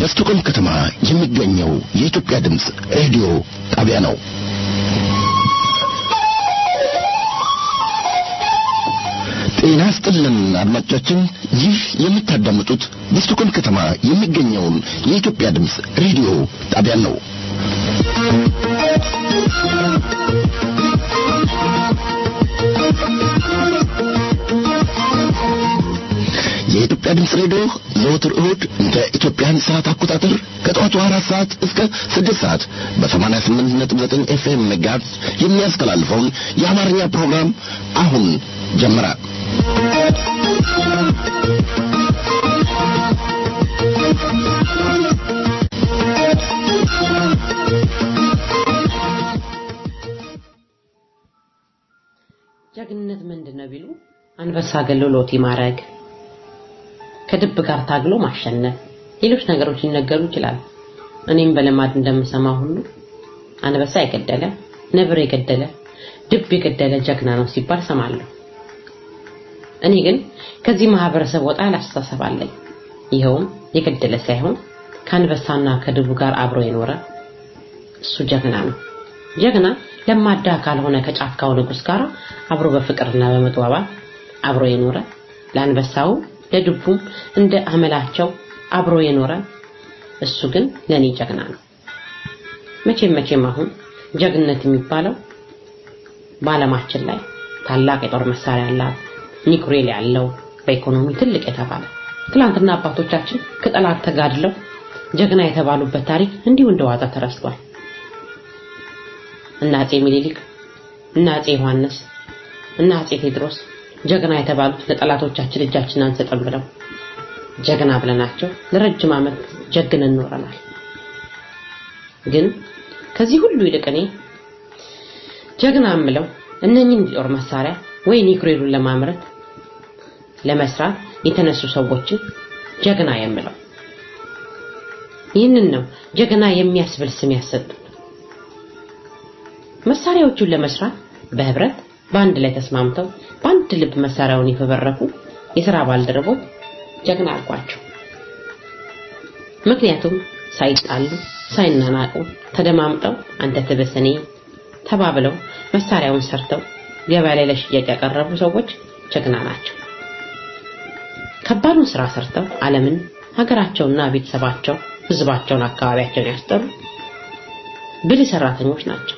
በስቶኮልም ከተማ የሚገኘው የኢትዮጵያ ድምፅ ሬዲዮ ጣቢያ ነው። ጤና ስጥልን አድማጮቻችን፣ ይህ የምታዳምጡት በስቶኮልም ከተማ የሚገኘውን የኢትዮጵያ ድምፅ ሬዲዮ ጣቢያን ነው። የኢትዮጵያ ድምፅ ሬዲዮ ዘወትር እሁድ እንደ ኢትዮጵያን ሰዓት አቆጣጠር ከጠዋቱ አራት ሰዓት እስከ ስድስት ሰዓት በሰማንያ ስምንት ነጥብ ዘጠኝ ኤፍኤም ሜጋሄርዝ የሚያስተላልፈውን የአማርኛ ፕሮግራም አሁን ጀመረ። ጀግንነት ምንድን ነው ቢሉ አንበሳ ገሎ ሎቲ ማድረግ፣ ከድብ ጋር ታግሎ ማሸነፍ፣ ሌሎች ነገሮች ሊነገሩ ይችላል። እኔም በልማድ እንደምሰማ ሁሉ አንበሳ የገደለ ነብር የገደለ ድብ የገደለ ጀግና ነው ሲባል ሰማለሁ። እኔ ግን ከዚህ ማህበረሰብ ወጣ ያለ አስተሳሰብ አለኝ። ይኸውም የገደለ ሳይሆን ከአንበሳና ከድቡ ጋር አብሮ የኖረ እሱ ጀግና ነው። ጀግና ለማዳ ካልሆነ ከጫካው ንጉስ ጋር አብሮ በፍቅርና በመግባባት አብሮ የኖረ ለአንበሳው ለድቡም እንደ አመላቸው አብሮ የኖረ እሱ ግን ለኔ ጀግና ነው። መቼም መቼም አሁን ጀግንነት የሚባለው በዓለማችን ላይ ታላቅ የጦር መሳሪያ ያላት ኒኩሌር ያለው በኢኮኖሚ ትልቅ የተባለ ትላንትና አባቶቻችን ከጠላት ተጋድለው ጀግና የተባሉበት ታሪክ እንዲሁ እንደዋዛ ተረስቷል። እና አጼ ሚኒሊክ እና አጼ ዮሐንስ እና አጼ ቴዎድሮስ ጀግና የተባሉት ለጠላቶቻችን እጃችን አንሰጥም ብለው ጀግና ብለናቸው ለረጅም ዓመት ጀግነን ኖረናል። ግን ከዚህ ሁሉ ይልቅ እኔ ጀግና የምለው እነኝህን ጦር መሳሪያ ወይ ኒውክሌሩን ለማምረት ለመስራት የተነሱ ሰዎችን ጀግና የምለው ይህንን ነው ጀግና የሚያስብል ስም ያሰጡት። መሳሪያዎቹን ለመስራት በህብረት በአንድ ላይ ተስማምተው በአንድ ልብ መሳሪያውን የፈበረኩ የሥራ ባልደረቦች ጀግና አልኳቸው። ምክንያቱም ሳይጣሉ ሳይናናቁ ተደማምጠው አንተ ትብስ እኔ ተባብለው መሳሪያውን ሰርተው ገበያ ላይ ለሽያጭ ያቀረቡ ሰዎች ጀግና ናቸው። ከባዱን ስራ ሰርተው ዓለምን ሀገራቸውና ቤተሰባቸው ህዝባቸውን አካባቢያቸውን ያስጠሩ ብልህ ሰራተኞች ናቸው።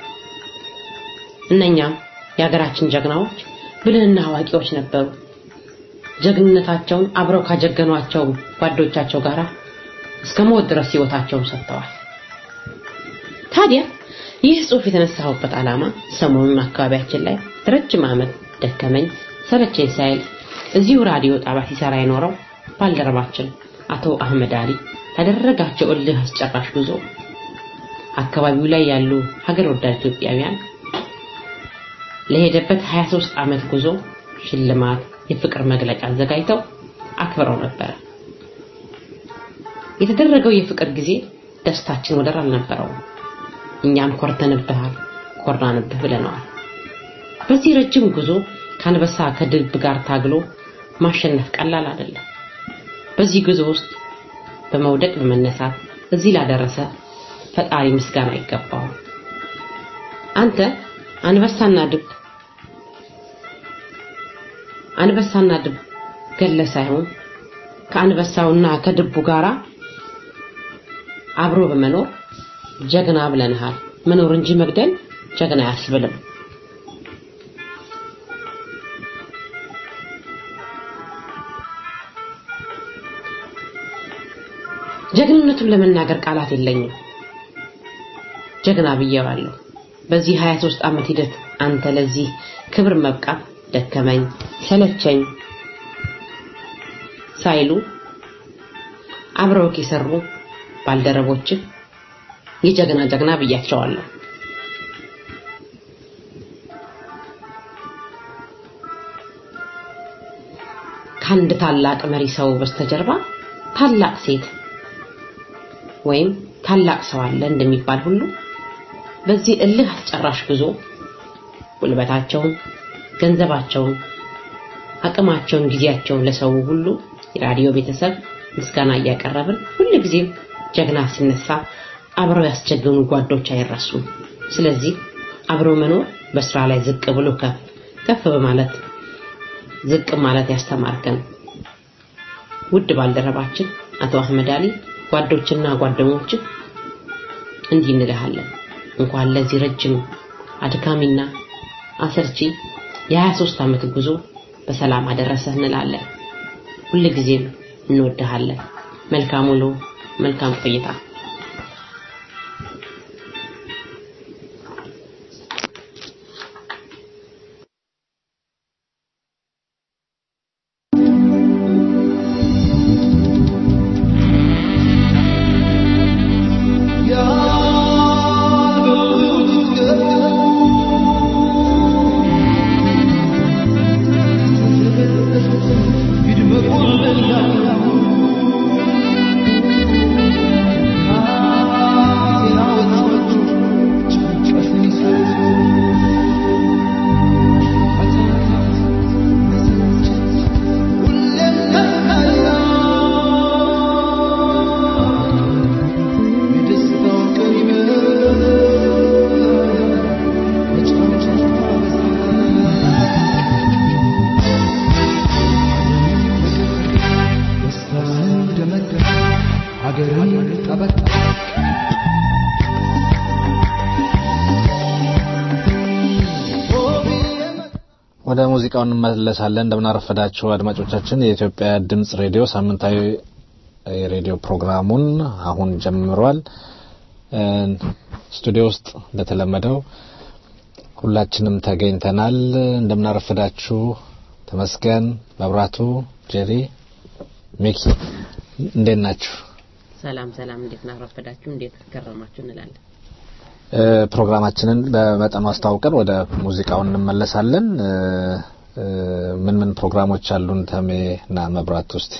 እነኛም የሀገራችን ጀግናዎች ብልህና አዋቂዎች ነበሩ። ጀግንነታቸውን አብረው ካጀገኗቸው ጓዶቻቸው ጋር እስከ ሞት ድረስ ህይወታቸውን ሰጥተዋል። ታዲያ ይህ ጽሑፍ የተነሳሁበት ዓላማ ሰሞኑን አካባቢያችን ላይ ረጅም ዓመት ደከመኝ ሰለቸኝ ሳይል እዚሁ ራዲዮ ጣቢያ ሲሰራ የኖረው ባልደረባችን አቶ አህመድ አሊ ያደረጋቸው እልህ አስጨራሽ ጉዞ አካባቢው ላይ ያሉ ሀገር ወዳድ ኢትዮጵያውያን ለሄደበት 23 ዓመት ጉዞ ሽልማት፣ የፍቅር መግለጫ አዘጋጅተው አክብረው ነበር። የተደረገው የፍቅር ጊዜ ደስታችን ወደር አልነበረውም። እኛም ኮርተንብሃል፣ ኮራንብህ ብለነዋል። በዚህ ረጅም ጉዞ ከአንበሳ ከድብ ጋር ታግሎ ማሸነፍ ቀላል አይደለም። በዚህ ጉዞ ውስጥ በመውደቅ በመነሳት እዚህ ላደረሰ ፈጣሪ ምስጋና ይገባዋል። አንተ አንበሳና ድብ አንበሳና ድብ ገለ ሳይሆን ከአንበሳውና ከድቡ ጋራ አብሮ በመኖር ጀግና ብለንሃል። መኖር እንጂ መግደል ጀግና አያስብልም። ጀግንነቱን ለመናገር ቃላት የለኝም። ጀግና ብዬዋለሁ። በዚህ 23 ዓመት ሂደት አንተ ለዚህ ክብር መብቃት ደከመኝ ሰለቸኝ ሳይሉ አብረውክ የሰሩ ባልደረቦች የጀግና ጀግና ብያቸዋለሁ። ከአንድ ታላቅ መሪ ሰው በስተጀርባ ታላቅ ሴት ወይም ታላቅ ሰው አለ እንደሚባል ሁሉ በዚህ እልህ አስጨራሽ ጉዞ ጉልበታቸውን፣ ገንዘባቸውን፣ አቅማቸውን፣ ጊዜያቸውን ለሰው ሁሉ የራዲዮ ቤተሰብ ምስጋና እያቀረብን ሁልጊዜም ጀግና ሲነሳ አብረው ያስጀገኑ ጓዶች አይረሱም። ስለዚህ አብሮ መኖር በስራ ላይ ዝቅ ብሎ ከፍ ከፍ በማለት ዝቅ ማለት ያስተማርከን ውድ ባልደረባችን አቶ አህመድ አሊ ጓዶችና ጓደኞች እንዲህ እንልሃለን። እንኳን ለዚህ ረጅም አድካሚና አሰልቺ የ23 ዓመት ጉዞ በሰላም አደረሰህ እንላለን። ሁልጊዜም እንወድሃለን። መልካም ውሎ፣ መልካም ቆይታ። ወደ ሙዚቃው እንመለሳለን። እንደምናረፈዳችሁ አድማጮቻችን፣ የኢትዮጵያ ድምጽ ሬዲዮ ሳምንታዊ የሬዲዮ ፕሮግራሙን አሁን ጀምሯል። ስቱዲዮ ውስጥ እንደተለመደው ሁላችንም ተገኝተናል። እንደምናረፈዳችሁ ተመስገን፣ መብራቱ፣ ጄሪ፣ ሚኪ እንዴት ናችሁ? ሰላም ሰላም፣ እንዴት ናረፈዳችሁ? እንዴት ከረማችሁ እንላለን። ፕሮግራማችንን በመጠኑ አስተዋውቀን ወደ ሙዚቃው እንመለሳለን። ምን ምን ፕሮግራሞች አሉን? ተሜ እና መብራት ውስጥ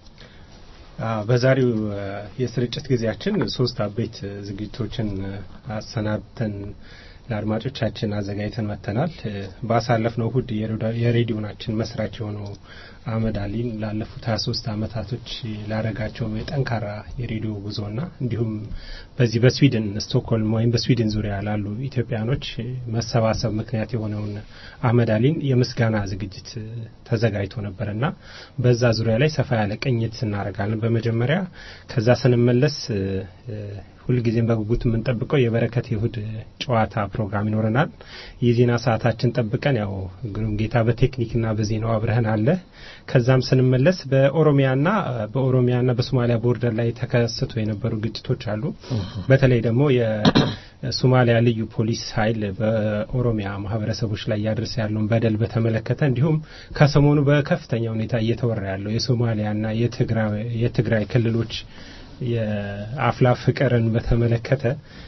በዛሬው የስርጭት ጊዜያችን ሶስት አበይት ዝግጅቶችን አሰናድተን ለአድማጮቻችን አዘጋጅተን መጥተናል። ባሳለፍነው እሁድ የሬዲዮናችን መስራች የሆነው አህመድ አሊን ላለፉት ሀያ ሶስት አመታቶች ላረጋቸው የጠንካራ የሬዲዮ ጉዞና እንዲሁም በዚህ በስዊድን ስቶክሆልም ወይም በስዊድን ዙሪያ ላሉ ኢትዮጵያኖች መሰባሰብ ምክንያት የሆነውን አህመድ አሊን የምስጋና ዝግጅት ተዘጋጅቶ ነበርና በዛ ዙሪያ ላይ ሰፋ ያለ ቅኝት እናደርጋለን። በመጀመሪያ ከዛ ስንመለስ ሁልጊዜም በጉጉት የምንጠብቀው የበረከት የእሁድ ጨዋታ ፕሮግራም ይኖረናል። የዜና ሰዓታችን ጠብቀን ያው ግሩም ጌታ በቴክኒክና በዜናው አብረህን አለ። ከዛም ስንመለስ በኦሮሚያና በኦሮሚያና በሶማሊያ ቦርደር ላይ ተከስቶ የነበሩ ግጭቶች አሉ። በተለይ ደግሞ የሶማሊያ ልዩ ፖሊስ ኃይል በኦሮሚያ ማህበረሰቦች ላይ እያደረሰ ያለውን በደል በተመለከተ እንዲሁም ከሰሞኑ በከፍተኛ ሁኔታ እየተወራ ያለው የሶማሊያና የትግራይ ክልሎች የአፍላ ፍቅርን በተመለከተ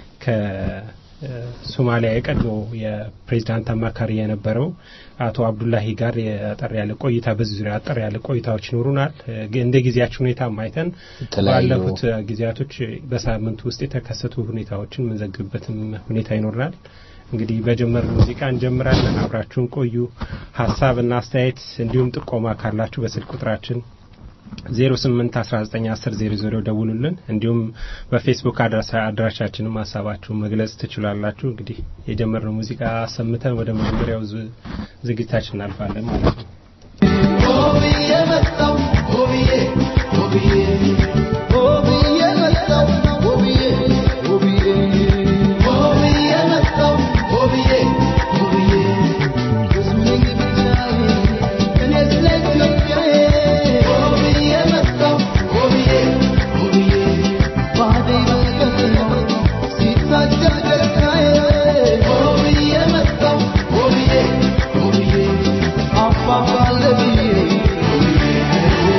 ከሶማሊያ የቀድሞ የፕሬዚዳንት አማካሪ የነበረው አቶ አብዱላሂ ጋር የአጠር ያለ ቆይታ በዚህ ዙሪያ አጠር ያለ ቆይታዎች ይኖሩናል። እንደ ጊዜያችን ሁኔታ ማይተን ባለፉት ጊዜያቶች በሳምንቱ ውስጥ የተከሰቱ ሁኔታዎችን የምንዘግብበትም ሁኔታ ይኖርናል። እንግዲህ በጀመር ሙዚቃ እንጀምራለን። አብራችሁን ቆዩ። ሀሳብና አስተያየት እንዲሁም ጥቆማ ካላችሁ በስልክ ቁጥራችን 08191000 ደውሉልን። እንዲሁም በፌስቡክ አድራሻችንም ሀሳባችሁን መግለጽ ትችላላችሁ። እንግዲህ የጀመርነው ሙዚቃ ሰምተን ወደ መጀመሪያው ዝግጅታችን እናልፋለን ማለት ነው። Oh,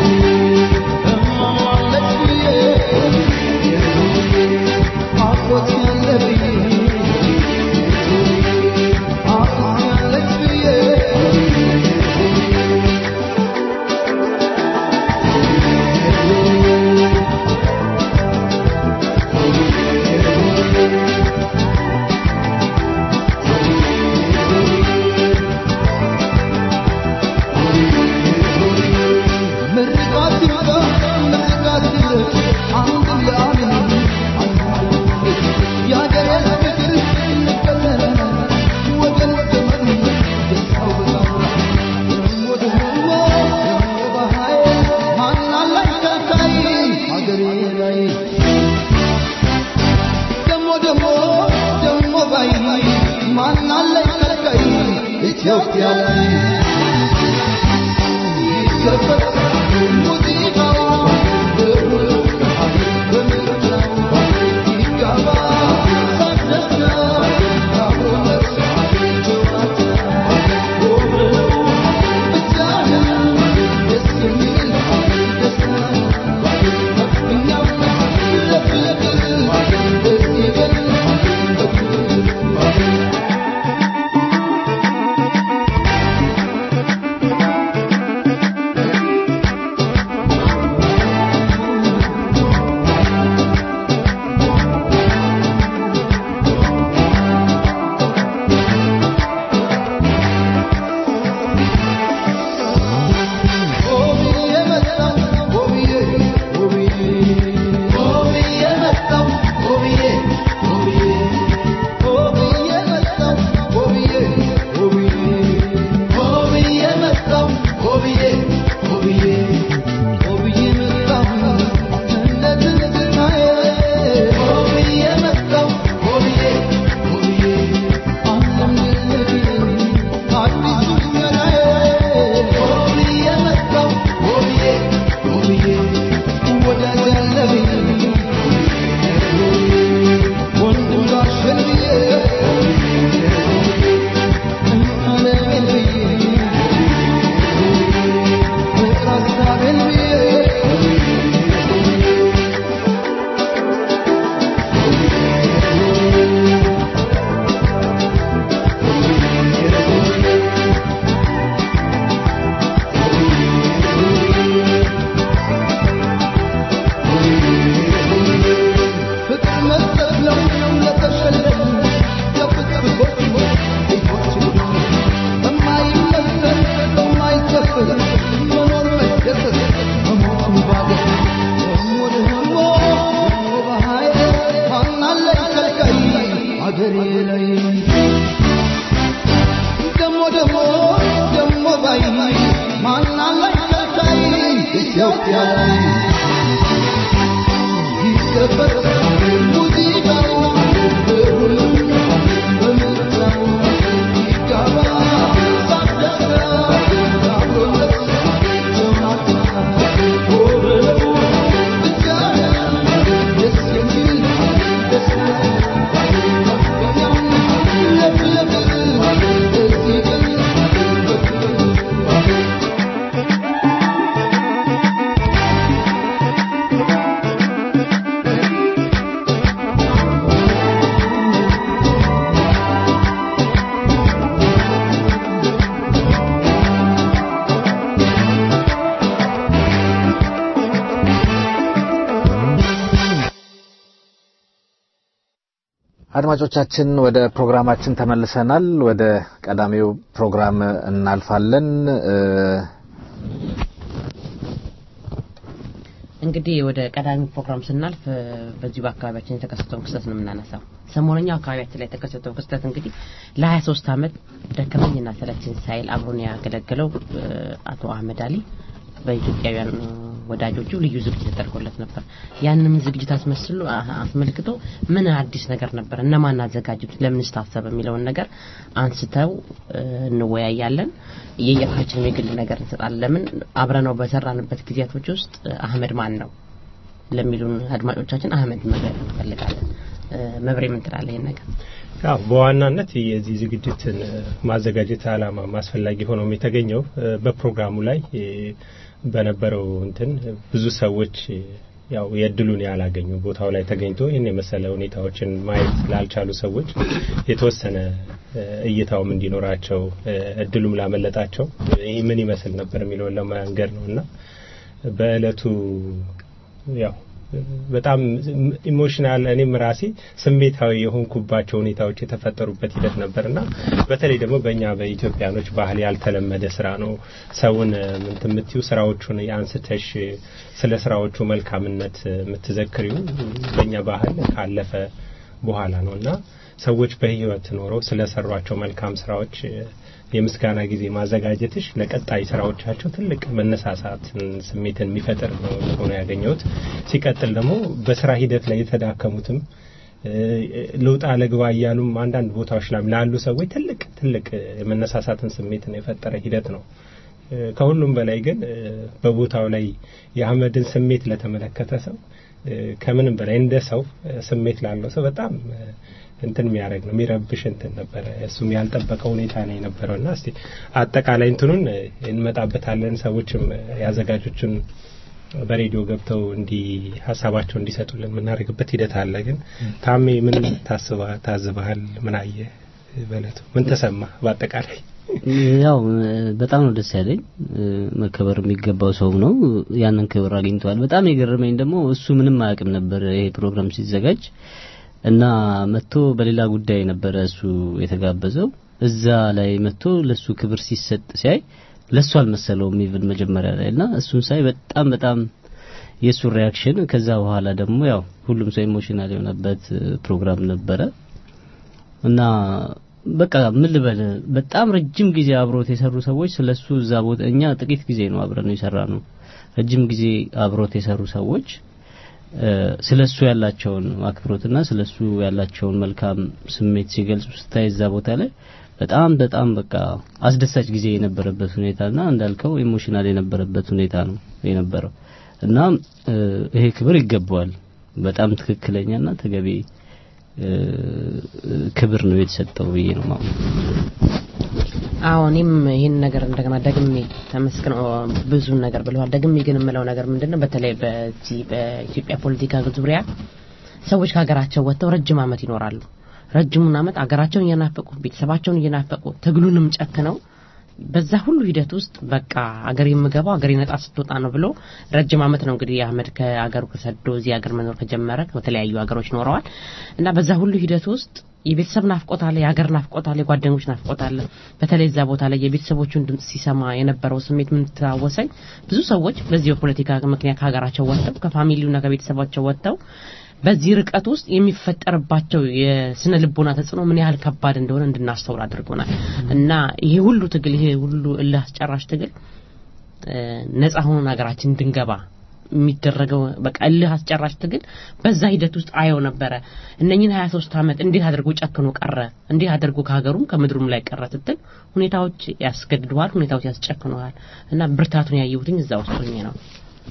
አድማጮቻችን ወደ ፕሮግራማችን ተመልሰናል። ወደ ቀዳሚው ፕሮግራም እናልፋለን። እንግዲህ ወደ ቀዳሚ ፕሮግራም ስናልፍ በዚሁ በአካባቢያችን የተከሰተውን ክስተት ነው የምናነሳው። ሰሞነኛው አካባቢያችን ላይ የተከሰተው ክስተት እንግዲህ ለሀያ ሶስት አመት ደከመኝና ሰለቸኝ ሳይል አብሮን ያገለገለው አቶ አህመድ አሊ በኢትዮጵያውያን ወዳጆቹ ልዩ ዝግጅት ተደርጎለት ነበር። ያንንም ዝግጅት አስመስሎ አስመልክቶ ምን አዲስ ነገር ነበር፣ እነማን አዘጋጁት፣ ለምንስ ታሰበ የሚለውን ነገር አንስተው እንወያያለን። የየራሳችንን የግል ነገር እንሰጣለን። ለምን አብረነው በሰራንበት ጊዜያቶች ውስጥ አህመድ ማን ነው ለሚሉን አድማጮቻችን አህመድ መግለጽ እንፈልጋለን። መብሬ ምን ትላለህ ይህን ነገር? ያው በዋናነት የዚህ ዝግጅትን ማዘጋጀት አላማ አስፈላጊ ሆኖም የተገኘው በፕሮግራሙ ላይ በነበረው እንትን ብዙ ሰዎች ያው የእድሉን ያላገኙ ቦታው ላይ ተገኝቶ ይህን የመሰለ ሁኔታዎችን ማየት ላልቻሉ ሰዎች የተወሰነ እይታውም እንዲኖራቸው እድሉም ላመለጣቸው ይህ ምን ይመስል ነበር የሚለውን ለመንገድ ነው እና በእለቱ ያው በጣም ኢሞሽናል እኔም ራሴ ስሜታዊ የሆንኩባቸው ሁኔታዎች የተፈጠሩበት ሂደት ነበርና በተለይ ደግሞ በእኛ በኢትዮጵያኖች ባህል ያልተለመደ ስራ ነው። ሰውን ምንት የምትዩ ስራዎቹን አንስተሽ ስለ ስራዎቹ መልካምነት የምትዘክሪው በእኛ ባህል ካለፈ በኋላ ነው እና ሰዎች በህይወት ኖረው ስለሰሯቸው መልካም ስራዎች የምስጋና ጊዜ ማዘጋጀትሽ ለቀጣይ ስራዎቻቸው ትልቅ መነሳሳትን ስሜትን የሚፈጥር ነው ሆኖ ያገኘሁት። ሲቀጥል ደግሞ በስራ ሂደት ላይ የተዳከሙትም ልውጣ ለግባ እያሉም አንዳንድ ቦታዎች ላይ ላሉ ሰዎች ትልቅ ትልቅ የመነሳሳትን ስሜትን የፈጠረ ሂደት ነው። ከሁሉም በላይ ግን በቦታው ላይ የአህመድን ስሜት ለተመለከተ ሰው ከምንም በላይ እንደ ሰው ስሜት ላለው ሰው በጣም እንትን የሚያደርግ ነው የሚረብሽ እንትን ነበረ። እሱም ያልጠበቀው ሁኔታ ነው የነበረው እና እስቲ አጠቃላይ እንትኑን እንመጣበታለን። ሰዎችም ያዘጋጆችን በሬዲዮ ገብተው እንዲ ሀሳባቸው እንዲሰጡልን የምናደርግበት ሂደት አለ። ግን ታሜ ምን ታስባ ታዝበሃል? ምን አየህ? በለቱ ምን ተሰማ? በአጠቃላይ ያው በጣም ነው ደስ ያለኝ። መከበር የሚገባው ሰው ነው፣ ያንን ክብር አግኝቷል። በጣም የገረመኝ ደግሞ እሱ ምንም አያውቅም ነበር ይሄ ፕሮግራም ሲዘጋጅ እና መጥቶ በሌላ ጉዳይ ነበረ እሱ የተጋበዘው። እዛ ላይ መጥቶ ለሱ ክብር ሲሰጥ ሲያይ ለሱ አልመሰለውም ኢቭን መጀመሪያ ላይ እና እሱን ሳይ በጣም በጣም የሱ ሪያክሽን ከዛ በኋላ ደግሞ ያው ሁሉም ሰው ኢሞሽናል የሆነበት ፕሮግራም ነበረ እና በቃ ምን ልበል በጣም ረጅም ጊዜ አብሮት የሰሩ ሰዎች ስለሱ እዛ ቦታ እኛ ጥቂት ጊዜ ነው አብረን የሰራ ነው ረጅም ጊዜ አብሮት የሰሩ ሰዎች ስለሱ ያላቸውን አክብሮትና ስለሱ ያላቸውን መልካም ስሜት ሲገልጹ ስታይ እዛ ቦታ ላይ በጣም በጣም በቃ አስደሳች ጊዜ የነበረበት ሁኔታና እንዳልከው ኢሞሽናል የነበረበት ሁኔታ ነው የነበረው እና ይሄ ክብር ይገባዋል። በጣም ትክክለኛና ተገቢ ክብር ነው የተሰጠው ብዬ ነው ማለት አዎ እኔም ይህን ነገር እንደገና ደግሜ ተመስግኖ ብዙ ነገር ብለዋል። ደግሜ ግን የምለው ነገር ምንድነው በተለይ በዚህ በኢትዮጵያ ፖለቲካ ዙሪያ ሰዎች ከሀገራቸው ወጥተው ረጅም አመት ይኖራሉ። ረጅሙን አመት አገራቸውን እየናፈቁ ቤተሰባቸውን እየናፈቁ ትግሉንም ጨክነው በዛ ሁሉ ሂደት ውስጥ በቃ አገር የምገባው አገር ነጻ ስትወጣ ነው ብሎ ረጅም አመት ነው እንግዲህ አህመድ ከአገሩ ከሰዶ እዚህ ሀገር መኖር ከጀመረ በተለያዩ ሀገሮች ኖረዋል እና በዛ ሁሉ ሂደት ውስጥ የቤተሰብ ናፍቆት አለ፣ የሀገር ናፍቆት አለ፣ የጓደኞች ናፍቆት አለ። በተለይ እዛ ቦታ ላይ የቤተሰቦቹን ድምጽ ሲሰማ የነበረው ስሜት ምን ተዋወሰኝ። ብዙ ሰዎች በዚህ በፖለቲካ ምክንያት ከሀገራቸው ወጥተው ከፋሚሊውና ከቤተሰባቸው ወጥተው በዚህ ርቀት ውስጥ የሚፈጠርባቸው የስነ ልቦና ተጽዕኖ ምን ያህል ከባድ እንደሆነ እንድናስተውል አድርጎናል እና ይሄ ሁሉ ትግል ይሄ ሁሉ እልህ አስጨራሽ ትግል ነጻ ሆኖን ሀገራችን እንድንገባ የሚደረገው በቃ እልህ አስጨራሽ ትግል በዛ ሂደት ውስጥ አየው ነበረ። እነኝን 23 ዓመት እንዴት አድርጎ ጨክኖ ቀረ፣ እንዴት አድርጎ ከሀገሩም ከምድሩም ላይ ቀረ ስትል ሁኔታዎች ያስገድደዋል፣ ሁኔታዎች ያስጨክነዋል እና ብርታቱን ያየሁትኝ እዛ ውስጥ ሆኜ ነው።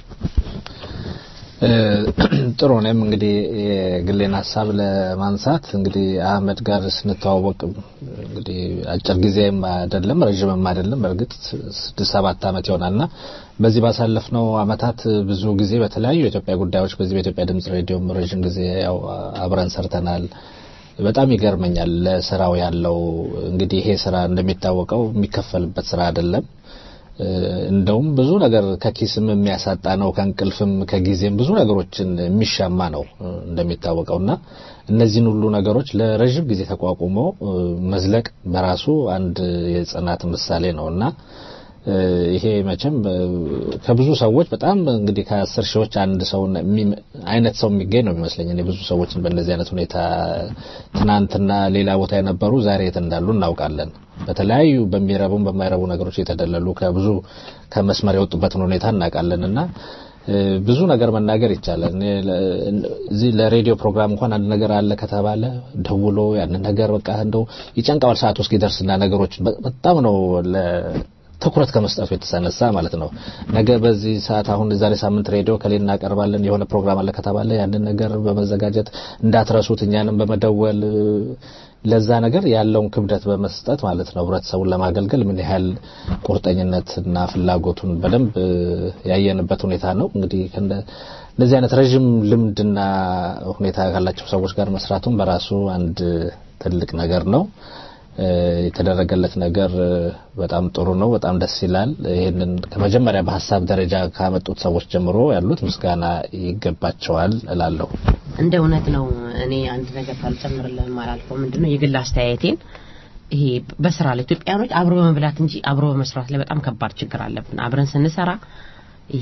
ጥሩ እኔም እንግዲህ የግሌን ሀሳብ ለማንሳት እንግዲህ አህመድ ጋር ስንተዋወቅ እንግዲህ አጭር ጊዜም አይደለም ረዥምም አይደለም በእርግጥ ስድስት ሰባት ዓመት ይሆናልና በዚህ ባሳለፍነው አመታት ብዙ ጊዜ በተለያዩ የኢትዮጵያ ጉዳዮች በዚህ በኢትዮጵያ ድምጽ ሬዲዮም ረዥም ጊዜ ያው አብረን ሰርተናል። በጣም ይገርመኛል ለስራው ያለው እንግዲህ ይሄ ስራ እንደሚታወቀው የሚከፈልበት ስራ አይደለም። እንደውም ብዙ ነገር ከኪስም የሚያሳጣ ነው፣ ከእንቅልፍም ከጊዜም ብዙ ነገሮችን የሚሻማ ነው እንደሚታወቀውና እነዚህን ሁሉ ነገሮች ለረዥም ጊዜ ተቋቁሞ መዝለቅ በራሱ አንድ የጽናት ምሳሌ ነውና ይሄ መቼም ከብዙ ሰዎች በጣም እንግዲህ ከአስር ሺዎች አንድ ሰው አይነት ሰው የሚገኝ ነው የሚመስለኝ። እኔ ብዙ ሰዎችን በእንደዚህ አይነት ሁኔታ ትናንትና ሌላ ቦታ የነበሩ ዛሬ የት እንዳሉ እናውቃለን። በተለያዩ በሚረቡም በማይረቡ ነገሮች የተደለሉ ከብዙ ከመስመር የወጡበትን ሁኔታ እናውቃለን እና ብዙ ነገር መናገር ይቻላል። እዚህ ለሬዲዮ ፕሮግራም እንኳን አንድ ነገር አለ ከተባለ ደውሎ ያንን ነገር በቃ እንደው ይጨንቀዋል ሰዓት ውስጥ ይደርስና ነገሮች በጣም ነው ትኩረት ከመስጠቱ የተነሳ ማለት ነው። ነገ በዚህ ሰዓት አሁን ዛሬ ሳምንት ሬዲዮ ከሌ እናቀርባለን የሆነ ፕሮግራም አለ ከተባለ ያንን ነገር በመዘጋጀት እንዳትረሱት እኛንም በመደወል ለዛ ነገር ያለውን ክብደት በመስጠት ማለት ነው ህብረተሰቡን ለማገልገል ምን ያህል ቁርጠኝነትና ፍላጎቱን በደንብ ያየንበት ሁኔታ ነው። እንግዲህ እንደዚህ አይነት ረዥም ልምድና ሁኔታ ካላቸው ሰዎች ጋር መስራቱን በራሱ አንድ ትልቅ ነገር ነው። የተደረገለት ነገር በጣም ጥሩ ነው። በጣም ደስ ይላል። ይህንን ከመጀመሪያ በሀሳብ ደረጃ ካመጡት ሰዎች ጀምሮ ያሉት ምስጋና ይገባቸዋል እላለሁ። እንደ እውነት ነው። እኔ አንድ ነገር ሳልጨምርልህም አላልፈው። ምንድነው የግል አስተያየቴን ይሄ በስራ ላይ ኢትዮጵያኖች አብሮ በመብላት እንጂ አብሮ በመስራት ላይ በጣም ከባድ ችግር አለብን። አብረን ስንሰራ ይሄ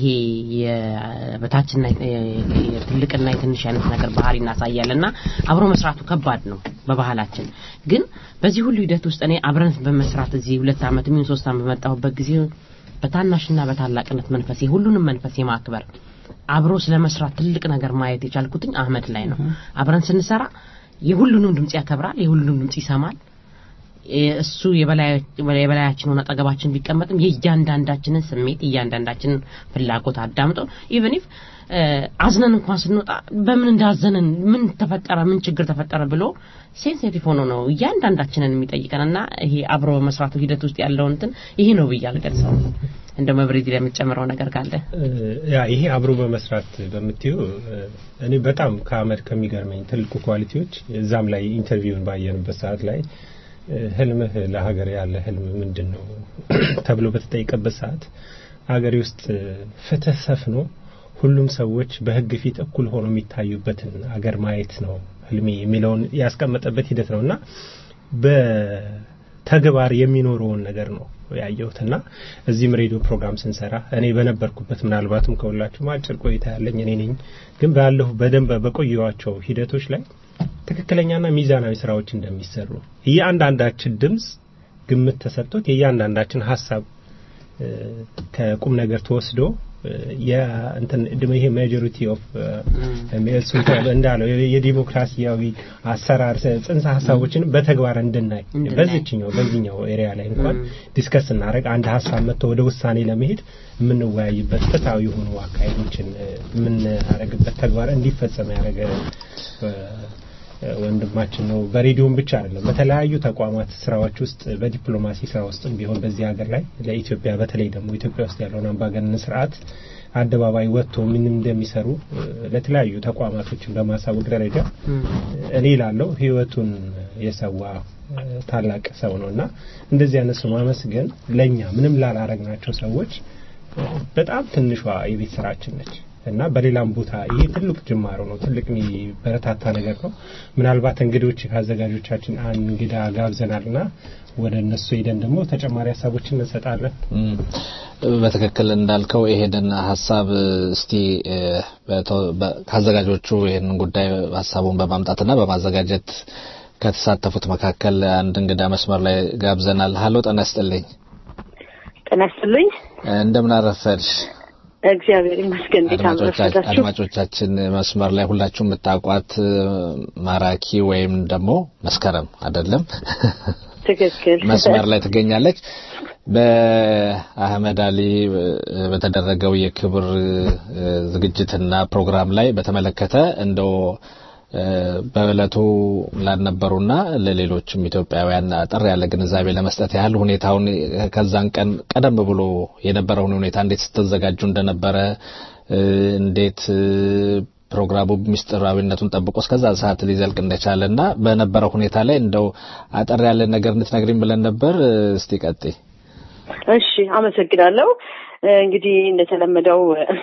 የበታችና የትልቅና የትንሽ አይነት ነገር ባህሪ እናሳያለና አብሮ መስራቱ ከባድ ነው በባህላችን። ግን በዚህ ሁሉ ሂደት ውስጥ እኔ አብረን በመስራት እዚህ ሁለት ዓመት ምን ሶስት ዓመት በመጣሁበት ጊዜ በታናሽና በታላቅነት መንፈስ ሁሉንም መንፈስ የማክበር አብሮ ስለ መስራት ትልቅ ነገር ማየት የቻልኩትኝ አህመድ ላይ ነው። አብረን ስንሰራ የሁሉንም ድምጽ ያከብራል፣ የሁሉንም ድምጽ ይሰማል። እሱ የበላያችን ሆነ አጠገባችን ቢቀመጥም የእያንዳንዳችንን ስሜት የእያንዳንዳችንን ፍላጎት አዳምጦ ኢቨን ኢፍ አዝነን እንኳን ስንወጣ በምን እንዳዘንን ምን ተፈጠረ ምን ችግር ተፈጠረ ብሎ ሴንሲቲቭ ሆኖ ነው እያንዳንዳችንን የሚጠይቀን እና ይሄ አብሮ መስራቱ ሂደት ውስጥ ያለው እንትን ይሄ ነው ብዬ አልገልጸው እንደ መብሬት የምትጨምረው ነገር ካለ ያ ይሄ አብሮ በመስራት በምትዩ እኔ በጣም ከአመድ ከሚገርመኝ ትልቁ ኳሊቲዎች እዛም ላይ ኢንተርቪውን ባየንበት ሰዓት ላይ ህልምህ ለሀገር ያለ ህልም ምንድን ነው ተብሎ በተጠየቀበት ሰዓት ሀገሬ ውስጥ ፍትህ ሰፍኖ ሁሉም ሰዎች በህግ ፊት እኩል ሆኖ የሚታዩበትን አገር ማየት ነው ህልሜ የሚለውን ያስቀመጠበት ሂደት ነው እና በተግባር የሚኖረውን ነገር ነው ያየሁትና እዚህም ሬዲዮ ፕሮግራም ስንሰራ እኔ በነበርኩበት ምናልባትም ከሁላችሁም አጭር ቆይታ ያለኝ እኔ ነኝ ግን ባለሁ በደንብ በቆየዋቸው ሂደቶች ላይ ትክክለኛና ሚዛናዊ ስራዎች እንደሚሰሩ እያንዳንዳችን ድምጽ ግምት ተሰጥቶት የእያንዳንዳችን ሀሳብ ከቁም ነገር ተወስዶ የእንትን ይሄ ማጆሪቲ ኦፍ እንዳለው የዲሞክራሲያዊ አሰራር ጽንሰ ሀሳቦችን በተግባር እንድናይ በዚችኛው በዚህኛው ኤሪያ ላይ እንኳን ዲስከስ እናደረግ አንድ ሀሳብ መጥቶ ወደ ውሳኔ ለመሄድ የምንወያይበት ፍትሐዊ የሆኑ አካሄዶችን የምናደረግበት ተግባር እንዲፈጸም ያደረገ ወንድማችን ነው። በሬዲዮም ብቻ አይደለም፣ በተለያዩ ተቋማት ስራዎች ውስጥ በዲፕሎማሲ ስራ ውስጥም ቢሆን በዚህ ሀገር ላይ ለኢትዮጵያ በተለይ ደግሞ ኢትዮጵያ ውስጥ ያለውን አምባገነን ስርዓት አደባባይ ወጥቶ ምን እንደሚሰሩ ለተለያዩ ተቋማቶችን በማሳወቅ ደረጃ እኔ ላለው ህይወቱን የሰዋ ታላቅ ሰው ነው እና እንደዚህ አይነት ሰው ማመስገን ለእኛ ምንም ላላረግናቸው ሰዎች በጣም ትንሿ የቤት ስራችን ነች። እና በሌላም ቦታ ይሄ ትልቅ ጅማሮ ነው። ትልቅ የሚበረታታ ነገር ነው። ምናልባት እንግዶች ከአዘጋጆቻችን አንድ እንግዳ ጋብዘናልና ወደ እነሱ ሄደን ደግሞ ተጨማሪ ሀሳቦችን እንሰጣለን። በትክክል እንዳልከው ይሄንን ሀሳብ እስቲ ከአዘጋጆቹ ይህንን ጉዳይ ሀሳቡን በማምጣትና በማዘጋጀት ከተሳተፉት መካከል አንድ እንግዳ መስመር ላይ ጋብዘናል። ሀሎ ጤና ይስጥልኝ። ጤና ይስጥልኝ። እንደምን አረፈድሽ? እግዚአብሔር ይመስገን። እንዴት አመሻችሁ? አድማጮቻችን መስመር ላይ ሁላችሁ የምታውቋት ማራኪ ወይም ደግሞ መስከረም አይደለም? ትክክል። መስመር ላይ ትገኛለች። በአህመድ አሊ በተደረገው የክብር ዝግጅትና ፕሮግራም ላይ በተመለከተ እንደው በእለቱ ላልነበሩና ለሌሎችም ኢትዮጵያውያን አጠር ያለ ግንዛቤ ለመስጠት ያህል ሁኔታውን ከዛን ቀን ቀደም ብሎ የነበረውን ሁኔታ እንዴት ስትዘጋጁ እንደነበረ እንዴት ፕሮግራሙ ምስጢራዊነቱን ጠብቆ እስከዛ ሰዓት ሊዘልቅ እንደቻለ እና በነበረው ሁኔታ ላይ እንደው አጠር ያለ ነገር እንድትነግሪኝ ብለን ነበር። እስቲ ቀጥይ። እሺ፣ አመሰግናለሁ። እንግዲህ እንደተለመደው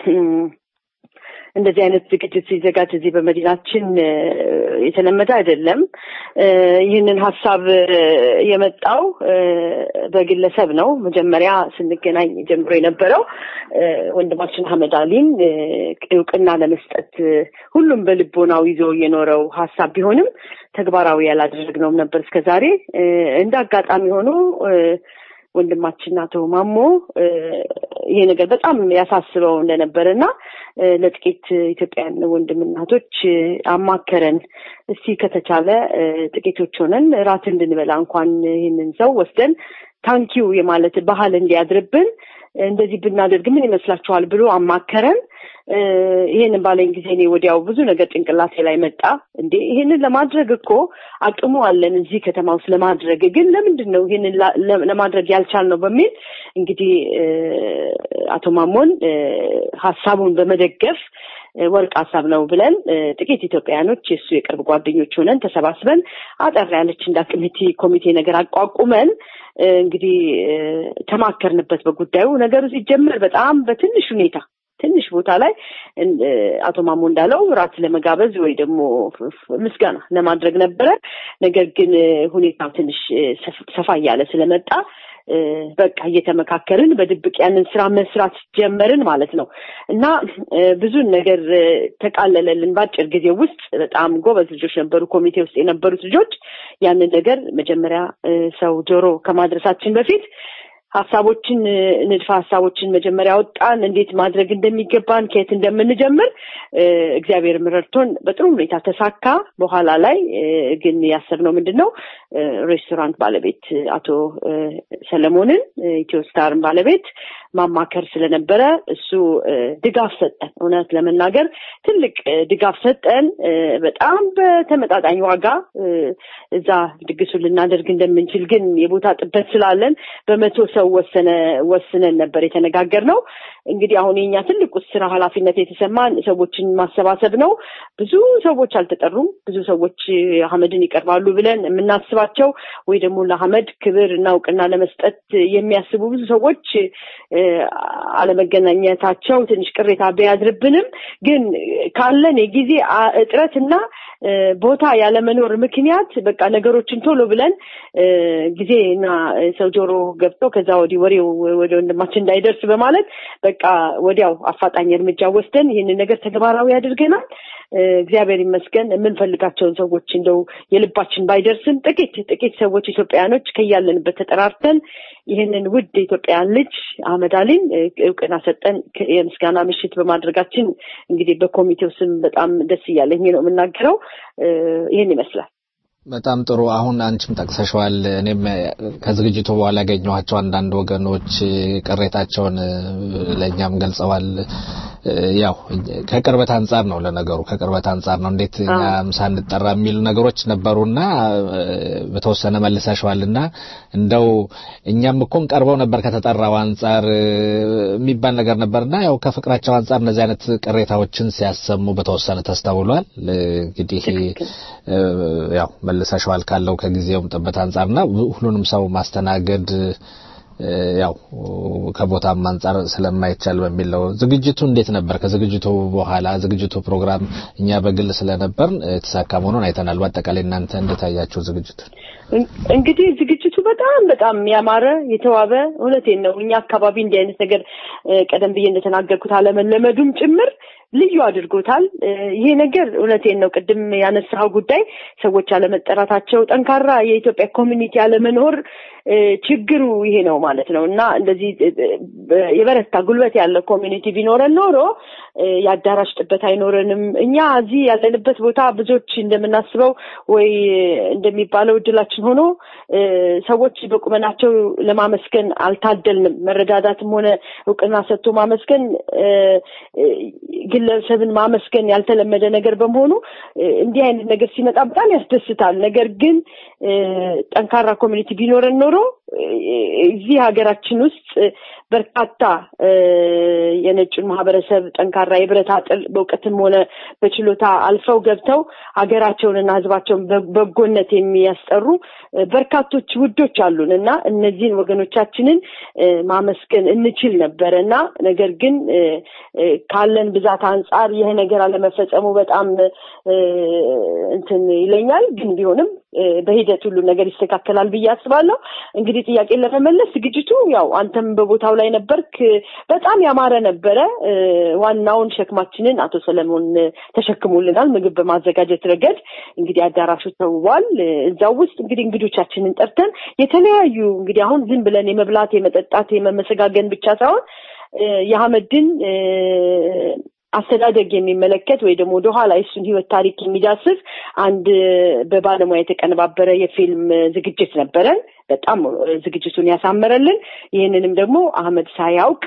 እንደዚህ አይነት ዝግጅት ሲዘጋጅ እዚህ በመዲናችን የተለመደ አይደለም። ይህንን ሀሳብ የመጣው በግለሰብ ነው። መጀመሪያ ስንገናኝ ጀምሮ የነበረው ወንድማችን አህመድ አሊን እውቅና ለመስጠት ሁሉም በልቦናው ይዞ የኖረው ሀሳብ ቢሆንም ተግባራዊ ያላደረግነውም ነበር እስከዛሬ እንደ አጋጣሚ ሆኖ ወንድማችን አቶ ማሞ ይሄ ነገር በጣም ያሳስበው እንደነበረ እና ለጥቂት ኢትዮጵያውያን ወንድም እናቶች አማከረን። እስቲ ከተቻለ ጥቂቶች ሆነን ራት እንድንበላ እንኳን ይህንን ሰው ወስደን ታንኪው የማለት ባህል እንዲያድርብን እንደዚህ ብናደርግ ምን ይመስላችኋል ብሎ አማከረን። ይሄንን ባለኝ ጊዜ እኔ ወዲያው ብዙ ነገር ጭንቅላቴ ላይ መጣ። እንዴ ይሄንን ለማድረግ እኮ አቅሙ አለን እዚህ ከተማ ውስጥ ለማድረግ ግን ለምንድን ነው ይሄንን ለማድረግ ያልቻልነው በሚል እንግዲህ አቶ ማሞን ሀሳቡን በመደገፍ ወርቅ ሀሳብ ነው ብለን ጥቂት ኢትዮጵያውያኖች የእሱ የቅርብ ጓደኞች ሆነን ተሰባስበን አጠር ያለች እንዳ ኮሚቴ ኮሚቴ ነገር አቋቁመን እንግዲህ ተማከርንበት በጉዳዩ። ነገሩ ሲጀመር በጣም በትንሽ ሁኔታ ትንሽ ቦታ ላይ አቶ ማሞ እንዳለው ራት ለመጋበዝ ወይ ደግሞ ምስጋና ለማድረግ ነበረ። ነገር ግን ሁኔታው ትንሽ ሰፋ እያለ ስለመጣ በቃ እየተመካከርን በድብቅ ያንን ስራ መስራት ጀመርን ማለት ነው እና ብዙን ነገር ተቃለለልን በአጭር ጊዜ ውስጥ። በጣም ጎበዝ ልጆች ነበሩ፣ ኮሚቴ ውስጥ የነበሩት ልጆች። ያንን ነገር መጀመሪያ ሰው ጆሮ ከማድረሳችን በፊት ሀሳቦችን ንድፈ ሀሳቦችን መጀመሪያ ወጣን፣ እንዴት ማድረግ እንደሚገባን ከየት እንደምንጀምር እግዚአብሔር ረድቶን በጥሩ ሁኔታ ተሳካ። በኋላ ላይ ግን ያሰብነው ምንድን ነው ሬስቶራንት ባለቤት አቶ ሰለሞንን ኢትዮ ስታርን ባለቤት ማማከር ስለነበረ እሱ ድጋፍ ሰጠን። እውነት ለመናገር ትልቅ ድጋፍ ሰጠን። በጣም በተመጣጣኝ ዋጋ እዛ ድግሱን ልናደርግ እንደምንችል ግን የቦታ ጥበት ስላለን በመቶ ሰው ወሰነ ወስነን ነበር የተነጋገርነው። እንግዲህ አሁን የኛ ትልቁ ስራ ኃላፊነት የተሰማን ሰዎችን ማሰባሰብ ነው። ብዙ ሰዎች አልተጠሩም። ብዙ ሰዎች አህመድን ይቀርባሉ ብለን የምናስባቸው ወይ ደግሞ ለአህመድ ክብር እና እውቅና ለመስጠት የሚያስቡ ብዙ ሰዎች አለመገናኘታቸው ትንሽ ቅሬታ ቢያድርብንም ግን ካለን የጊዜ እጥረትና ቦታ ያለመኖር ምክንያት በቃ ነገሮችን ቶሎ ብለን ጊዜና ሰው ጆሮ ገብቶ ከዛ ወዲህ ወሬው ወደ ወንድማችን እንዳይደርስ በማለት በቃ ወዲያው አፋጣኝ እርምጃ ወስደን ይህንን ነገር ተግባራዊ አድርገናል። እግዚአብሔር ይመስገን የምንፈልጋቸውን ሰዎች እንደው የልባችን ባይደርስም ጥቂት ጥቂት ሰዎች ኢትዮጵያውያኖች ከያለንበት ተጠራርተን ይህንን ውድ የኢትዮጵያን ልጅ አህመድ አሊን እውቅና ሰጠን የምስጋና ምሽት በማድረጋችን እንግዲህ በኮሚቴው ስም በጣም ደስ እያለኝ ነው የምናገረው። ይህን ይመስላል። በጣም ጥሩ። አሁን አንቺም ጠቅሰሸዋል። እኔም ከዝግጅቱ በኋላ ያገኘኋቸው አንዳንድ ወገኖች ቅሬታቸውን ለእኛም ገልጸዋል። ያው ከቅርበት አንጻር ነው ለነገሩ ከቅርበት አንጻር ነው እንዴት እኛም ሳንጠራ የሚሉ ነገሮች ነበሩና በተወሰነ መልሰሸዋልና እንደው እኛም እኮን ቀርበው ነበር ከተጠራው አንጻር የሚባል ነገር ነበርና ያው ከፍቅራቸው አንጻር እነዚህ አይነት ቅሬታዎችን ሲያሰሙ በተወሰነ ተስተውሏል። እንግዲህ ያው መልሰሸዋል ካለው ከጊዜውም ጥበት አንጻርና ሁሉንም ሰው ማስተናገድ ያው ከቦታም አንጻር ስለማይቻል በሚል ነው። ዝግጅቱ እንዴት ነበር? ከዝግጅቱ በኋላ ዝግጅቱ ፕሮግራም እኛ በግል ስለነበር የተሳካ መሆኑን አይተናል። በአጠቃላይ እናንተ እንዴት አያችሁ ዝግጅቱ? እንግዲህ ዝግጅቱ በጣም በጣም ያማረ የተዋበ እውነቴን ነው። እኛ አካባቢ እንዲህ አይነት ነገር ቀደም ብዬ እንደተናገርኩት አለመለመዱም ጭምር ልዩ አድርጎታል። ይሄ ነገር እውነቴን ነው። ቅድም ያነሳው ጉዳይ ሰዎች አለመጠራታቸው፣ ጠንካራ የኢትዮጵያ ኮሚኒቲ አለመኖር ችግሩ ይሄ ነው ማለት ነው እና እንደዚህ የበረታ ጉልበት ያለ ኮሚኒቲ ቢኖረን ኖሮ የአዳራሽ ጥበት አይኖረንም። እኛ እዚህ ያለንበት ቦታ ብዙዎች እንደምናስበው ወይ እንደሚባለው እድላችን ሆኖ ሰዎች በቁመናቸው ለማመስገን አልታደልንም። መረዳዳትም ሆነ እውቅና ሰጥቶ ማመስገን ግለሰብን ማመስገን ያልተለመደ ነገር በመሆኑ እንዲህ አይነት ነገር ሲመጣ በጣም ያስደስታል። ነገር ግን ጠንካራ ኮሚኒቲ ቢኖረን ኖሮ እዚህ ሀገራችን ውስጥ በርካታ የነጩን ማህበረሰብ ጠንካራ የብረት አጥር በእውቀትም ሆነ በችሎታ አልፈው ገብተው ሀገራቸውንና ሕዝባቸውን በጎነት የሚያስጠሩ በርካቶች ውዶች አሉን እና እነዚህን ወገኖቻችንን ማመስገን እንችል ነበረ እና ነገር ግን ካለን ብዛት አንጻር ይህ ነገር አለመፈጸሙ በጣም እንትን ይለኛል። ግን ቢሆንም በሂደት ሁሉ ነገር ይስተካከላል ብዬ አስባለሁ። እንግዲህ ጥያቄን ለመመለስ ዝግጅቱ ያው አንተም በቦታው ላይ ነበርክ። በጣም ያማረ ነበረ። ዋናውን ሸክማችንን አቶ ሰለሞን ተሸክሞልናል። ምግብ በማዘጋጀት ረገድ እንግዲህ አዳራሹ ተውቧል። እዛው ውስጥ እንግዲህ እንግዶቻችንን ጠርተን የተለያዩ እንግዲህ አሁን ዝም ብለን የመብላት የመጠጣት የመመሰጋገን ብቻ ሳይሆን የአህመድን አስተዳደግ የሚመለከት ወይ ደግሞ ወደኋላ የሱን ህይወት ታሪክ የሚዳስስ አንድ በባለሙያ የተቀነባበረ የፊልም ዝግጅት ነበረን። በጣም ዝግጅቱን ያሳመረልን። ይህንንም ደግሞ አህመድ ሳያውቅ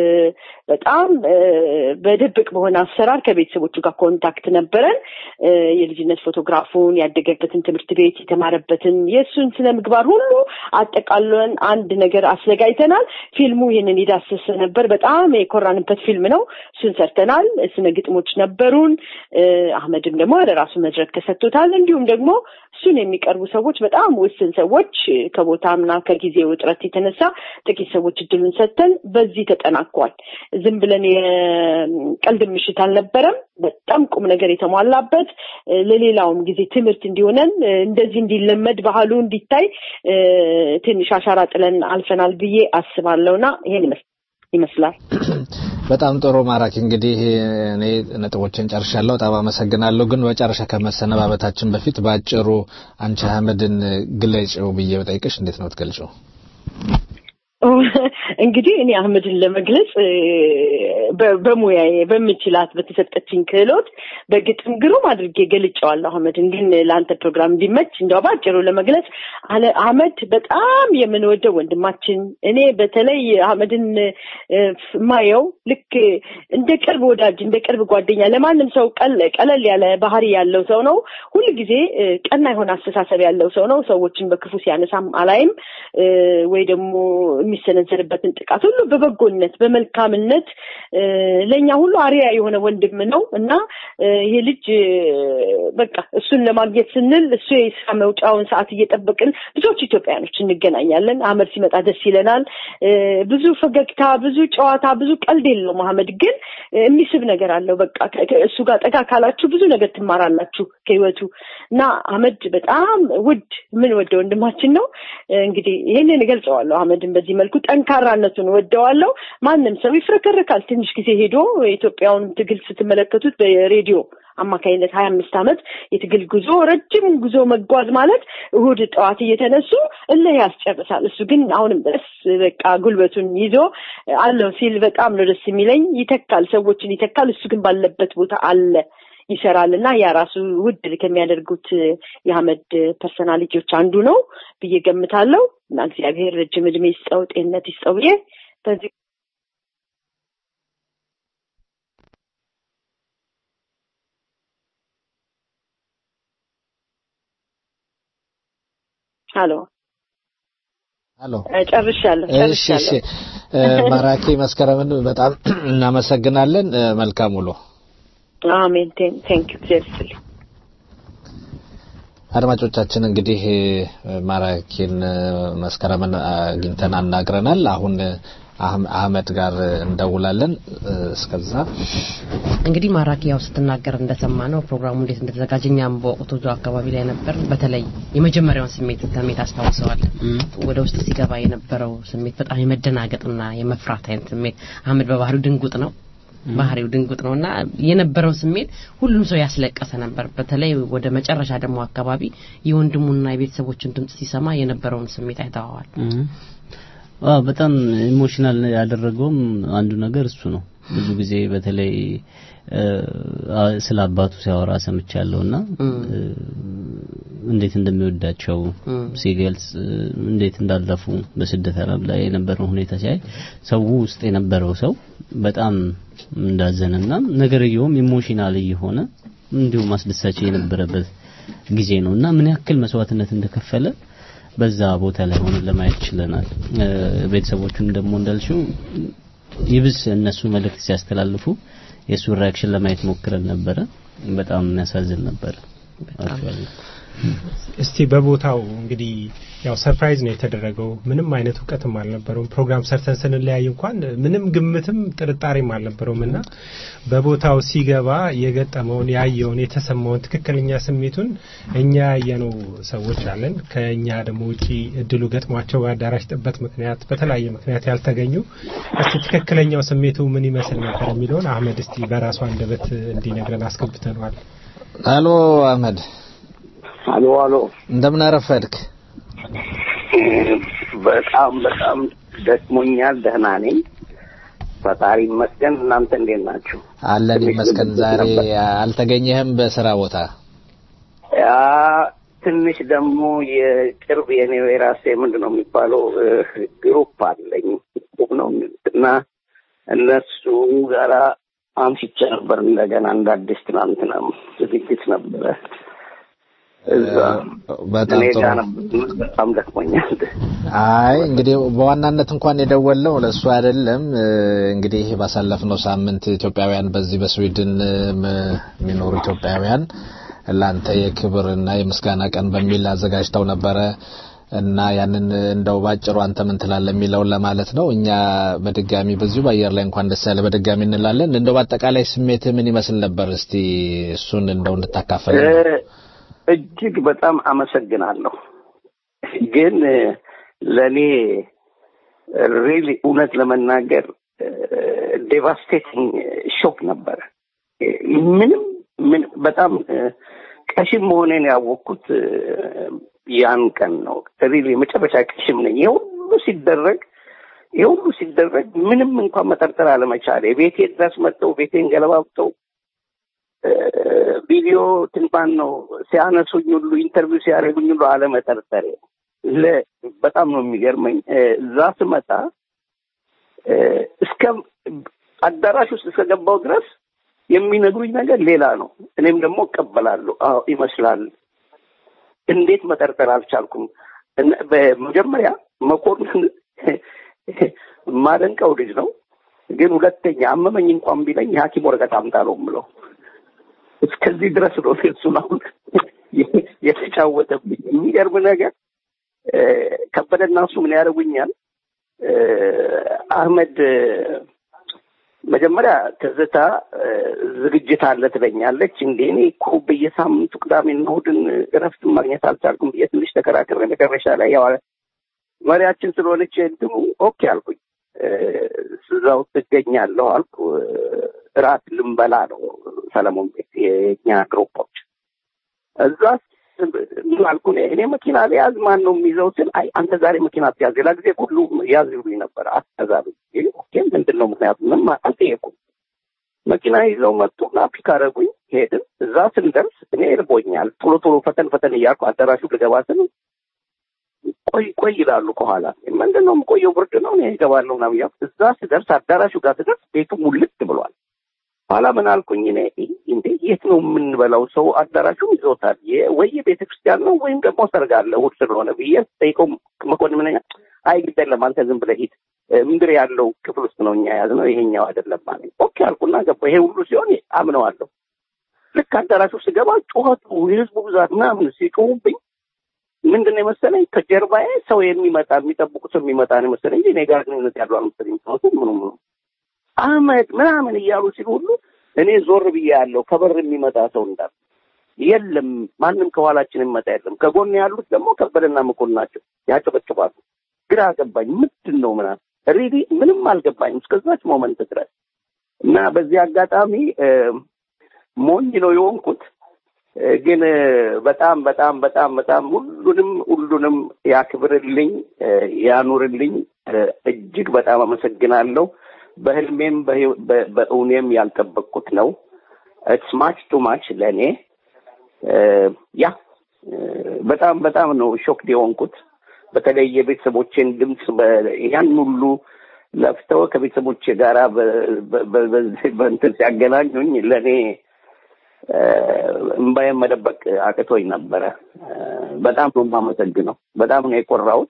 በጣም በድብቅ በሆነ አሰራር ከቤተሰቦቹ ጋር ኮንታክት ነበረን። የልጅነት ፎቶግራፉን፣ ያደገበትን ትምህርት ቤት፣ የተማረበትን የእሱን ስነ ምግባር ሁሉ አጠቃለን አንድ ነገር አስዘጋጅተናል። ፊልሙ ይህንን የዳሰሰ ነበር። በጣም የኮራንበት ፊልም ነው። እሱን ሰርተናል። ስነ ግጥሞች ነበሩን። አህመድም ደግሞ ወደ ራሱ መድረክ ተሰጥቶታል። እንዲሁም ደግሞ እሱን የሚቀርቡ ሰዎች በጣም ውስን ሰዎች ከቦታምና ከጊዜው እጥረት የተነሳ ጥቂት ሰዎች እድሉን ሰጥተን በዚህ ተጠናቋል። ዝም ብለን የቀልድ ምሽት አልነበረም። በጣም ቁም ነገር የተሟላበት ለሌላውም ጊዜ ትምህርት እንዲሆነን እንደዚህ እንዲለመድ ባህሉ እንዲታይ ትንሽ አሻራ ጥለን አልፈናል ብዬ አስባለሁና ይሄን ይመስላል። በጣም ጥሩ ማራኪ። እንግዲህ እኔ ነጥቦችን ጨርሻለሁ። በጣም አመሰግናለሁ። ግን በመጨረሻ ከመሰነባበታችን በፊት በአጭሩ አንቺ አህመድን ግለጭው ብዬ በጠይቅሽ እንዴት ነው ትገልጨው? እንግዲህ እኔ አህመድን ለመግለጽ በሙያዬ በምችላት በተሰጠችኝ ክህሎት በግጥም ግሩም አድርጌ ገልጨዋለሁ። አህመድን ግን ለአንተ ፕሮግራም እንዲመች እንዲያው ባጭሩ ለመግለጽ አህመድ በጣም የምንወደው ወንድማችን፣ እኔ በተለይ አህመድን ማየው ልክ እንደ ቅርብ ወዳጅ እንደ ቅርብ ጓደኛ ለማንም ሰው ቀለል ያለ ባህሪ ያለው ሰው ነው። ሁል ጊዜ ቀና የሆነ አስተሳሰብ ያለው ሰው ነው። ሰዎችን በክፉ ሲያነሳም አላይም ወይ ደግሞ የሚሰነዘርበትን ጥቃት ሁሉ በበጎነት በመልካምነት ለእኛ ሁሉ አሪያ የሆነ ወንድም ነው እና ይሄ ልጅ በቃ እሱን ለማግኘት ስንል እሱ የስራ መውጫውን ሰዓት እየጠበቅን ብዙዎች ኢትዮጵያኖች እንገናኛለን። አህመድ ሲመጣ ደስ ይለናል። ብዙ ፈገግታ፣ ብዙ ጨዋታ፣ ብዙ ቀልድ የለውም። አህመድ ግን የሚስብ ነገር አለው። በቃ እሱ ጋር ጠጋ ካላችሁ ብዙ ነገር ትማራላችሁ ከህይወቱ እና አህመድ በጣም ውድ ምን ወደ ወንድማችን ነው። እንግዲህ ይህንን እገልጸዋለሁ። አህመድን በዚህ መልኩ ጠንካራነቱን ወደዋለሁ። ማንም ሰው ይፍረከረካል። ትንሽ ጊዜ ሄዶ የኢትዮጵያውን ትግል ስትመለከቱት በሬዲዮ አማካኝነት ሀያ አምስት ዓመት የትግል ጉዞ ረጅም ጉዞ መጓዝ ማለት እሁድ ጠዋት እየተነሱ እልህ ያስጨርሳል። እሱ ግን አሁንም ድረስ በቃ ጉልበቱን ይዞ አለው ሲል በጣም ነው ደስ የሚለኝ። ይተካል፣ ሰዎችን ይተካል። እሱ ግን ባለበት ቦታ አለ ይሰራል እና ያ ራሱ ውድ ከሚያደርጉት የአህመድ ፐርሰናሊቲዎች አንዱ ነው ብዬ ገምታለሁ እና እግዚአብሔር ረጅም እድሜ ይስጠው፣ ጤንነት ይስጠው ብዬ በዚህ ሀሎ ሄሎ ጨርሻለሁ እሺ እሺ ማራኪ መስከረምን በጣም እናመሰግናለን መልካም ውሎ አሜን ቴንክ ዩ እግዚአብሔር ይስጥልኝ አድማጮቻችን እንግዲህ ማራኪን መስከረምን አግኝተን አናግረናል አሁን አህመድ ጋር እንደውላለን እስከዛ እንግዲህ ማራኪ ያው ስትናገር እንደሰማ ነው ፕሮግራሙ እንዴት እንደተዘጋጀ እኛም በወቅቱ እዛው አካባቢ ላይ ነበር በተለይ የመጀመሪያውን ስሜት ስሜት አስታውሰዋል ወደ ውስጥ ሲገባ የነበረው ስሜት በጣም የመደናገጥና የመፍራት አይነት ስሜት አህመድ በባህሪው ድንጉጥ ነው ባህሪው ድንጉጥ ነው እና የነበረው ስሜት ሁሉም ሰው ያስለቀሰ ነበር በተለይ ወደ መጨረሻ ደግሞ አካባቢ የወንድሙና የቤተሰቦችን ድምጽ ሲሰማ የነበረውን ስሜት አይተዋዋል አዎ በጣም ኢሞሽናል ያደረገውም አንዱ ነገር እሱ ነው ብዙ ጊዜ በተለይ ስለ አባቱ ሲያወራ ሰምቻለሁና እንዴት እንደሚወዳቸው ሲገልጽ እንዴት እንዳለፉ በስደት አረብ ላይ የነበረው ሁኔታ ሲያይ ሰው ውስጥ የነበረው ሰው በጣም እንዳዘነና ነገርየውም ኢሞሽናል እየሆነ እንዲሁም አስደሳች የነበረበት ጊዜ ነው እና ምን ያክል መስዋዕትነት እንደከፈለ በዛ ቦታ ላይ ሆነን ለማየት ችለናል ቤተሰቦቹን ደግሞ እንዳልሽው ይብስ እነሱ መልእክት ሲያስተላልፉ የእሱ ሪያክሽን ለማየት ሞክረን ነበረ በጣም የሚያሳዝን ነበረ እስቲ በቦታው እንግዲህ ያው ሰርፕራይዝ ነው የተደረገው ምንም አይነት እውቀትም አልነበረውም ፕሮግራም ሰርተን ስንለያይ እንኳን ምንም ግምትም ጥርጣሬም አልነበረውም እና በቦታው ሲገባ የገጠመውን ያየውን የተሰማውን ትክክለኛ ስሜቱን እኛ ያየነው ሰዎች አለን ከእኛ ደግሞ ውጪ እድሉ ገጥሟቸው በአዳራሽ ጥበት ምክንያት በተለያየ ምክንያት ያልተገኙ እስቲ ትክክለኛው ስሜቱ ምን ይመስል ነበር የሚለውን አህመድ እስቲ በራሱ አንደበት እንዲነግረን አስገብተነዋል አሎ አህመድ አሎ አሎ እንደምን አረፈድክ በጣም በጣም ደክሞኛል ደህና ነኝ ፈጣሪ ይመስገን እናንተ እንዴት ናችሁ አለን ይመስገን ዛሬ አልተገኘህም በስራ ቦታ ያ ትንሽ ደግሞ የቅርብ የኔ የራሴ ምንድን ነው የሚባለው ግሩፕ አለኝ ነው እና እነሱ ጋራ አምሽቼ ነበር እንደገና እንደ አዲስ ትናንትና ዝግጅት ነበረ በጣም ጥሩ በጣም ደክሞኛል አይ እንግዲህ በዋናነት እንኳን የደወለው ለእሱ አይደለም እንግዲህ ባሳለፍነው ሳምንት ኢትዮጵያውያን በዚህ በስዊድን የሚኖሩ ኢትዮጵያውያን ለአንተ የክብርና የምስጋና ቀን በሚል አዘጋጅተው ነበረ እና ያንን እንደው ባጭሩ አንተ ምን ትላለህ የሚለውን ለማለት ነው እኛ በድጋሚ በዚሁ በአየር ላይ እንኳን ደስ ያለ በድጋሚ እንላለን እንደው በአጠቃላይ ስሜት ምን ይመስል ነበር እስቲ እሱን እንደው እንድታካፈል እጅግ በጣም አመሰግናለሁ ግን ለእኔ ሪሊ እውነት ለመናገር ዴቫስቴቲንግ ሾክ ነበረ ምንም ምን በጣም ቀሽም መሆኔን ያወቅኩት ያን ቀን ነው ሪሊ የመጨረሻ ቀሽም ነኝ ይህ ሁሉ ሲደረግ ይህ ሁሉ ሲደረግ ምንም እንኳን መጠርጠር አለመቻሌ ቤቴ ድረስ መጥተው ቤቴን ገለባብጠው ቪዲዮ ትንባን ነው ሲያነሱኝ ሁሉ ኢንተርቪው ሲያደርጉኝ ሁሉ አለመጠርጠሬ በጣም ነው የሚገርመኝ። እዛ ስመጣ እስከ አዳራሽ ውስጥ እስከገባው ድረስ የሚነግሩኝ ነገር ሌላ ነው። እኔም ደግሞ እቀበላለሁ። አዎ ይመስላል። እንዴት መጠርጠር አልቻልኩም? በመጀመሪያ መኮንን ማደንቀው ልጅ ነው። ግን ሁለተኛ አመመኝ እንኳን ቢለኝ የሐኪም ወረቀት አምጣ ነው የምለው። እስከዚህ ድረስ ነው እሱን አሁን የተጫወተብኝ። የሚገርም ነገር ከበደና እሱ ምን ያደርጉኛል? አህመድ መጀመሪያ ትዝታ ዝግጅት አለ ትለኛለች። እንዴ እኔ እኮ በየሳምንቱ ቅዳሜና እሑድን እረፍት ማግኘት አልቻልኩም ብዬ ትንሽ ተከራክሬ መጨረሻ ላይ ያው መሪያችን ስለሆነች እንትኑ ኦኬ አልኩኝ። እዛው ትገኛለሁ አልኩ። እራት ልንበላ ነው ሰለሞን ቤት የኛ ግሩፖች እዛ ምን አልኩ እኔ መኪና ሊያዝ ማን ነው የሚይዘው ስል አይ አንተ ዛሬ መኪና ትያዝ ሌላ ጊዜ ሁሉ ያዝ ይሉኝ ነበር አትያዛሉ ኦኬ ምንድን ነው ምክንያቱ ምንም አልጠየኩም መኪና ይዘው መጡና ፒክ አደረጉኝ ሄድን እዛ ስንደርስ እኔ እርቦኛል ቶሎ ቶሎ ፈተን ፈተን እያልኩ አዳራሹ ልገባ ስል ቆይ ቆይ ይላሉ ከኋላ ምንድን ነው የምቆየው ብርድ ነው እኔ እገባለሁ ምናምን እያልኩ እዛ ስደርስ አዳራሹ ጋር ስደርስ ቤቱ ሙልት ብሏል ኋላ ምን አልኩኝ እኔ እንዴ የት ነው የምንበላው? ሰው አዳራሹም ይዞታል። ወይ ቤተ ክርስቲያን ነው ወይም ደግሞ ሰርግ አለ እሑድ ስለሆነ ብዬ ጠይቀው መኮንን ምን አይ ግድ የለም አንተ ዝም ብለህ ሂድ፣ ምድር ያለው ክፍል ውስጥ ነው እኛ የያዝነው ይሄኛው አይደለም ማለት ኦኬ አልኩና ገባ። ይሄ ሁሉ ሲሆን አምነዋለሁ። ልክ አዳራሹ ስገባ ጩኸቱ፣ የህዝቡ ብዛት ምናምን ሲጮሁብኝ ምንድን ነው የመሰለኝ ከጀርባዬ ሰው የሚመጣ የሚጠብቁት ሰው የሚመጣ ነው የመሰለኝ እንጂ እኔ ጋር ግንኙነት ያለው አልመሰለኝ። ምኑ ምኑ አህመድ ምናምን እያሉ ሲሉ ሁሉ እኔ ዞር ብዬ ያለው ከበር የሚመጣ ሰው እንዳለ የለም፣ ማንም ከኋላችን የሚመጣ የለም። ከጎን ያሉት ደግሞ ከበደና መኮንን ናቸው፣ ያጨበጭባሉ። ግራ ገባኝ። ምንድን ነው ምናምን ሪዲ ምንም አልገባኝም እስከዛች ሞመንት ድረስ እና በዚህ አጋጣሚ ሞኝ ነው የሆንኩት። ግን በጣም በጣም በጣም በጣም ሁሉንም ሁሉንም ያክብርልኝ ያኑርልኝ። እጅግ በጣም አመሰግናለሁ። በህልሜም በእውኔም ያልጠበቅኩት ነው። ኢትስ ማች ቱ ማች ለእኔ ያ በጣም በጣም ነው ሾክድ የሆንኩት። በተለይ የቤተሰቦቼን ድምፅ ያን ሁሉ ለፍተው ከቤተሰቦቼ ጋራ በእንትን ሲያገናኙኝ ለእኔ እምባዬን መደበቅ አቅቶኝ ነበረ። በጣም ነው የማመሰግነው። በጣም ነው የኮራሁት።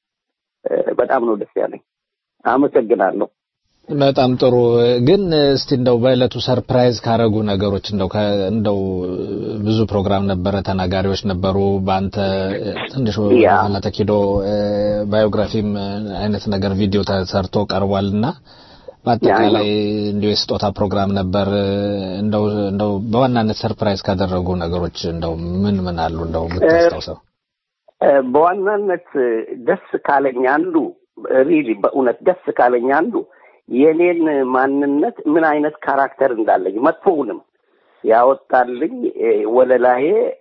በጣም ነው ደስ ያለኝ። አመሰግናለሁ። በጣም ጥሩ። ግን እስቲ እንደው በእለቱ ሰርፕራይዝ ካረጉ ነገሮች እንደው እንደው ብዙ ፕሮግራም ነበረ፣ ተናጋሪዎች ነበሩ። በአንተ ትንሽ ኋላ ተኪዶ ባዮግራፊም አይነት ነገር ቪዲዮ ተሰርቶ ቀርቧልና በአጠቃላይ እንዲሁ የስጦታ ፕሮግራም ነበር። እንደው እንደው በዋናነት ሰርፕራይዝ ካደረጉ ነገሮች እንደው ምን ምን አሉ እንደው የምታስታውሰው? በዋናነት ደስ ካለኝ አንዱ ሪሊ በእውነት ደስ ካለኝ አንዱ የኔን ማንነት ምን አይነት ካራክተር እንዳለኝ መጥፎውንም ያወጣልኝ ወለላዬ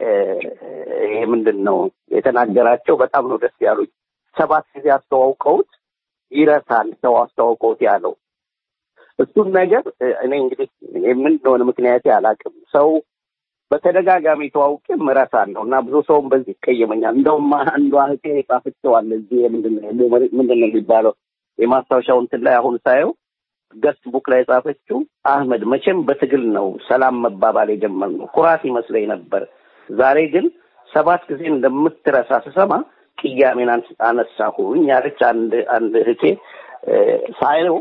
ይሄ ምንድን ነው የተናገራቸው በጣም ነው ደስ ያሉኝ። ሰባት ጊዜ አስተዋውቀውት ይረሳል ሰው አስተዋውቀውት ያለው እሱን ነገር እኔ እንግዲህ ምን እንደሆነ ምክንያት አላውቅም። ሰው በተደጋጋሚ ተዋውቄ እረሳለሁ እና ብዙ ሰውም በዚህ ይቀየመኛል። እንደውም አንዷ እህቴ ጻፍቼዋል እዚህ ምንድን ነው የሚባለው የማስታወሻው እንትን ላይ አሁን ሳየው ገስት ቡክ ላይ የጻፈችው አህመድ መቼም በትግል ነው ሰላም መባባል የጀመርነው ኩራት ይመስለኝ ነበር። ዛሬ ግን ሰባት ጊዜ እንደምትረሳ ስሰማ ቅያሜን አነሳሁኝ ያለች አንድ አንድ እህቴ ሳየው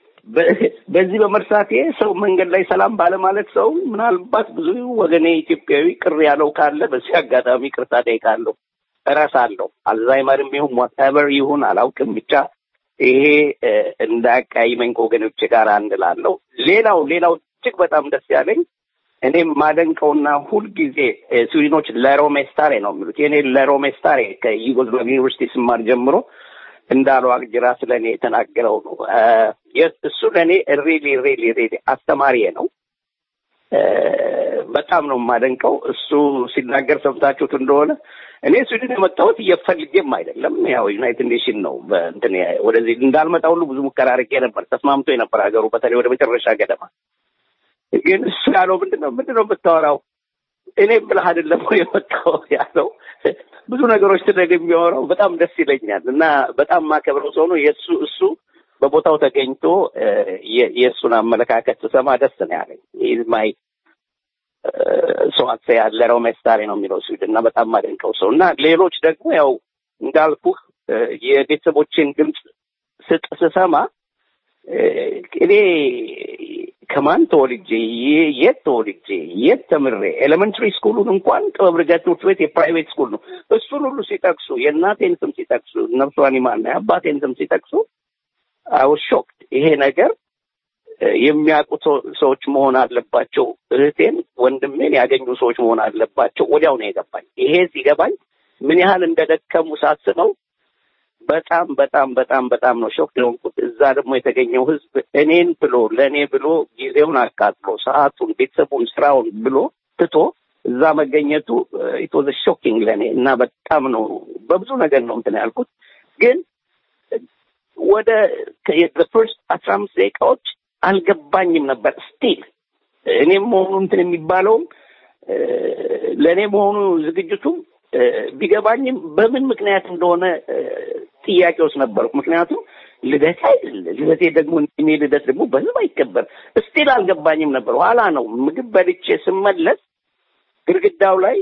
በዚህ በመርሳቴ ሰው መንገድ ላይ ሰላም ባለማለት ሰው ምናልባት ብዙ ወገኔ ኢትዮጵያዊ ቅር ያለው ካለ በዚህ አጋጣሚ ቅርታ ጠይቃለሁ። እረሳለሁ። አልዛይመርም ይሁን ዋትኤቨር ይሁን አላውቅም ብቻ ይሄ እንዳያቀያይመኝ ከወገኖች ጋር አንድ ላለው። ሌላው ሌላው እጅግ በጣም ደስ ያለኝ እኔም ማደንቀውና ሁልጊዜ ስዊድኖች ለሮሜስታሬ ነው የሚሉት የኔ ለሮሜስታሬ ከዩጎዝላቭ ዩኒቨርሲቲ ስማር ጀምሮ እንዳለው አግጅራ ስለ እኔ የተናገረው ነው። እሱ ለእኔ ሪሊ ሪሊ ሪሊ አስተማሪዬ ነው። በጣም ነው የማደንቀው። እሱ ሲናገር ሰምታችሁት እንደሆነ እኔ ስዊድን የመጣሁት እየፈልጌም አይደለም። ያው ዩናይትድ ኔሽን ነው በእንትን ወደዚህ እንዳልመጣ ሁሉ ብዙ ሙከራ አድርጌ ነበር። ተስማምቶ የነበር ሀገሩ በተለይ ወደ መጨረሻ ገደማ። ግን እሱ ያለው ምንድን ነው ምንድን ነው የምታወራው እኔም ብለህ አይደለም ወይ የመጣው ያለው ብዙ ነገሮች ስለግ የሚያወራው በጣም ደስ ይለኛል እና በጣም ማከብረው ሰው ነው። የእሱ እሱ በቦታው ተገኝቶ የእሱን አመለካከት ስሰማ ደስ ነው ያለኝ። ኢዝ ማይ ሰው አክሰ ያለ ሮሜስታሬ ነው የሚለው ስዊድን እና በጣም ማደንቀው ሰው እና ሌሎች ደግሞ ያው እንዳልኩህ የቤተሰቦችን ድምፅ ስጥ ስሰማ እኔ ከማን ተወልጄ የት ተወልጄ የት ተምሬ ኤሌመንትሪ ስኩሉን እንኳን ጥበብ ርገት ትምህርት ቤት የፕራይቬት ስኩል ነው። እሱን ሁሉ ሲጠቅሱ የእናቴን ስም ሲጠቅሱ ነፍሷን ይማርና የአባቴን ስም ሲጠቅሱ አውስ ሾክድ። ይሄ ነገር የሚያውቁ ሰዎች መሆን አለባቸው። እህቴን ወንድሜን ያገኙ ሰዎች መሆን አለባቸው። ወዲያው ነው የገባኝ። ይሄ ሲገባኝ ምን ያህል እንደደከሙ ሳስበው በጣም በጣም በጣም በጣም ነው ሾክ የሆንኩት። እዛ ደግሞ የተገኘው ህዝብ እኔን ብሎ ለእኔ ብሎ ጊዜውን አቃጥሎ ሰዓቱን፣ ቤተሰቡን፣ ስራውን ብሎ ትቶ እዛ መገኘቱ ኢት ዋዝ ሾኪንግ ለእኔ እና በጣም ነው በብዙ ነገር ነው እንትን ያልኩት። ግን ወደ ፈርስት አስራ አምስት ደቂቃዎች አልገባኝም ነበር ስቲል እኔም መሆኑ እንትን የሚባለውም ለእኔ መሆኑ ዝግጅቱም ቢገባኝም በምን ምክንያት እንደሆነ ጥያቄ ውስጥ ነበርኩ። ምክንያቱም ልደት አይደለ ልደቴ ደግሞ እኔ ልደት ደግሞ በህዝብ አይከበር እስቲል አልገባኝም ነበር። ኋላ ነው ምግብ በልቼ ስመለስ ግድግዳው ላይ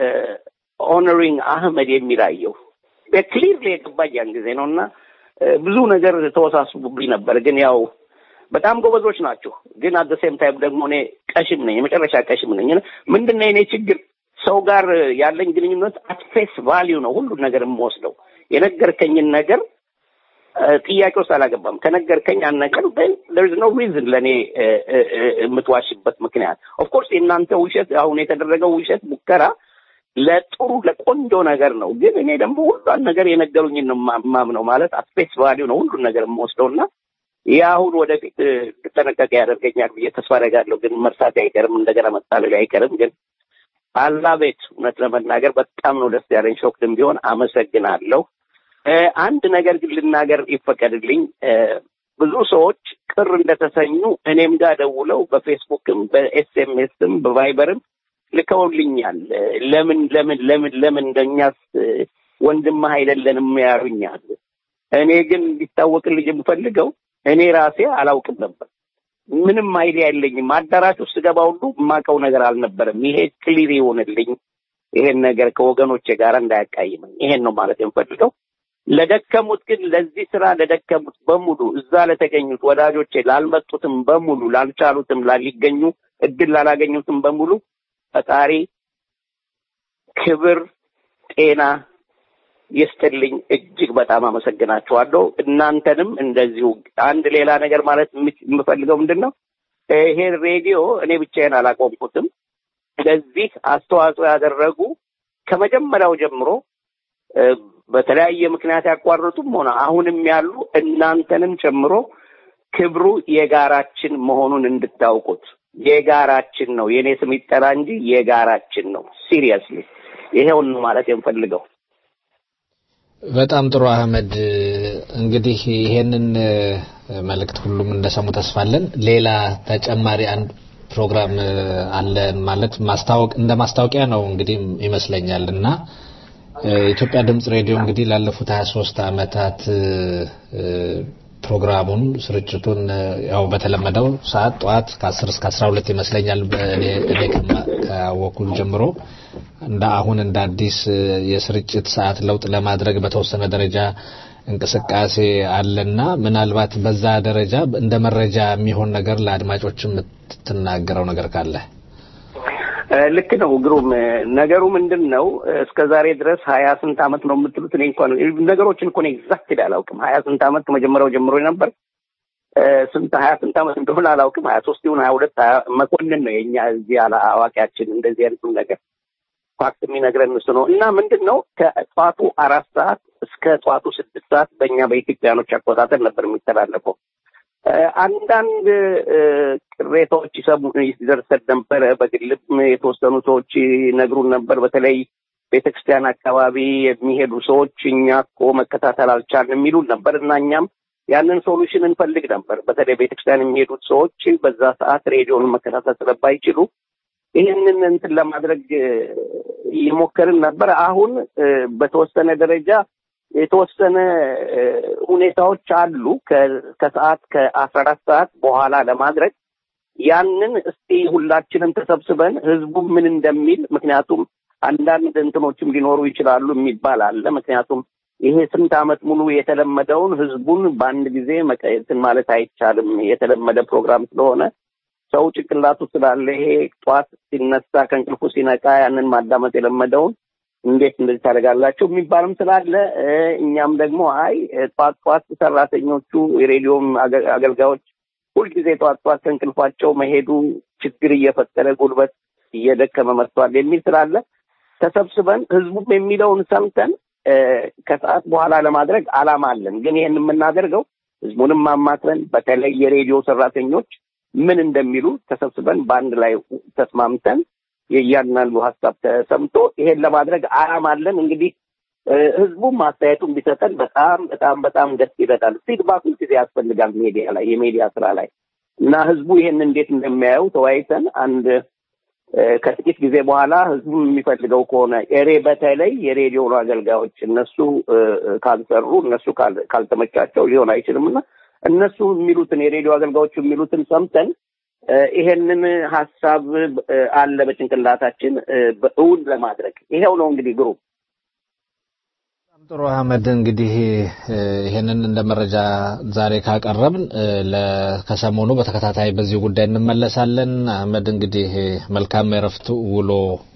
ኦነሪንግ አህመድ የሚል አየሁ። በክሊርሊ የገባኝ ያን ጊዜ ነው እና ብዙ ነገር ተወሳስቡብኝ ነበር። ግን ያው በጣም ጎበዞች ናቸው። ግን አት ሴም ታይም ደግሞ እኔ ቀሽም ነኝ፣ የመጨረሻ ቀሽም ነኝ። ምንድን ነው የኔ ችግር? ሰው ጋር ያለኝ ግንኙነት አትፌስ ቫሊዩ ነው ሁሉን ነገር የምወስደው። የነገርከኝን ነገር ጥያቄ ውስጥ አላገባም። ከነገርከኝ ያን ነገር ር ኖ ሪዝን ለእኔ የምትዋሽበት ምክንያት። ኦፍኮርስ የእናንተ ውሸት አሁን የተደረገው ውሸት ሙከራ ለጥሩ ለቆንጆ ነገር ነው። ግን እኔ ደግሞ ሁሏን ነገር የነገሩኝን ነው ማምነው። ማለት አትፌስ ቫሊዩ ነው ሁሉን ነገር የምወስደው እና ይህ አሁን ወደፊት ልጠነቀቅ ያደርገኛል ብዬ ተስፋ አደርጋለሁ። ግን መርሳት አይቀርም፣ እንደገና መጣለል አይቀርም። ግን አላቤት እውነት ለመናገር በጣም ነው ደስ ያለኝ። ሾክድም ቢሆን አመሰግናለሁ። አንድ ነገር ግን ልናገር ይፈቀድልኝ። ብዙ ሰዎች ቅር እንደተሰኙ እኔም ጋር ደውለው በፌስቡክም በኤስኤምኤስም በቫይበርም ልከውልኛል። ለምን ለምን ለምን ለምን እንደኛስ ወንድምህ አይደለንም ያሉኛል። እኔ ግን እንዲታወቅልኝ የምፈልገው እኔ ራሴ አላውቅም ነበር። ምንም አይዲያ የለኝም። አዳራሽ ውስጥ ገባ ሁሉ የማውቀው ነገር አልነበረም። ይሄ ክሊር ይሆንልኝ። ይሄን ነገር ከወገኖቼ ጋር እንዳያቃይመኝ። ይሄን ነው ማለት የምፈልገው። ለደከሙት ግን ለዚህ ስራ ለደከሙት በሙሉ እዛ ለተገኙት ወዳጆቼ፣ ላልመጡትም በሙሉ ላልቻሉትም፣ ላሊገኙ እድል ላላገኙትም በሙሉ ፈጣሪ ክብር፣ ጤና ይስጥልኝ። እጅግ በጣም አመሰግናችኋለሁ። እናንተንም እንደዚሁ። አንድ ሌላ ነገር ማለት የምፈልገው ምንድን ነው፣ ይሄ ሬዲዮ እኔ ብቻዬን አላቆምኩትም። ለዚህ አስተዋጽኦ ያደረጉ ከመጀመሪያው ጀምሮ በተለያየ ምክንያት ያቋረጡም ሆነ አሁንም ያሉ እናንተንም ጨምሮ ክብሩ የጋራችን መሆኑን እንድታውቁት የጋራችን ነው። የእኔ ስም ይጠራ እንጂ የጋራችን ነው። ሲሪየስሊ ይሄውን ነው ማለት የምፈልገው። በጣም ጥሩ አህመድ። እንግዲህ ይሄንን መልእክት ሁሉም እንደሰሙ ተስፋለን። ሌላ ተጨማሪ አንድ ፕሮግራም አለን ማለት ማስታወቅ እንደ ማስታወቂያ ነው እንግዲህ ይመስለኛል እና የኢትዮጵያ ድምጽ ሬዲዮ እንግዲህ ላለፉት 23 ዓመታት ፕሮግራሙን ስርጭቱን ያው በተለመደው ሰዓት ጠዋት ከ10 እስከ 12 ይመስለኛል እኔ እኔ ካወኩ ጀምሮ እንደ አሁን እንደ አዲስ የስርጭት ሰዓት ለውጥ ለማድረግ በተወሰነ ደረጃ እንቅስቃሴ አለና ምናልባት በዛ ደረጃ እንደ መረጃ የሚሆን ነገር ለአድማጮች የምትናገረው ነገር ካለ ልክ ነው ግሩም ነገሩ ምንድን ነው እስከ ዛሬ ድረስ ሀያ ስንት አመት ነው የምትሉት እኔ እንኳን ነገሮችን እኮ ኤግዛክት አላውቅም ሀያ ስንት አመት ከመጀመሪያው ጀምሮ ነበር ስንት ሀያ ስንት አመት እንደሆነ አላውቅም ሀያ ሶስት ይሁን ሀያ ሁለት መኮንን ነው የኛ እዚህ ያለ አዋቂያችን እንደዚህ አይነቱን ነገር ፋክት የሚነግረን እሱ ነው እና ምንድን ነው ከጠዋቱ አራት ሰዓት እስከ ጠዋቱ ስድስት ሰዓት በእኛ በኢትዮጵያኖች አቆጣጠር ነበር የሚተላለፈው አንዳንድ ቅሬታዎች ይሰሙ ይደርሰን ነበረ። በግልም የተወሰኑ ሰዎች ይነግሩን ነበር። በተለይ ቤተክርስቲያን አካባቢ የሚሄዱ ሰዎች እኛ እኮ መከታተል አልቻልንም የሚሉን ነበር እና እኛም ያንን ሶሉሽን እንፈልግ ነበር። በተለይ ቤተክርስቲያን የሚሄዱት ሰዎች በዛ ሰዓት ሬዲዮን መከታተል ስለማይችሉ ይህንን እንትን ለማድረግ እየሞከርን ነበር። አሁን በተወሰነ ደረጃ የተወሰነ ሁኔታዎች አሉ ከሰዓት ከአስራ አራት ሰዓት በኋላ ለማድረግ ያንን እስቲ ሁላችንም ተሰብስበን ህዝቡ ምን እንደሚል ምክንያቱም አንዳንድ እንትኖችም ሊኖሩ ይችላሉ የሚባል አለ። ምክንያቱም ይሄ ስንት ዓመት ሙሉ የተለመደውን ህዝቡን በአንድ ጊዜ መቀየትን ማለት አይቻልም። የተለመደ ፕሮግራም ስለሆነ ሰው ጭንቅላቱ ስላለ ይሄ ጠዋት ሲነሳ ከእንቅልፉ ሲነቃ ያንን ማዳመጥ የለመደውን እንዴት እንደዚህ ታደርጋላቸው የሚባልም ስላለ እኛም ደግሞ አይ ጠዋት ጠዋት ሰራተኞቹ የሬዲዮም አገልጋዮች ሁልጊዜ ጠዋት ጠዋት ከእንቅልፋቸው መሄዱ ችግር እየፈጠረ ጉልበት እየደከመ መጥቷል የሚል ስላለ ተሰብስበን ህዝቡም የሚለውን ሰምተን ከሰዓት በኋላ ለማድረግ አላማ አለን። ግን ይህን የምናደርገው ህዝቡንም ማማክረን በተለይ የሬዲዮ ሰራተኞች ምን እንደሚሉ ተሰብስበን በአንድ ላይ ተስማምተን የእያንዳንዱ ሀሳብ ተሰምቶ ይሄን ለማድረግ አላማ አለን። እንግዲህ ህዝቡም አስተያየቱን ቢሰጠን በጣም በጣም በጣም ደስ ይለናል። ፊድባክ ጊዜ ያስፈልጋል ሜዲያ ላይ የሚዲያ ስራ ላይ እና ህዝቡ ይሄን እንዴት እንደሚያየው ተወያይተን አንድ ከጥቂት ጊዜ በኋላ ህዝቡ የሚፈልገው ከሆነ ኤሬ በተለይ የሬዲዮ አገልጋዮች እነሱ ካልሰሩ እነሱ ካልተመቻቸው ሊሆን አይችልም እና እነሱ የሚሉትን የሬዲዮ አገልጋዮቹ የሚሉትን ሰምተን ይሄንን ሀሳብ አለ በጭንቅላታችን እውን ለማድረግ ይሄው ነው እንግዲህ ግሩፕ ጥሩ አህመድ፣ እንግዲህ ይሄንን እንደ መረጃ ዛሬ ካቀረብን ከሰሞኑ በተከታታይ በዚህ ጉዳይ እንመለሳለን። አህመድ፣ እንግዲህ መልካም የረፍት ውሎ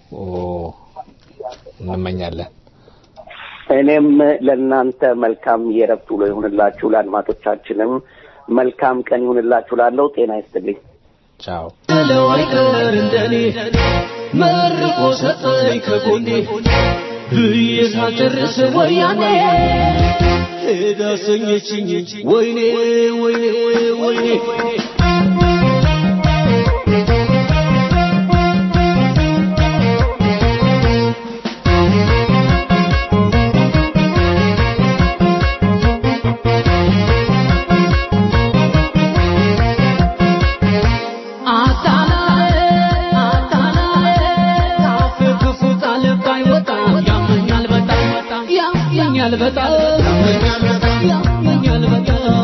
እንመኛለን። እኔም ለእናንተ መልካም የረፍት ውሎ ይሁንላችሁ፣ ለአድማጮቻችንም መልካም ቀን ይሁንላችሁ። ላለው ጤና ይስጥልኝ። ቻው። ለዋይቀር እንደኔ መርቆ ሰጠኝ ከጎኔ ብዬ ሳልጨርስ ወያኔ ሄዳ ሰኘችኝ ወይኔ ወይኔ ወይኔ ያመኛል በጣም ያመኛል በጣም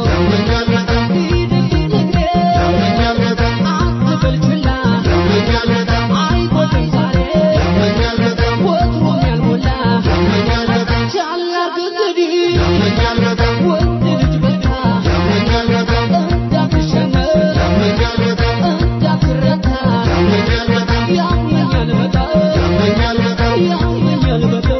አትበል ችላ አይቆጥም ዛሬ ወትሮም ያልሞላ ቻላርግ እንግዲህ ወንድ ልጅ በቃ እንዳትሸነፍ እንዳትረታ ያመኛል በጣም ያመኛል በጣም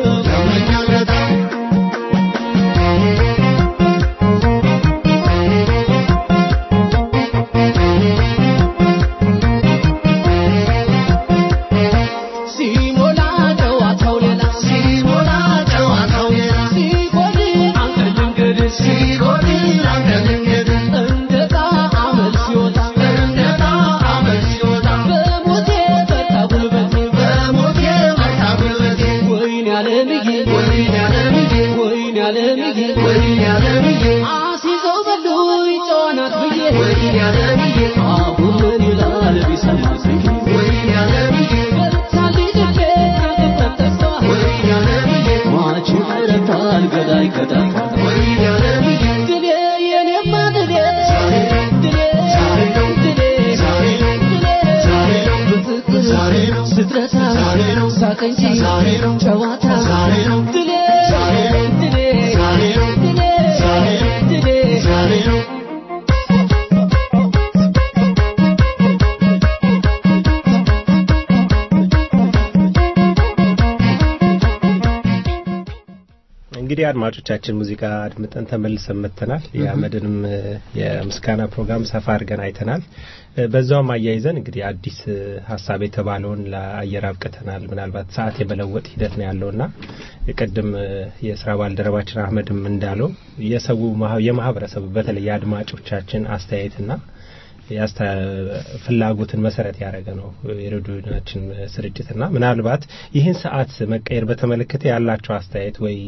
ሲሞላ ጨዋታው ሌላ ሲሞላ ጨዋታው ሌላ ሲጎድ አንተ ልንገድ ሲጎድ አንተ ልንገድ እንደ ጣዕመል ሲወጣ እንደ ጣዕመል ሲወጣ በሞቴ በርታ ጉልበቴ በሞቴ በርታ ጉልበቴ ወይኔ ዓለምዬ ወይኔ ዓለምዬ ወይኔ ዓለምዬ ወይኔ ዓለምዬ አሲዘው በሉኝ ጨዋናት ብዬ ወይኔ ዓለምዬ አሁን ምን ይላል ቢሰማ ስዬ ወይኔ ዓለምዬ በርታልኝ ልቤ ከድፍረት ተስፋ ወይኔ ዓለምዬ ማች ይረታል ገዳይ ገዳይ ወይኔ ዓለምዬ ድሌ የኔማ ድሌ ድሌ ድሌ ድሌ በፍቅር ስትረታ ሳቅ እንጂ ጨዋታ ድሌ ድሌ ድሌ ድሌ እንግዲህ አድማጮቻችን ሙዚቃ አድምጠን ተመልሰን መጥተናል። የአመድንም የምስጋና ፕሮግራም ሰፋ አድርገን አይተናል። በዛውም አያይዘን እንግዲህ አዲስ ሀሳብ የተባለውን ለአየር አብቅተናል። ምናልባት ሰዓት የመለወጥ ሂደት ነው ያለውና ቅድም የስራ ባልደረባችን አህመድም እንዳለው የሰው የማህበረሰቡ በተለይ የአድማጮቻችን አስተያየትና ፍላጎትን መሰረት ያደረገ ነው የሬዲዮናችን ስርጭትና ምናልባት ይህን ሰዓት መቀየር በተመለከተ ያላቸው አስተያየት ወይ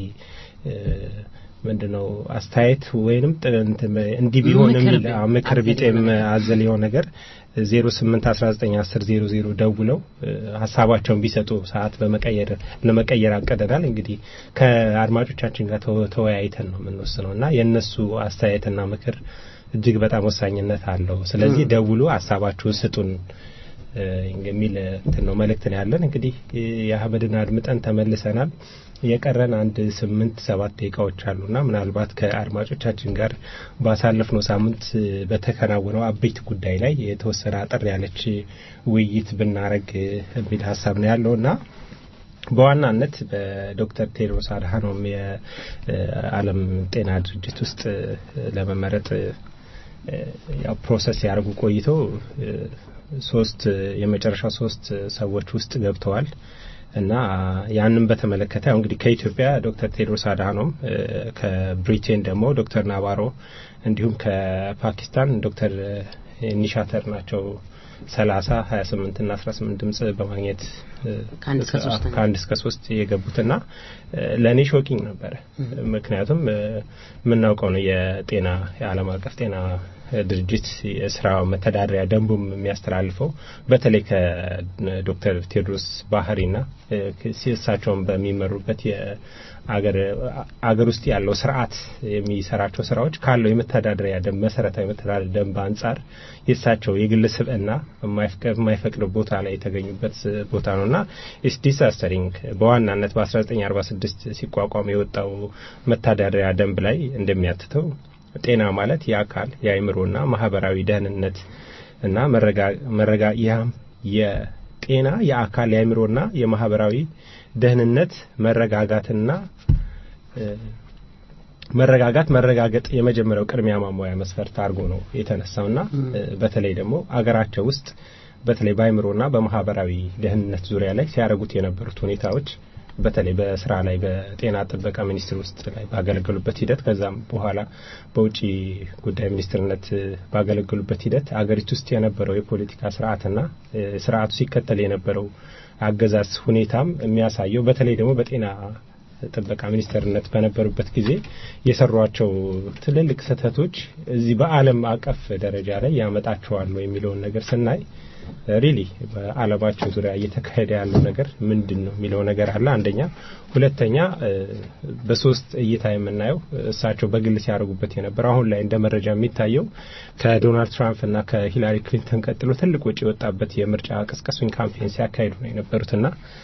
ምንድነው አስተያየት ወይንም እንዲህ ቢሆን የሚል ምክር ቢጤም አዘል የሆነ ነገር ዜሮ ስምንት አስራ ዘጠኝ አስር ዜሮ ዜሮ ደውለው ሀሳባቸውን ቢሰጡ ሰዓት በመቀየር ለመቀየር አቀደናል። እንግዲህ ከአድማጮቻችን ጋር ተወያይተን ነው የምንወስነው እና የእነሱ አስተያየትና ምክር እጅግ በጣም ወሳኝነት አለው። ስለዚህ ደውሉ፣ ሀሳባችሁን ስጡን የሚል እንትን ነው መልእክት ነው ያለን። እንግዲህ የአህመድን አድምጠን ተመልሰናል። የቀረን አንድ ስምንት ሰባት ደቂቃዎች አሉና ምናልባት ከአድማጮቻችን ጋር ባሳለፍነው ሳምንት በተከናወነው አበይት ጉዳይ ላይ የተወሰነ አጠር ያለች ውይይት ብናረግ የሚል ሀሳብ ነው ያለውና በዋናነት በዶክተር ቴድሮስ አድሃኖም የዓለም ጤና ድርጅት ውስጥ ለመመረጥ ያው ፕሮሰስ ያደርጉ ቆይተው ሶስት የመጨረሻ ሶስት ሰዎች ውስጥ ገብተዋል እና ያንን በተመለከተ ያው እንግዲህ ከኢትዮጵያ ዶክተር ቴድሮስ አድሃኖም ከብሪቴን ደግሞ ዶክተር ናባሮ እንዲሁም ከፓኪስታን ዶክተር ኒሻተር ናቸው ሰላሳ ሀያ ስምንት ና አስራ ስምንት ድምጽ በማግኘት ከአንድ እስከ ሶስት የገቡትና ለእኔ ሾኪንግ ነበረ። ምክንያቱም የምናውቀው ነው የጤና የዓለም አቀፍ ጤና ድርጅት የስራ መተዳደሪያ ደንቡም የሚያስተላልፈው በተለይ ከዶክተር ቴዎድሮስ ባህሪና እሳቸውን በሚመሩበት አገር ውስጥ ያለው ስርዓት የሚሰራቸው ስራዎች ካለው የመተዳደሪያ ደንብ መሰረታዊ የመተዳደሪያ ደንብ አንጻር የእሳቸው የግል ስብዕና የማይፈቅድ ቦታ ላይ የተገኙበት ቦታ ነው እና ኢስ ዲሳስተሪንግ በዋናነት በ1946 ሲቋቋም የወጣው መተዳደሪያ ደንብ ላይ እንደሚያትተው ጤና ማለት የአካል የአእምሮና ማህበራዊ ደህንነት እና መረጋ ያም የጤና የአካል የአእምሮና የማህበራዊ ደህንነት መረጋጋትና መረጋጋት መረጋገጥ የመጀመሪያው ቅድሚያ ማሟያ መስፈርት አድርጎ ነው የተነሳውና በተለይ ደግሞ አገራቸው ውስጥ በተለይ በአእምሮና በማህበራዊ ደህንነት ዙሪያ ላይ ሲያደርጉት የነበሩት ሁኔታዎች በተለይ በስራ ላይ በጤና ጥበቃ ሚኒስቴር ውስጥ ላይ ባገለገሉበት ሂደት ከዛም በኋላ በውጭ ጉዳይ ሚኒስትርነት ባገለገሉበት ሂደት አገሪቱ ውስጥ የነበረው የፖለቲካ ስርዓትና ስርዓቱ ሲከተል የነበረው አገዛዝ ሁኔታም የሚያሳየው በተለይ ደግሞ በጤና ጥበቃ ሚኒስተርነት በነበሩበት ጊዜ የሰሯቸው ትልልቅ ስህተቶች እዚህ በዓለም አቀፍ ደረጃ ላይ ያመጣቸዋል የሚለውን ነገር ስናይ ሪሊ በዓለማችን ዙሪያ እየተካሄደ ያለው ነገር ምንድን ነው የሚለው ነገር አለ። አንደኛ፣ ሁለተኛ በሶስት እይታ የምናየው እሳቸው በግል ሲያደርጉበት የነበረው አሁን ላይ እንደ መረጃ የሚታየው ከዶናልድ ትራምፕ እና ከሂላሪ ክሊንተን ቀጥሎ ትልቅ ወጪ የወጣበት የምርጫ ቀስቀሱኝ ካምፔን ሲያካሂዱ ነው የነበሩትና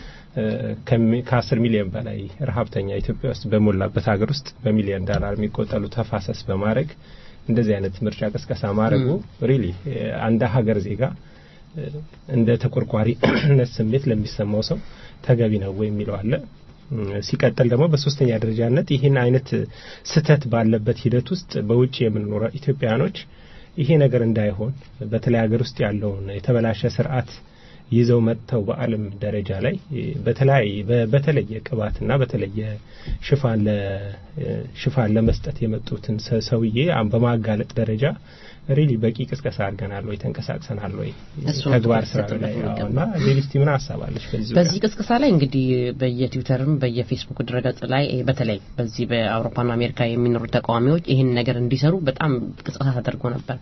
ከአስር ሚሊዮን በላይ ረሀብተኛ ኢትዮጵያ ውስጥ በሞላበት ሀገር ውስጥ በሚሊዮን ዳላር የሚቆጠሉ ተፋሰስ በማድረግ እንደዚህ አይነት ምርጫ ቀስቀሳ ማድረጉ ሪሊ አንድ ሀገር ዜጋ እንደ ተቆርቋሪነት ስሜት ለሚሰማው ሰው ተገቢ ነው ወይ የሚለው አለ። ሲቀጥል ደግሞ በሶስተኛ ደረጃነት ይህን አይነት ስህተት ባለበት ሂደት ውስጥ በውጭ የምንኖረ ኢትዮጵያኖች ይሄ ነገር እንዳይሆን በተለይ ሀገር ውስጥ ያለውን የተበላሸ ስርዓት ይዘው መጥተው በዓለም ደረጃ ላይ በተለያየ በተለየ ቅባትና በተለየ ሽፋን ሽፋን ለመስጠት የመጡትን ሰውዬ በማጋለጥ ደረጃ ሪሊ በቂ ቅስቀሳ አድርገናል ወይ ተንቀሳቅሰናል ወይ ተግባር ስራ ላይ እና ሌሊስቲ ምን ሀሳባለች በዚህ በዚህ ቅስቀሳ ላይ እንግዲህ በየትዊተርም በየፌስቡክ ድረገጽ ላይ በተለይ በዚህ በአውሮፓና አሜሪካ የሚኖሩ ተቃዋሚዎች ይህን ነገር እንዲሰሩ በጣም ቅስቀሳ ተደርጎ ነበር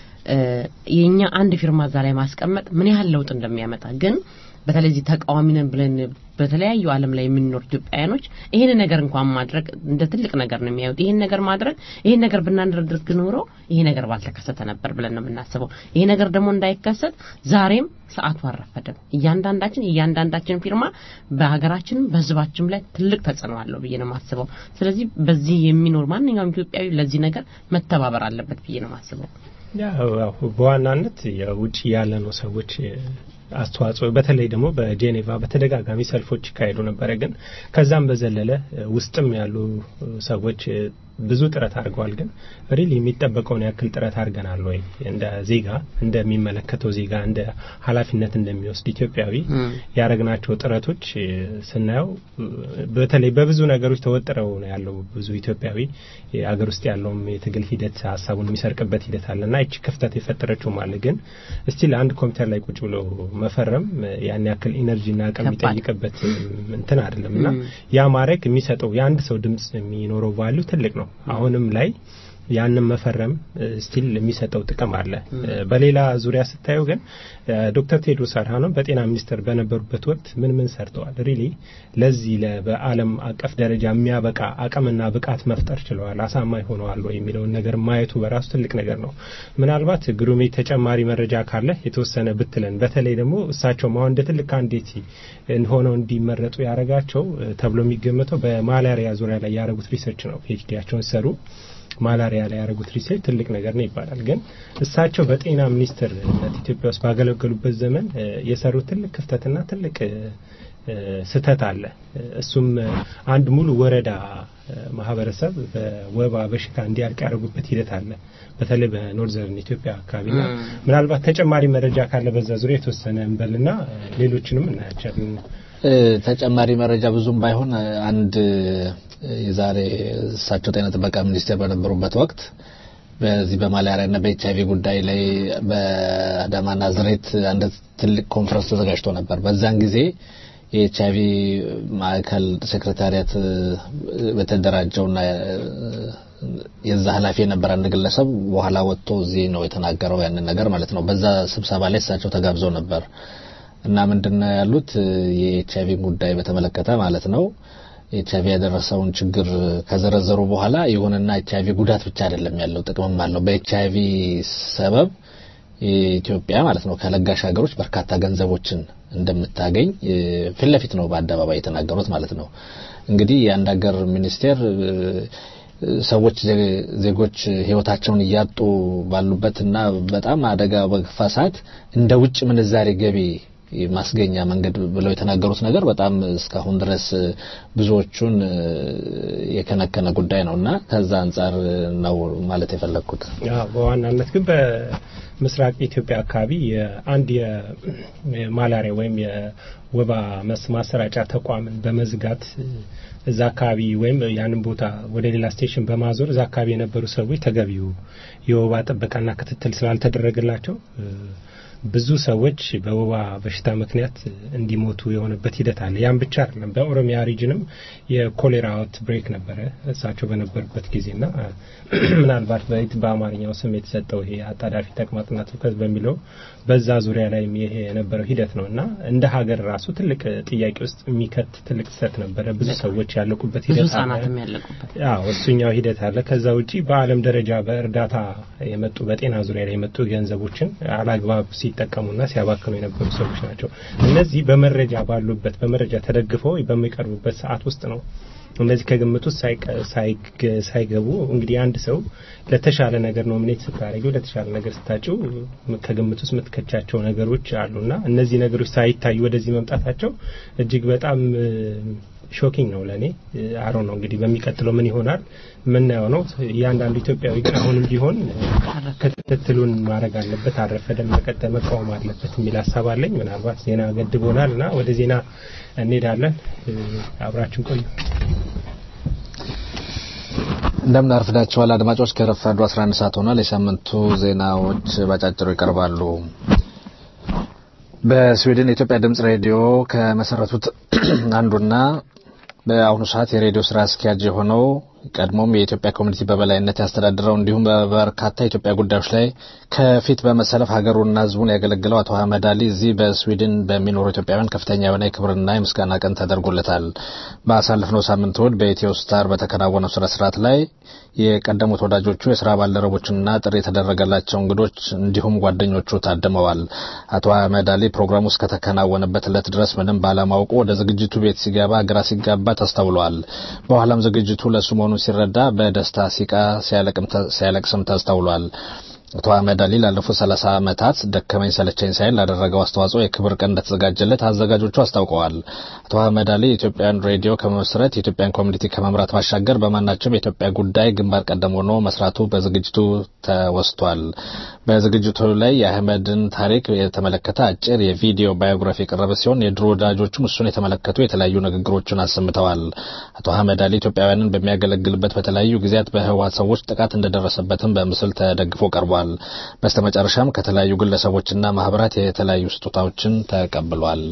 የኛ አንድ ፊርማ እዛ ላይ ማስቀመጥ ምን ያህል ለውጥ እንደሚያመጣ ግን በተለይ እዚህ ተቃዋሚ ነን ብለን በተለያዩ ዓለም ላይ የሚኖሩ ኢትዮጵያውያኖች ይህን ነገር እንኳን ማድረግ እንደ ትልቅ ነገር ነው የሚያዩት። ይህን ነገር ማድረግ ይህን ነገር ብናደርግ ኖሮ ይሄ ነገር ባልተከሰተ ነበር ብለን ነው የምናስበው። ይሄ ነገር ደግሞ እንዳይከሰት ዛሬም ሰዓቱ አልረፈደም። እያንዳንዳችን እያንዳንዳችን ፊርማ በሀገራችንም በሕዝባችንም ላይ ትልቅ ተጽዕኖ አለው ብዬ ነው የማስበው። ስለዚህ በዚህ የሚኖር ማንኛውም ኢትዮጵያዊ ለዚህ ነገር መተባበር አለበት ብዬ ነው የማስበው። ያው በዋናነት የውጭ ያለ ነው ሰዎች አስተዋጽኦ በተለይ ደግሞ በጄኔቫ በተደጋጋሚ ሰልፎች ይካሄዱ ነበረ። ግን ከዛም በዘለለ ውስጥም ያሉ ሰዎች ብዙ ጥረት አድርገዋል። ግን ሪል የሚጠበቀውን ያክል ጥረት አድርገናል ወይ እንደ ዜጋ እንደሚመለከተው ዜጋ እንደ ኃላፊነት እንደሚወስድ ኢትዮጵያዊ ያደረግናቸው ጥረቶች ስናየው በተለይ በብዙ ነገሮች ተወጥረው ነው ያለው ብዙ ኢትዮጵያዊ አገር ውስጥ ያለውም የትግል ሂደት ሀሳቡን የሚሰርቅበት ሂደት አለ እና ይቺ ክፍተት የፈጠረችውም አለ። ግን እስቲል አንድ ኮምፒውተር ላይ ቁጭ ብሎ መፈረም ያን ያክል ኢነርጂና አቅም የሚጠይቅበት እንትን አይደለም እና ያ ማድረግ የሚሰጠው የአንድ ሰው ድምጽ የሚኖረው ቫሊዩ ትልቅ ነው። አሁንም ላይ ያንን መፈረም ስቲል የሚሰጠው ጥቅም አለ። በሌላ ዙሪያ ስታየው ግን ዶክተር ቴድሮስ አድሃኖም በጤና ሚኒስቴር በነበሩበት ወቅት ምን ምን ሰርተዋል? ሪሊ ለዚህ በዓለም አቀፍ ደረጃ የሚያበቃ አቅምና ብቃት መፍጠር ችለዋል፣ አሳማኝ ሆነዋል ወይ የሚለውን ነገር ማየቱ በራሱ ትልቅ ነገር ነው። ምናልባት ግሩሜ ተጨማሪ መረጃ ካለ የተወሰነ ብትለን። በተለይ ደግሞ እሳቸውም አሁን እንደ ትልቅ ካንዲዴት ሆነው እንዲመረጡ ያደረጋቸው ተብሎ የሚገመተው በማላሪያ ዙሪያ ላይ ያደረጉት ሪሰርች ነው። ፒኤችዲያቸውን ሰሩ ማላሪያ ላይ ያደረጉት ሪሰርች ትልቅ ነገር ነው ይባላል። ግን እሳቸው በጤና ሚኒስትርነት ኢትዮጵያ ውስጥ ባገለገሉበት ዘመን የሰሩት ትልቅ ክፍተትና ትልቅ ስህተት አለ። እሱም አንድ ሙሉ ወረዳ ማህበረሰብ በወባ በሽታ እንዲያልቅ ያደረጉበት ሂደት አለ። በተለይ በኖርዘርን ኢትዮጵያ አካባቢና ምናልባት ተጨማሪ መረጃ ካለ በዛ ዙሪያ የተወሰነ እንበልና ሌሎችንም እናያቸዋለን። ተጨማሪ መረጃ ብዙም ባይሆን አንድ የዛሬ እሳቸው ጤና ጥበቃ ሚኒስቴር በነበሩበት ወቅት በዚህ በማላሪያና በኤች አይቪ ጉዳይ ላይ በአዳማ ናዝሬት አንድ ትልቅ ኮንፈረንስ ተዘጋጅቶ ነበር። በዛን ጊዜ የኤች አይቪ ማዕከል ሴክሬታሪያት በተደራጀውና የዛ ኃላፊ የነበረ አንድ ግለሰብ በኋላ ወጥቶ እዚህ ነው የተናገረው ያንን ነገር ማለት ነው። በዛ ስብሰባ ላይ እሳቸው ተጋብዘው ነበር እና ምንድነው ያሉት የኤች አይቪ ጉዳይ በተመለከተ ማለት ነው ኤች አይቪ ያደረሰውን ችግር ከዘረዘሩ በኋላ ይሁንና ኤች አይቪ ጉዳት ብቻ አይደለም ያለው ጥቅምም አለው። በኤች አይቪ ሰበብ ኢትዮጵያ ማለት ነው ከለጋሽ ሀገሮች በርካታ ገንዘቦችን እንደምታገኝ ፊት ለፊት ነው በአደባባይ የተናገሩት ማለት ነው። እንግዲህ የአንድ ሀገር ሚኒስቴር ሰዎች ዜጎች ህይወታቸውን እያጡ ባሉበትና በጣም አደጋ በገፋ ሰዓት እንደ ውጭ ምንዛሬ ገቢ ማስገኛ መንገድ ብለው የተናገሩት ነገር በጣም እስካሁን ድረስ ብዙዎቹን የከነከነ ጉዳይ ነው እና ከዛ አንጻር ነው ማለት የፈለግኩት። በዋናነት ግን በምስራቅ ኢትዮጵያ አካባቢ አንድ የማላሪያ ወይም የወባ ማሰራጫ ተቋምን በመዝጋት እዛ አካባቢ ወይም ያንን ቦታ ወደ ሌላ ስቴሽን በማዞር እዛ አካባቢ የነበሩ ሰዎች ተገቢው የወባ ጥበቃና ክትትል ስላልተደረገላቸው ብዙ ሰዎች በወባ በሽታ ምክንያት እንዲሞቱ የሆነበት ሂደት አለ። ያን ብቻ አይደለም። በኦሮሚያ ሪጅንም የኮሌራ አውት ብሬክ ነበረ እሳቸው በነበሩበት ጊዜና ምናልባት በይት በአማርኛው ስም የተሰጠው ይሄ አጣዳፊ ተቅማጥና ትውከት በሚለው በዛ ዙሪያ ላይ ይሄ የነበረው ሂደት ነው እና እንደ ሀገር ራሱ ትልቅ ጥያቄ ውስጥ የሚከት ትልቅ ስህተት ነበረ። ብዙ ሰዎች ያለቁበት ብዙ ሂደት አለ። ህጻናትም ያለቁበት አዎ እሱኛው ሂደት አለ። ከዛ ውጪ በዓለም ደረጃ በእርዳታ የመጡ በጤና ዙሪያ ላይ የመጡ ገንዘቦችን አላግባብ ሲጠቀሙና ሲያባክኑ የነበሩ ሰዎች ናቸው። እነዚህ በመረጃ ባሉበት በመረጃ ተደግፈው በሚቀርቡበት ሰዓት ውስጥ ነው እነዚህ ከግምት ውስጥ ሳይገቡ እንግዲህ አንድ ሰው ለተሻለ ነገር ኖሚኔት ስታደርጊው ለተሻለ ነገር ስታጭው ከግምት ውስጥ የምትከቻቸው ነገሮች አሉና እነዚህ ነገሮች ሳይታዩ ወደዚህ መምጣታቸው እጅግ በጣም ሾኪንግ ነው ለእኔ። አሮ ነው እንግዲህ በሚቀጥለው ምን ይሆናል የምናየው ነው። እያንዳንዱ ኢትዮጵያዊ ግን አሁንም ቢሆን ክትትሉን ማድረግ አለበት፣ አልረፈደም፣ መቀጠል መቃወም አለበት የሚል ሀሳብ አለኝ። ምናልባት ዜና ገድቦናል እና ወደ ዜና እንሄዳለን። አብራችን ቆዩ። እንደምን አርፍዳችኋል አድማጮች። ከረፋዱ 11 ሰዓት ሆኗል። የሳምንቱ ዜናዎች ባጫጭሩ ይቀርባሉ። በስዊድን የኢትዮጵያ ድምጽ ሬዲዮ ከመሰረቱት አንዱና በአሁኑ ሰዓት የሬዲዮ ስራ አስኪያጅ የሆነው ቀድሞም የኢትዮጵያ ኮሚኒቲ በበላይነት ያስተዳድረው እንዲሁም በበርካታ የኢትዮጵያ ጉዳዮች ላይ ከፊት በመሰለፍ ሀገሩና ሕዝቡን ያገለግለው አቶ አህመድ አሊ እዚህ በስዊድን በሚኖሩ ኢትዮጵያውያን ከፍተኛ የሆነ የክብርና የምስጋና ቀን ተደርጎለታል። ባሳለፍነው ሳምንት እሁድ በኢትዮ ስታር በተከናወነው ስነ ስርዓት ላይ የቀደሙት ወዳጆቹ የስራ ባልደረቦችና ጥሪ የተደረገላቸው እንግዶች እንዲሁም ጓደኞቹ ታድመዋል። አቶ አህመድ አሊ ፕሮግራሙ እስከተከናወነበት ዕለት ድረስ ምንም ባለማወቁ ወደ ዝግጅቱ ቤት ሲገባ ግራ ሲጋባ ተስተውሏል። በኋላም ዝግጅቱ ለሱ መሆኑን ሲረዳ በደስታ ሲቃ ሲያለቅስም ተስተውሏል። አቶ አህመድ አሊ ላለፉት 30 ዓመታት ደከመኝ ሰለቸኝ ሳይል ላደረገው አስተዋጽኦ የክብር ቀን እንደተዘጋጀለት አዘጋጆቹ አስታውቀዋል። አቶ አህመድ አሊ የኢትዮጵያን ሬዲዮ ከመመስረት የኢትዮጵያን ኮሚኒቲ ከመምራት ባሻገር በማናቸውም የኢትዮጵያ ጉዳይ ግንባር ቀደም ሆኖ መስራቱ በዝግጅቱ ተወስቷል። በዝግጅቱ ላይ የአህመድን ታሪክ የተመለከተ አጭር የቪዲዮ ባዮግራፊ የቀረበ ሲሆን የድሮ ወዳጆቹም እሱን የተመለከቱ የተለያዩ ንግግሮችን አሰምተዋል። አቶ አህመድ አሊ ኢትዮጵያውያንን በሚያገለግልበት በተለያዩ ጊዜያት በህወሓት ሰዎች ጥቃት እንደደረሰበትም በምስል ተደግፎ ቀርቧል። በስተመጨረሻም ከተለያዩ ግለሰቦችና ማህበራት የተለያዩ ስጦታዎችን ተቀብሏል።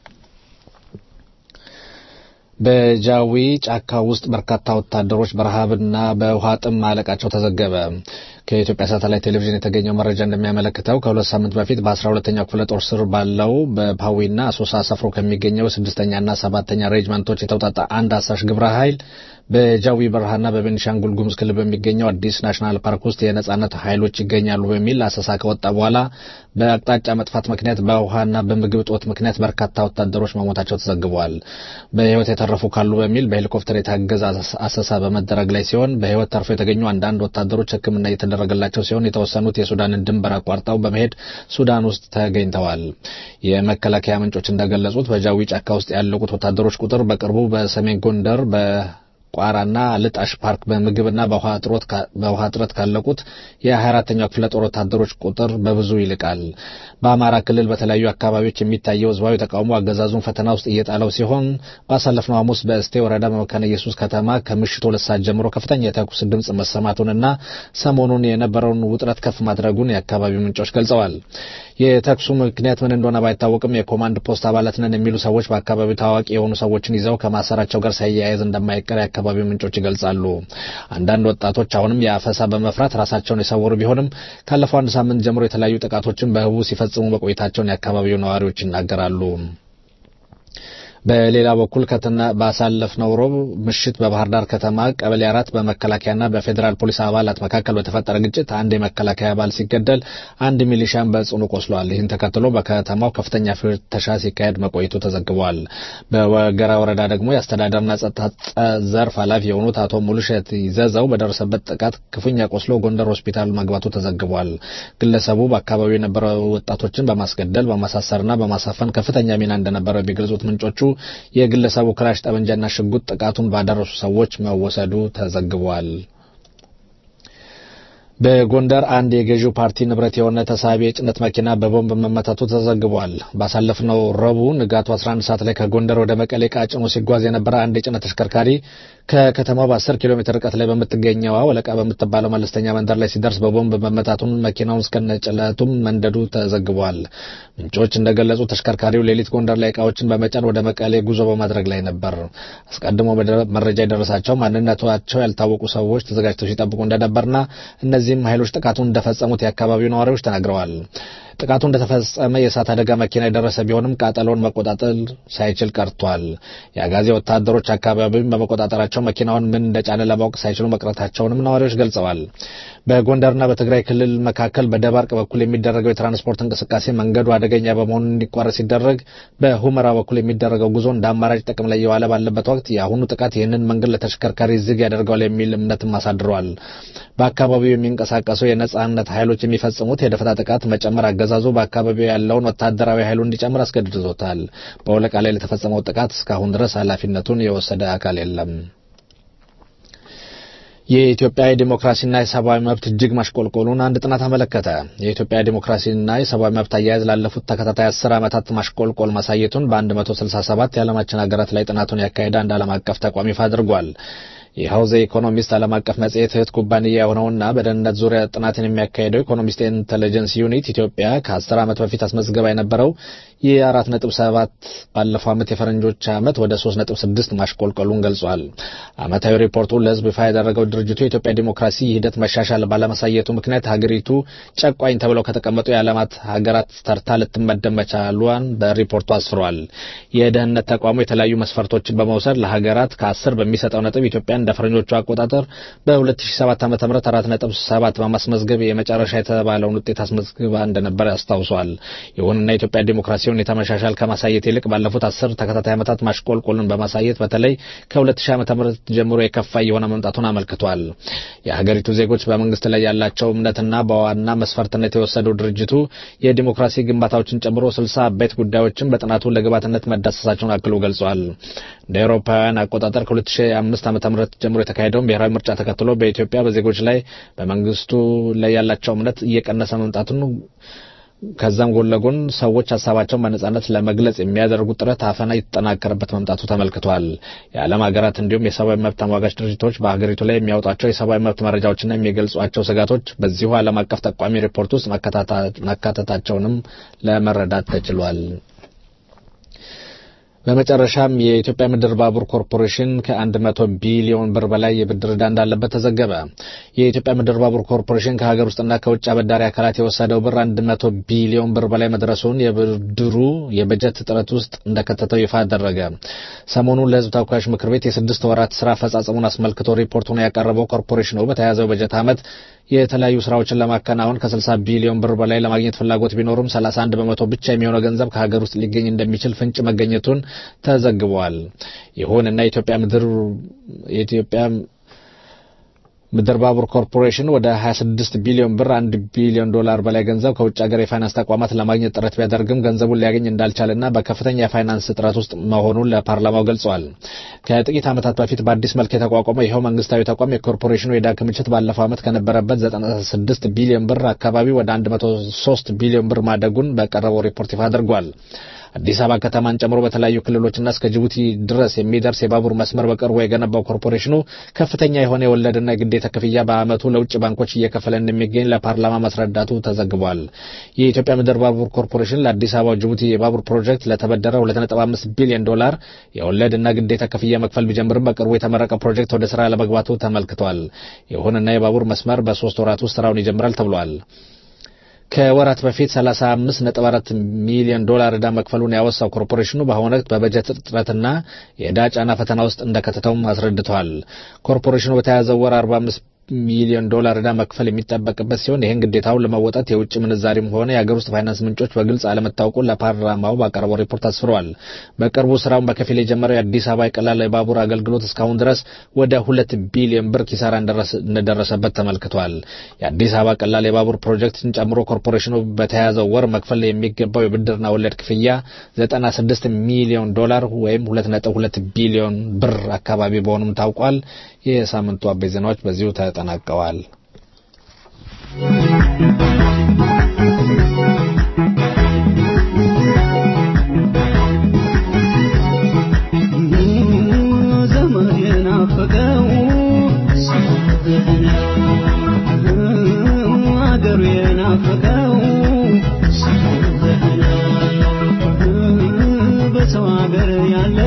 በጃዊ ጫካ ውስጥ በርካታ ወታደሮች በረሃብና በውሃ ጥም ማለቃቸው ተዘገበ። ከኢትዮጵያ ሳተላይት ቴሌቪዥን የተገኘው መረጃ እንደሚያመለክተው ከሁለት ሳምንት በፊት በአስራ ሁለተኛው ክፍለ ጦር ስር ባለው በፓዊና አሶሳ ሰፍሮ ከሚገኘው ስድስተኛና ሰባተኛ ሬጅመንቶች የተውጣጣ አንድ አሳሽ ግብረ ኃይል በጃዊ በረሃና በቤኒሻንጉል ጉሙዝ ክልል በሚገኘው አዲስ ናሽናል ፓርክ ውስጥ የነጻነት ኃይሎች ይገኛሉ በሚል አሰሳ ከወጣ በኋላ በአቅጣጫ መጥፋት ምክንያት በውሃና በምግብ እጦት ምክንያት በርካታ ወታደሮች መሞታቸው ተዘግበዋል። በሕይወት የተረፉ ካሉ በሚል በሄሊኮፕተር የታገዘ አሰሳ በመደረግ ላይ ሲሆን በሕይወት ተርፎ የተገኙ አንዳንድ ወታደሮች ሕክምና እየተደረገላቸው ሲሆን የተወሰኑት የሱዳንን ድንበር አቋርጠው በመሄድ ሱዳን ውስጥ ተገኝተዋል። የመከላከያ ምንጮች እንደገለጹት በጃዊ ጫካ ውስጥ ያለቁት ወታደሮች ቁጥር በቅርቡ በሰሜን ጎንደር በ ቋራና ልጣሽ ፓርክ በምግብና በውሃ እጥረት ካለቁት የ24ተኛው ክፍለ ጦር ወታደሮች ቁጥር በብዙ ይልቃል። በአማራ ክልል በተለያዩ አካባቢዎች የሚታየው ህዝባዊ ተቃውሞ አገዛዙን ፈተና ውስጥ እየጣለው ሲሆን ባሳለፍነው ሐሙስ በእስቴ ወረዳ በመካነ ኢየሱስ ከተማ ከምሽቱ ሁለት ሰዓት ጀምሮ ከፍተኛ የተኩስ ድምፅ መሰማቱንና ሰሞኑን የነበረውን ውጥረት ከፍ ማድረጉን የአካባቢው ምንጮች ገልጸዋል። የተኩሱ ምክንያት ምን እንደሆነ ባይታወቅም የኮማንድ ፖስት አባላት ነን የሚሉ ሰዎች በአካባቢው ታዋቂ የሆኑ ሰዎችን ይዘው ከማሰራቸው ጋር ሳያያዝ እንደማይቀር የአካባቢው ምንጮች ይገልጻሉ። አንዳንድ ወጣቶች አሁንም የአፈሳ በመፍራት ራሳቸውን የሰወሩ ቢሆንም ካለፈው አንድ ሳምንት ጀምሮ የተለያዩ ጥቃቶችን በህቡ ሲፈጽሙ መቆየታቸውን የአካባቢው ነዋሪዎች ይናገራሉ። በሌላ በኩል ከትና ባሳለፍነው ሮብ ምሽት በባህር ዳር ከተማ ቀበሌ አራት በመከላከያና በፌዴራል ፖሊስ አባላት መካከል በተፈጠረ ግጭት አንድ የመከላከያ አባል ሲገደል አንድ ሚሊሻን በጽኑ ቆስሏል። ይህን ተከትሎ በከተማው ከፍተኛ ፍተሻ ሲካሄድ መቆየቱ ተዘግቧል። በወገራ ወረዳ ደግሞ የአስተዳደርና ጸጥታ ዘርፍ ኃላፊ የሆኑት አቶ ሙሉሸት ይዘዘው በደረሰበት ጥቃት ክፉኛ ቆስሎ ጎንደር ሆስፒታል መግባቱ ተዘግቧል። ግለሰቡ በአካባቢው የነበረ ወጣቶችን በማስገደል በማሳሰርና በማሳፈን ከፍተኛ ሚና እንደነበረው የሚገልጹት ምንጮቹ የግለሰቡ ክላሽ ጠመንጃና ሽጉጥ ጥቃቱን ባደረሱ ሰዎች መወሰዱ ተዘግቧል። በጎንደር አንድ የገዢው ፓርቲ ንብረት የሆነ ተሳቢ የጭነት መኪና በቦምብ መመታቱ ተዘግቧል። ባሳለፍነው ረቡዕ ንጋቱ 11 ሰዓት ላይ ከጎንደር ወደ መቀሌ ዕቃ ጭኖ ሲጓዝ የነበረ አንድ የጭነት ተሽከርካሪ ከከተማው በ10 ኪሎ ሜትር ርቀት ላይ በምትገኘዋ ወለቃ በምትባለው መለስተኛ መንደር ላይ ሲደርስ በቦምብ መመታቱን መኪናውን እስከነጭለቱም መንደዱ ተዘግቧል። ምንጮች እንደገለጹ ተሽከርካሪው ሌሊት ጎንደር ላይ ዕቃዎችን በመጫን ወደ መቀሌ ጉዞ በማድረግ ላይ ነበር። አስቀድሞ መረጃ የደረሳቸው ማንነታቸው ያልታወቁ ሰዎች ተዘጋጅተው ሲጠብቁ እንደነበርና እነዚህም ኃይሎች ጥቃቱን እንደፈጸሙት የአካባቢው ነዋሪዎች ተናግረዋል። ጥቃቱ እንደተፈጸመ የእሳት አደጋ መኪና የደረሰ ቢሆንም ቃጠሎውን መቆጣጠር ሳይችል ቀርቷል። የአጋዜ ወታደሮች አካባቢውን በመቆጣጠራቸው መኪናውን ምን እንደጫነ ለማወቅ ሳይችሉ መቅረታቸውንም ነዋሪዎች ገልጸዋል። በጎንደርና በትግራይ ክልል መካከል በደባርቅ በኩል የሚደረገው የትራንስፖርት እንቅስቃሴ መንገዱ አደገኛ በመሆኑ እንዲቋረጥ ሲደረግ፣ በሁመራ በኩል የሚደረገው ጉዞ እንደ አማራጭ ጥቅም ላይ የዋለ ባለበት ወቅት የአሁኑ ጥቃት ይህንን መንገድ ለተሽከርካሪ ዝግ ያደርገዋል የሚል እምነትም አሳድረዋል። በአካባቢው የሚንቀሳቀሱ የነጻነት ኃይሎች የሚፈጽሙት የደፈጣ ጥቃት መጨመር አገዛዙ በአካባቢው ያለውን ወታደራዊ ኃይሉ እንዲጨምር አስገድዶታል። በወለቃ ላይ ለተፈጸመው ጥቃት እስካሁን ድረስ ኃላፊነቱን የወሰደ አካል የለም። የኢትዮጵያ የዲሞክራሲና የሰብአዊ መብት እጅግ ማሽቆልቆሉን አንድ ጥናት አመለከተ። የኢትዮጵያ ዲሞክራሲና የሰብአዊ መብት አያያዝ ላለፉት ተከታታይ አስር ዓመታት ማሽቆልቆል ማሳየቱን በ167 የዓለማችን ሀገራት ላይ ጥናቱን ያካሄደ አንድ ዓለም አቀፍ ተቋም ይፋ አድርጓል። ይኸው ዘ ኢኮኖሚስት ዓለም አቀፍ መጽሔት እህት ኩባንያ የሆነውና በደህንነት ዙሪያ ጥናትን የሚያካሄደው ኢኮኖሚስት ኢንቴሊጀንስ ዩኒት ኢትዮጵያ ከአስር ዓመት በፊት አስመዝግባ የነበረው የአራት ነጥብ ሰባት ባለፈው ዓመት የፈረንጆች ዓመት ወደ ሶስት ነጥብ ስድስት ማሽቆልቆሉን ገልጿል። ዓመታዊ ሪፖርቱ ለሕዝብ ይፋ ያደረገው ድርጅቱ የኢትዮጵያ ዲሞክራሲ ሂደት መሻሻል ባለማሳየቱ ምክንያት ሀገሪቱ ጨቋኝ ተብለው ከተቀመጡ የዓለማት ሀገራት ተርታ ልትመደብ መቻሏን በሪፖርቱ አስፍሯል። የደህንነት ተቋሙ የተለያዩ መስፈርቶችን በመውሰድ ለሀገራት ከአስር በሚሰጠው ነጥብ ኢትዮጵያ እንደ ፈረንጆቹ አቆጣጠር በ2007 ዓ.ም 4.7 በማስመዝገብ የመጨረሻ የተባለውን ውጤት አስመዝግባ እንደነበር ያስታውሷል። ይሁንና የኢትዮጵያ ዲሞክራሲ ሁኔታ መሻሻል ከማሳየት ይልቅ ባለፉት አስር ተከታታይ ዓመታት ማሽቆልቆልን በማሳየት በተለይ ከ2000 ዓመተ ምህረት ጀምሮ የከፋ እየሆነ መምጣቱን አመልክቷል። የሀገሪቱ ዜጎች በመንግስት ላይ ያላቸው እምነትና በዋና መስፈርትነት የወሰደው ድርጅቱ የዲሞክራሲ ግንባታዎችን ጨምሮ ስልሳ አበይት ጉዳዮችን በጥናቱ ለግብዓትነት መዳሰሳቸውን አክሎ ገልጿል። እንደ አውሮፓውያን አቆጣጠር ከ2005 ዓ.ም ጀምሮ የተካሄደውን ብሔራዊ ምርጫ ተከትሎ በኢትዮጵያ በዜጎች ላይ በመንግስቱ ላይ ያላቸው እምነት እየቀነሰ መምጣቱን ከዛም ጎን ለጎን ሰዎች ሀሳባቸውን በነጻነት ለመግለጽ የሚያደርጉት ጥረት አፈና የተጠናከረበት መምጣቱ ተመልክቷል። የዓለም ሀገራት እንዲሁም የሰብአዊ መብት ተሟጋች ድርጅቶች በሀገሪቱ ላይ የሚያወጧቸው የሰብአዊ መብት መረጃዎችና የሚገልጿቸው ስጋቶች በዚሁ ዓለም አቀፍ ጠቋሚ ሪፖርት ውስጥ መካተታቸውንም ለመረዳት ተችሏል። በመጨረሻም የኢትዮጵያ ምድር ባቡር ኮርፖሬሽን ከአንድ መቶ ቢሊዮን ብር በላይ የብድር ዕዳ እንዳለበት ተዘገበ። የኢትዮጵያ ምድር ባቡር ኮርፖሬሽን ከሀገር ውስጥና ከውጭ አበዳሪ አካላት የወሰደው ብር አንድ መቶ ቢሊዮን ብር በላይ መድረሱን የብድሩ የበጀት እጥረት ውስጥ እንደከተተው ይፋ አደረገ። ሰሞኑን ለሕዝብ ተወካዮች ምክር ቤት የስድስት ወራት ስራ አፈጻጸሙን አስመልክቶ ሪፖርቱን ያቀረበው ኮርፖሬሽኑ በተያዘው በጀት ዓመት የተለያዩ ስራዎችን ለማከናወን ከ60 ቢሊዮን ብር በላይ ለማግኘት ፍላጎት ቢኖሩም 31 በመቶ ብቻ የሚሆነው ገንዘብ ከሀገር ውስጥ ሊገኝ እንደሚችል ፍንጭ መገኘቱን ተዘግቧል። ይሁንና የኢትዮጵያ ምድር የኢትዮጵያ ምድር ባቡር ኮርፖሬሽን ወደ 26 ቢሊዮን ብር 1 ቢሊዮን ዶላር በላይ ገንዘብ ከውጭ ሀገር የፋይናንስ ተቋማት ለማግኘት ጥረት ቢያደርግም ገንዘቡን ሊያገኝ እንዳልቻለና በከፍተኛ የፋይናንስ እጥረት ውስጥ መሆኑን ለፓርላማው ገልጸዋል። ከጥቂት ዓመታት በፊት በአዲስ መልክ የተቋቋመው ይኸው መንግስታዊ ተቋም የኮርፖሬሽኑ የዕዳ ክምችት ባለፈው ዓመት ከነበረበት 96 ቢሊዮን ብር አካባቢ ወደ 103 ቢሊዮን ብር ማደጉን በቀረበው ሪፖርት ይፋ አድርጓል። አዲስ አበባ ከተማን ጨምሮ በተለያዩ ክልሎችና እስከ ጅቡቲ ድረስ የሚደርስ የባቡር መስመር በቅርቡ የገነባው ኮርፖሬሽኑ ከፍተኛ የሆነ የወለድና የግዴታ ክፍያ በዓመቱ ለውጭ ባንኮች እየከፈለ እንደሚገኝ ለፓርላማ ማስረዳቱ ተዘግቧል። የኢትዮጵያ ምድር ባቡር ኮርፖሬሽን ለአዲስ አበባ ጅቡቲ የባቡር ፕሮጀክት ለተበደረ 2.5 ቢሊዮን ዶላር የወለድና ግዴታ ክፍያ መክፈል ቢጀምርም በቅርቡ የተመረቀ ፕሮጀክት ወደ ስራ ለመግባቱ ተመልክቷል። ይሁንና የባቡር መስመር በሶስት ወራት ውስጥ ስራውን ይጀምራል ተብሏል። ከወራት በፊት 35.4 ሚሊዮን ዶላር ዕዳ መክፈሉን ያወሳው ኮርፖሬሽኑ በአሁኑ ወቅት በበጀት እጥረትና የዕዳ ጫና ፈተና ውስጥ እንደከተተውም አስረድተዋል። ኮርፖሬሽኑ በተያዘው ወር 45 ሚሊዮን ዶላር ዕዳ መክፈል የሚጠበቅበት ሲሆን ይህን ግዴታውን ለመወጣት የውጭ ምንዛሪም ሆነ የሀገር ውስጥ ፋይናንስ ምንጮች በግልጽ አለመታወቁን ለፓርላማው ባቀረበው ሪፖርት አስፍረዋል። በቅርቡ ስራውን በከፊል የጀመረው የአዲስ አበባ የቀላል የባቡር አገልግሎት እስካሁን ድረስ ወደ ሁለት ቢሊዮን ብር ኪሳራ እንደደረሰበት ተመልክቷል። የአዲስ አበባ ቀላል የባቡር ፕሮጀክትን ጨምሮ ኮርፖሬሽኑ በተያያዘው ወር መክፈል የሚገባው የብድርና ወለድ ክፍያ 96 ሚሊዮን ዶላር ወይም 2.2 ቢሊዮን ብር አካባቢ በሆኑም ታውቋል። የሳምንቱ አበይት ዜናዎች በዚሁ ተጠናቀዋል። ዘመን የናፈቀው አገሩ የናፈቀው በሰው ሀገር ያለ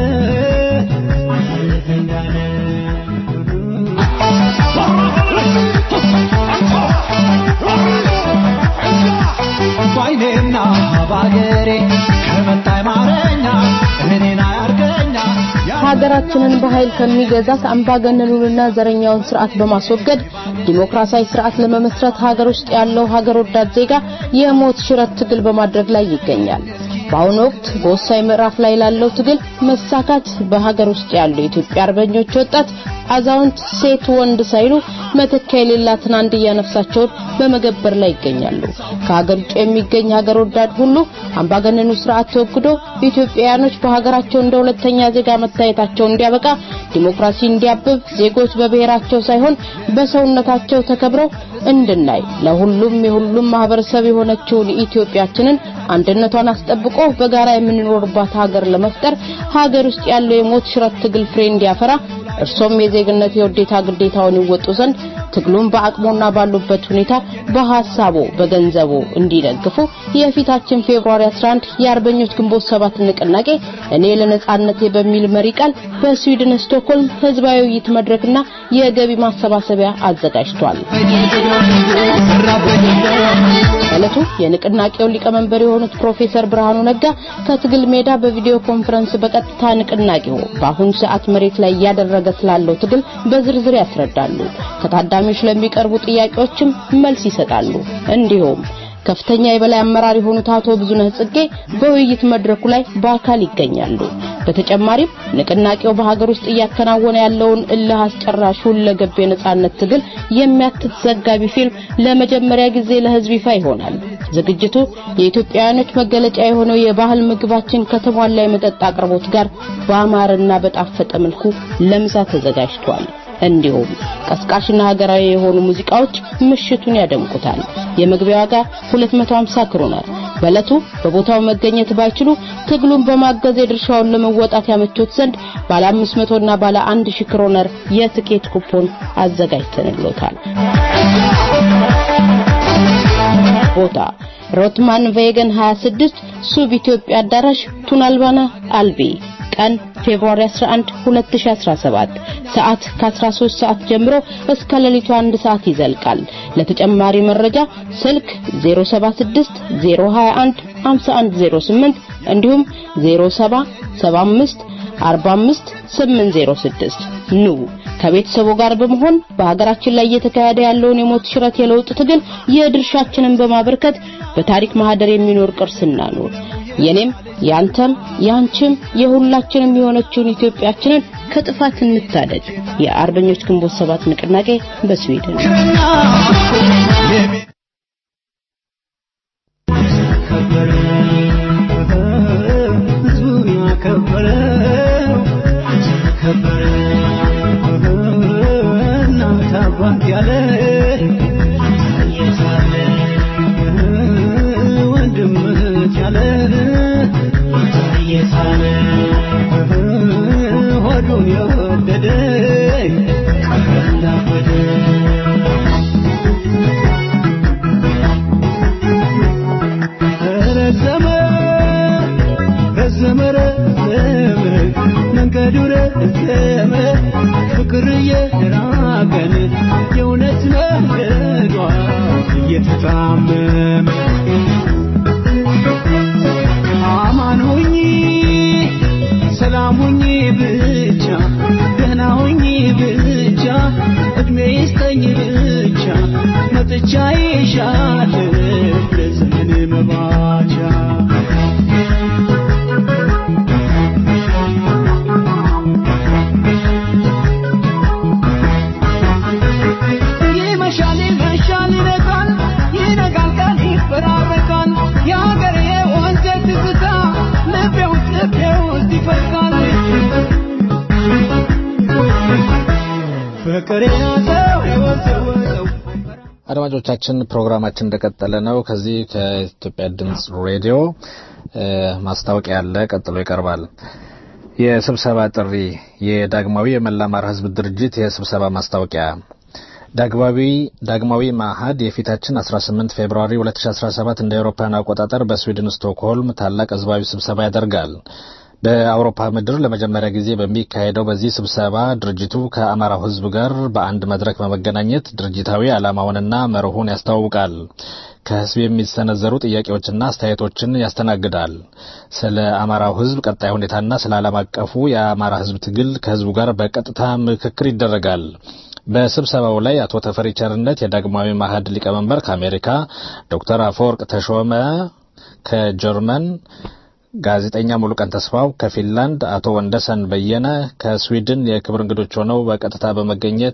ባይኔና ባገሬ ከመጣይ ማረኛ እኔን አያርገኛ ሀገራችንን በኃይል ከሚገዛት አምባገነኑንና ዘረኛውን ስርዓት በማስወገድ ዲሞክራሲያዊ ስርዓት ለመመስረት ሀገር ውስጥ ያለው ሀገር ወዳድ ዜጋ የሞት ሽረት ትግል በማድረግ ላይ ይገኛል። በአሁኑ ወቅት በወሳኝ ምዕራፍ ላይ ላለው ትግል መሳካት በሀገር ውስጥ ያሉ የኢትዮጵያ አርበኞች ወጣት፣ አዛውንት፣ ሴት፣ ወንድ ሳይሉ መተኪያ የሌላትን አንድያ ነፍሳቸውን በመገበር ላይ ይገኛሉ። ከሀገር ውጭ የሚገኝ ሀገር ወዳድ ሁሉ አምባገነኑ ስርዓት ተወግዶ ኢትዮጵያውያኖች በሀገራቸው እንደ ሁለተኛ ዜጋ መታየታቸው እንዲያበቃ፣ ዲሞክራሲ እንዲያብብ፣ ዜጎች በብሔራቸው ሳይሆን በሰውነታቸው ተከብረው እንድናይ ለሁሉም የሁሉም ማህበረሰብ የሆነችውን ኢትዮጵያችንን አንድነቷን አስጠብቆ በጋራ የምንኖርባት ሀገር ለመፍጠር ሀገር ውስጥ ያለው የሞት ሽረት ትግል ፍሬ እንዲያፈራ እርሶም የዜግነት የውዴታ ግዴታውን ይወጡ ዘንድ ትግሉን በአቅሞና ባሉበት ሁኔታ በሐሳቦ በገንዘቦ እንዲደግፉ የፊታችን ፌብሩዋሪ 11 የአርበኞች ግንቦት ሰባት ንቅናቄ እኔ ለነጻነቴ በሚል መሪ ቃል በስዊድን ስቶክሆልም ህዝባዊ ውይይት መድረክና የገቢ ማሰባሰቢያ አዘጋጅቷል። ዕለቱ የንቅናቄው ሊቀመንበር የሆኑት ፕሮፌሰር ብርሃኑ ነጋ ከትግል ሜዳ በቪዲዮ ኮንፈረንስ በቀጥታ ንቅናቄው በአሁኑ ሰዓት መሬት ላይ እያደረገ ስላለው ትግል በዝርዝር ያስረዳሉ። ከታዳሚዎች ለሚቀርቡ ጥያቄዎችም መልስ ይሰጣሉ። እንዲሁም ከፍተኛ የበላይ አመራር የሆኑት አቶ ብዙነህ ጽጌ በውይይት መድረኩ ላይ በአካል ይገኛሉ። በተጨማሪም ንቅናቄው በሀገር ውስጥ እያከናወነ ያለውን እልህ አስጨራሽ ሁለገብ የነጻነት ትግል የሚያትት ዘጋቢ ፊልም ለመጀመሪያ ጊዜ ለህዝብ ይፋ ይሆናል። ዝግጅቱ የኢትዮጵያውያኖች መገለጫ የሆነው የባህል ምግባችን ከተሟላ የመጠጥ አቅርቦት ጋር በአማረና በጣፈጠ መልኩ ለምሳ ተዘጋጅቷል። እንዲሁም ቀስቃሽና ሀገራዊ የሆኑ ሙዚቃዎች ምሽቱን ያደምቁታል። የመግቢያ ዋጋ 250 ክሮነር። በዕለቱ በቦታው መገኘት ባይችሉ ትግሉን በማገዝ የድርሻውን ለመወጣት ያመቾት ዘንድ ባለ 500 እና ባለ 1000 ክሮነር የትኬት ኩፖን አዘጋጅተንሎታል። ቦታ ሮትማን ቬገን 26 ሱብ ኢትዮጵያ አዳራሽ ቱናልባና አልቢ ቀን ፌብሩዋሪ 11 2017 ሰዓት ከ13 ሰዓት ጀምሮ እስከ ሌሊቱ 1 ሰዓት ይዘልቃል። ለተጨማሪ መረጃ ስልክ 076 021 5108 እንዲሁም 0775 45 806 ኑ ከቤተሰቡ ጋር በመሆን በሀገራችን ላይ እየተካሄደ ያለውን የሞት ሽረት የለውጥ ትግል የድርሻችንን በማበርከት በታሪክ ማህደር የሚኖር ቅርስ እናኑር። የኔም ያንተም ያንቺም የሁላችንም የሆነችውን ኢትዮጵያችንን ከጥፋት እንታደግ። የአርበኞች ግንቦት ሰባት ንቅናቄ በስዊድን ፍቅር እየራቀን የእውነት መንገዷ እየተጣመመ አማን ሁኚ ሰላም ሁኚ ብቻ ደህና ሁኚ ብቻ እድሜ ይስጠኝ ብቻ መጥቻ ይሻል ለዘመን መባቻ ይመሻል ይመሻል ይነጋል ይነጋል ቀን ይፈራረቃል የሀገሬ ወንዝ ትዝታ ልቤ ውስጥ ልቤ ውስጥ ይፈልቃል ፍቅር ያዘው የወዘወዘው አድማጮቻችን ፕሮግራማችን እንደቀጠለ ነው። ከዚህ ከኢትዮጵያ ድምጽ ሬዲዮ እ ማስታወቂያ አለ፣ ቀጥሎ ይቀርባል። የስብሰባ ጥሪ የዳግማዊ የመላ አማራ ሕዝብ ድርጅት የስብሰባ ማስታወቂያ ዳግማዊ ዳግማዊ ማዕህድ የፊታችን 18 ፌብሩዋሪ 2017 እንደ አውሮፓውያን አቆጣጠር በስዊድን ስቶክሆልም ታላቅ ህዝባዊ ስብሰባ ያደርጋል። በአውሮፓ ምድር ለመጀመሪያ ጊዜ በሚካሄደው በዚህ ስብሰባ ድርጅቱ ከአማራው ህዝብ ጋር በአንድ መድረክ በመገናኘት ድርጅታዊ ዓላማውንና መርሁን ያስተዋውቃል። ከህዝብ የሚሰነዘሩ ጥያቄዎችና አስተያየቶችን ያስተናግዳል። ስለ አማራው ህዝብ ቀጣይ ሁኔታና ስለ ዓለም አቀፉ የአማራ ህዝብ ትግል ከህዝቡ ጋር በቀጥታ ምክክር ይደረጋል። በስብሰባው ላይ አቶ ተፈሪ ቸርነት የዳግማዊ ማዕህድ ሊቀመንበር ከአሜሪካ፣ ዶክተር አፈወርቅ ተሾመ ከጀርመን ጋዜጠኛ ሙሉቀን ተስፋው ከፊንላንድ፣ አቶ ወንደሰን በየነ ከስዊድን የክብር እንግዶች ሆነው በቀጥታ በመገኘት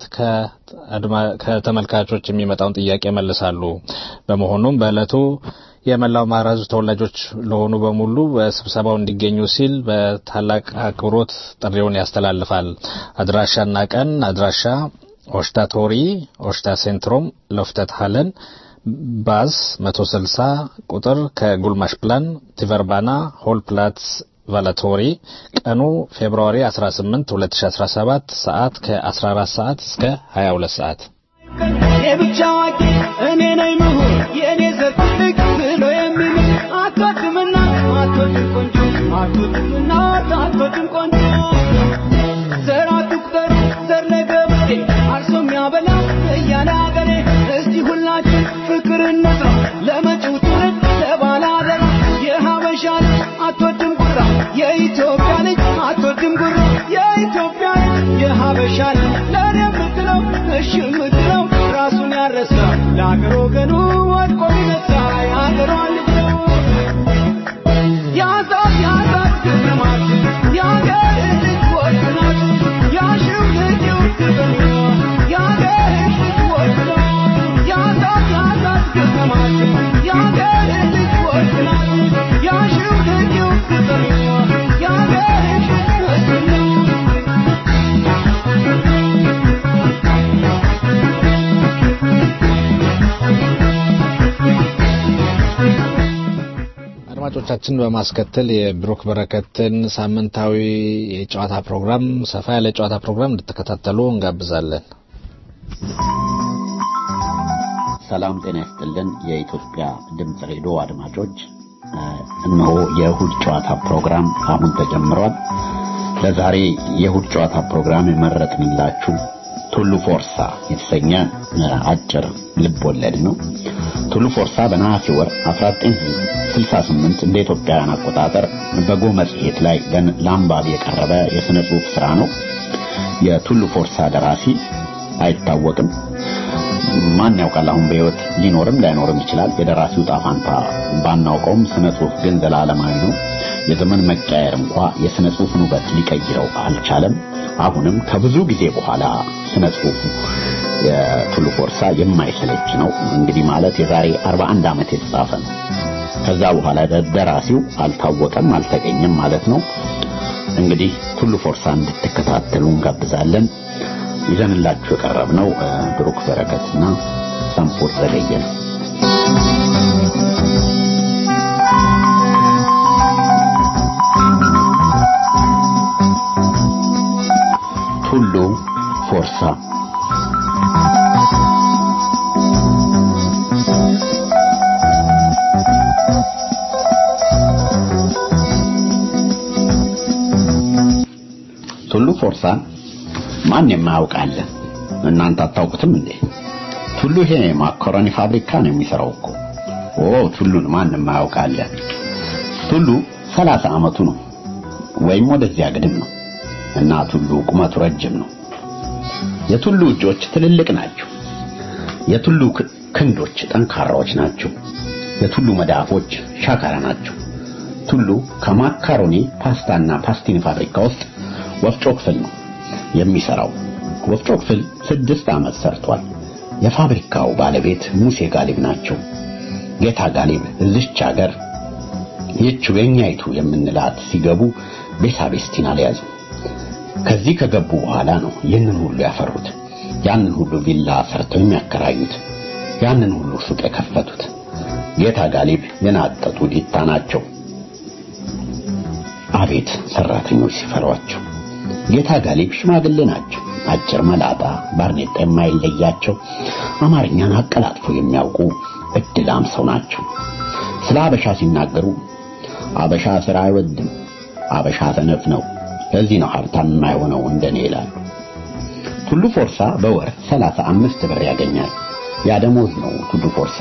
ከተመልካቾች የሚመጣውን ጥያቄ መልሳሉ። በመሆኑም በዕለቱ የመላው አማራ ህዝብ ተወላጆች ለሆኑ በሙሉ በስብሰባው እንዲገኙ ሲል በታላቅ አክብሮት ጥሪውን ያስተላልፋል። አድራሻና ቀን አድራሻ ኦሽታ ቶሪ ኦሽታ ሴንትሮም ሎፍተት ሃለን ባስ 160 ቁጥር ከጉልማሽ ፕላን ቲቨርባና ሆል ፕላትስ ቫላቶሪ ቀኑ ፌብሩዋሪ 18 2017 ሰዓት ከ14 ሰዓት እስከ 22 ሰዓት የብቻ አዋቂ እኔ ነኝ ምሁር የእኔ ዘር ትልቅ ብሎ የሚምል አትወድምና አትወድም ቆንጆ አትወድምና አትወድም ቆንጆ ዘር አትቁጠር ዘር ለገበሬ አርሶ የሚያበላ እያለ አገሬ እስቲ ሁላችን ፍቅር እንስራ ለመጪው ትውልድ ለባለ አደራ የሀበሻ ልጅ አትወድም ጉራ የኢትዮጵያ ልጅ አትወድም ጉራ የኢትዮጵያ ልጅ የሀበሻ ልጅ ለእኔ የምትለው እሺ የምትለው ራሱን ያረሳ ለአገር ወገኑ ወድቆ ይነሳ አድማጮቻችን በማስከተል የብሩክ በረከትን ሳምንታዊ የጨዋታ ፕሮግራም ሰፋ ያለ ጨዋታ ፕሮግራም እንድትከታተሉ እንጋብዛለን። ሰላም ጤና ይስጥልን። የኢትዮጵያ ድምፅ ሬዲዮ አድማጮች፣ እነሆ የእሁድ ጨዋታ ፕሮግራም አሁን ተጀምሯል። ለዛሬ የእሁድ ጨዋታ ፕሮግራም የመረጥንላችሁ ቱሉ ፎርሳ የተሰኘ አጭር ልብ ወለድ ነው። ቱሉ ፎርሳ በነሐሴ ወር 1968 እንደ ኢትዮጵያውያን አቆጣጠር በጎ መጽሔት ላይ ለአንባቢ የቀረበ የሥነ ጽሑፍ ሥራ ነው። የቱሉ ፎርሳ ደራሲ አይታወቅም። ማን ያውቃል? አሁን በሕይወት ሊኖርም ላይኖርም ይችላል። የደራሲው ጣፋንታ ባናውቀውም ስነ ጽሑፍ ግን ዘላለማዊ ነው። የዘመን መቀየር እንኳ የስነ ጽሑፍን ውበት ሊቀይረው አልቻለም። አሁንም ከብዙ ጊዜ በኋላ ስነ ጽሑፉ የቱሉ ፎርሳ የማይሰለች ነው። እንግዲህ ማለት የዛሬ 41 ዓመት የተጻፈ ነው። ከዛ በኋላ ደራሲው አልታወቀም፣ አልተገኘም ማለት ነው። እንግዲህ ቱሉ ፎርሳ እንድትከታተሉ እንጋብዛለን። ይዘንላችሁ የቀረብነው ብሩክ በረከትና ሳምፎር ዘገየ ነው። ቱሉ ፎርሳ ቱሉ ፎርሳን ማን የማያውቃለ? እናንተ አታውቁትም እንዴ? ቱሉ ይሄ ማካሮኒ ፋብሪካ ነው የሚሰራው እኮ። ኦ ቱሉን ማን የማያውቃለ? ቱሉ ሰላሳ ዓመቱ ነው ወይም ወደዚያ ግድም ነው እና ቱሉ ቁመቱ ረጅም ነው። የቱሉ እጆች ትልልቅ ናቸው። የቱሉ ክንዶች ጠንካራዎች ናቸው። የቱሉ መዳፎች ሻካራ ናቸው። ቱሉ ከማካሮኒ ፓስታና ፓስቲኒ ፋብሪካ ውስጥ ወፍጮ ክፍል ነው የሚሰራው። ወፍጮ ክፍል ስድስት ዓመት ሰርቷል። የፋብሪካው ባለቤት ሙሴ ጋሊብ ናቸው። ጌታ ጋሊብ እዚች ሀገር ይህችው የኛይቱ የምንላት ሲገቡ ቤሳቤስቲን አልያዙ። ከዚህ ከገቡ በኋላ ነው ይህንን ሁሉ ያፈሩት። ያንን ሁሉ ቪላ ሰርተው የሚያከራዩት፣ ያንን ሁሉ ሱቅ የከፈቱት። ጌታ ጋሊብ የናጠጡ ዲታ ናቸው። አቤት ሰራተኞች ሲፈሯቸው! ጌታ ጋሊብ ሽማግሌ ናቸው። አጭር መላጣ፣ ባርኔጣ የማይለያቸው አማርኛን አቀላጥፎ የሚያውቁ እድላም ሰው ናቸው። ስለ አበሻ ሲናገሩ አበሻ ስራ አይወድም፣ አበሻ ሰነፍ ነው፣ ለዚህ ነው ሀብታም የማይሆነው እንደኔ ይላሉ። ቱሉ ፎርሳ በወር ሰላሳ አምስት ብር ያገኛል። ያ ደሞዝ ነው ቱሉ ፎርሳ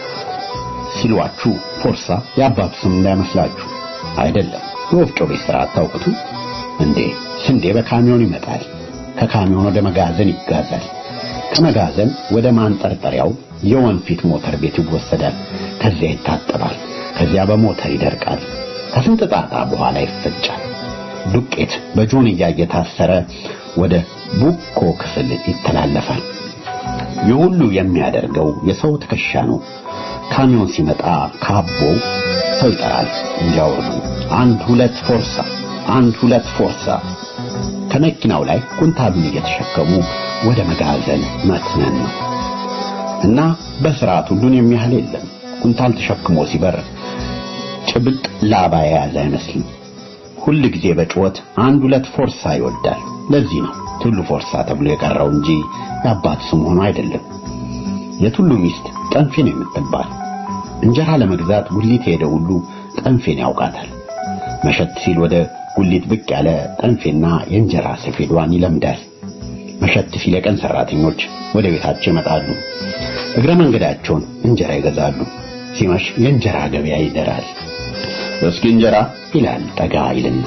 ሲሏችሁ ፎርሳ የአባቱ ስም እንዳይመስላችሁ አይደለም። የወፍጮ ቤት ስራ አታውቁትም እንዴ? ስንዴ በካሚዮን ይመጣል። ከካሚዮን ወደ መጋዘን ይጋዛል። ከመጋዘን ወደ ማንጠርጠሪያው የወንፊት ሞተር ቤት ይወሰዳል። ከዚያ ይታጠባል። ከዚያ በሞተር ይደርቃል። ከስንት ጣጣ በኋላ ይፈጫል። ዱቄት በጆንያ እየታሰረ ወደ ቡኮ ክፍል ይተላለፋል። ይህ ሁሉ የሚያደርገው የሰው ትከሻ ነው። ካሚዮን ሲመጣ ካቦ ሰው ይጠራል እንዲያወርዱ። አንድ ሁለት ፎርሳ፣ አንድ ሁለት ፎርሳ። ከመኪናው ላይ ኩንታሉን እየተሸከሙ ወደ መጋዘን መትነን ነው እና በስርዓት ሁሉን የሚያህል የለም። ኩንታል ተሸክሞ ሲበር ጭብጥ ላባ የያዘ አይመስልም። ሁል ጊዜ በጩኸት አንድ ሁለት ፎርሳ ይወዳል። ለዚህ ነው ቱሉ ፎርሳ ተብሎ የቀረው እንጂ የአባት ስም ሆኖ አይደለም። የቱሉ ሚስት ጠንፌን የምትባል እንጀራ ለመግዛት ጉሊት የሄደ ሁሉ ጠንፌን ያውቃታል። መሸት ሲል ወደ ጉሊት ብቅ ያለ ጠንፌና የእንጀራ ሰፌዷን ይለምዳል። መሸት ሲል የቀን ሰራተኞች ወደ ቤታቸው ይመጣሉ። እግረ መንገዳቸውን እንጀራ ይገዛሉ። ሲመሽ የእንጀራ ገበያ ይደራል። እስኪ እንጀራ ይላል ጠጋ ይልና፣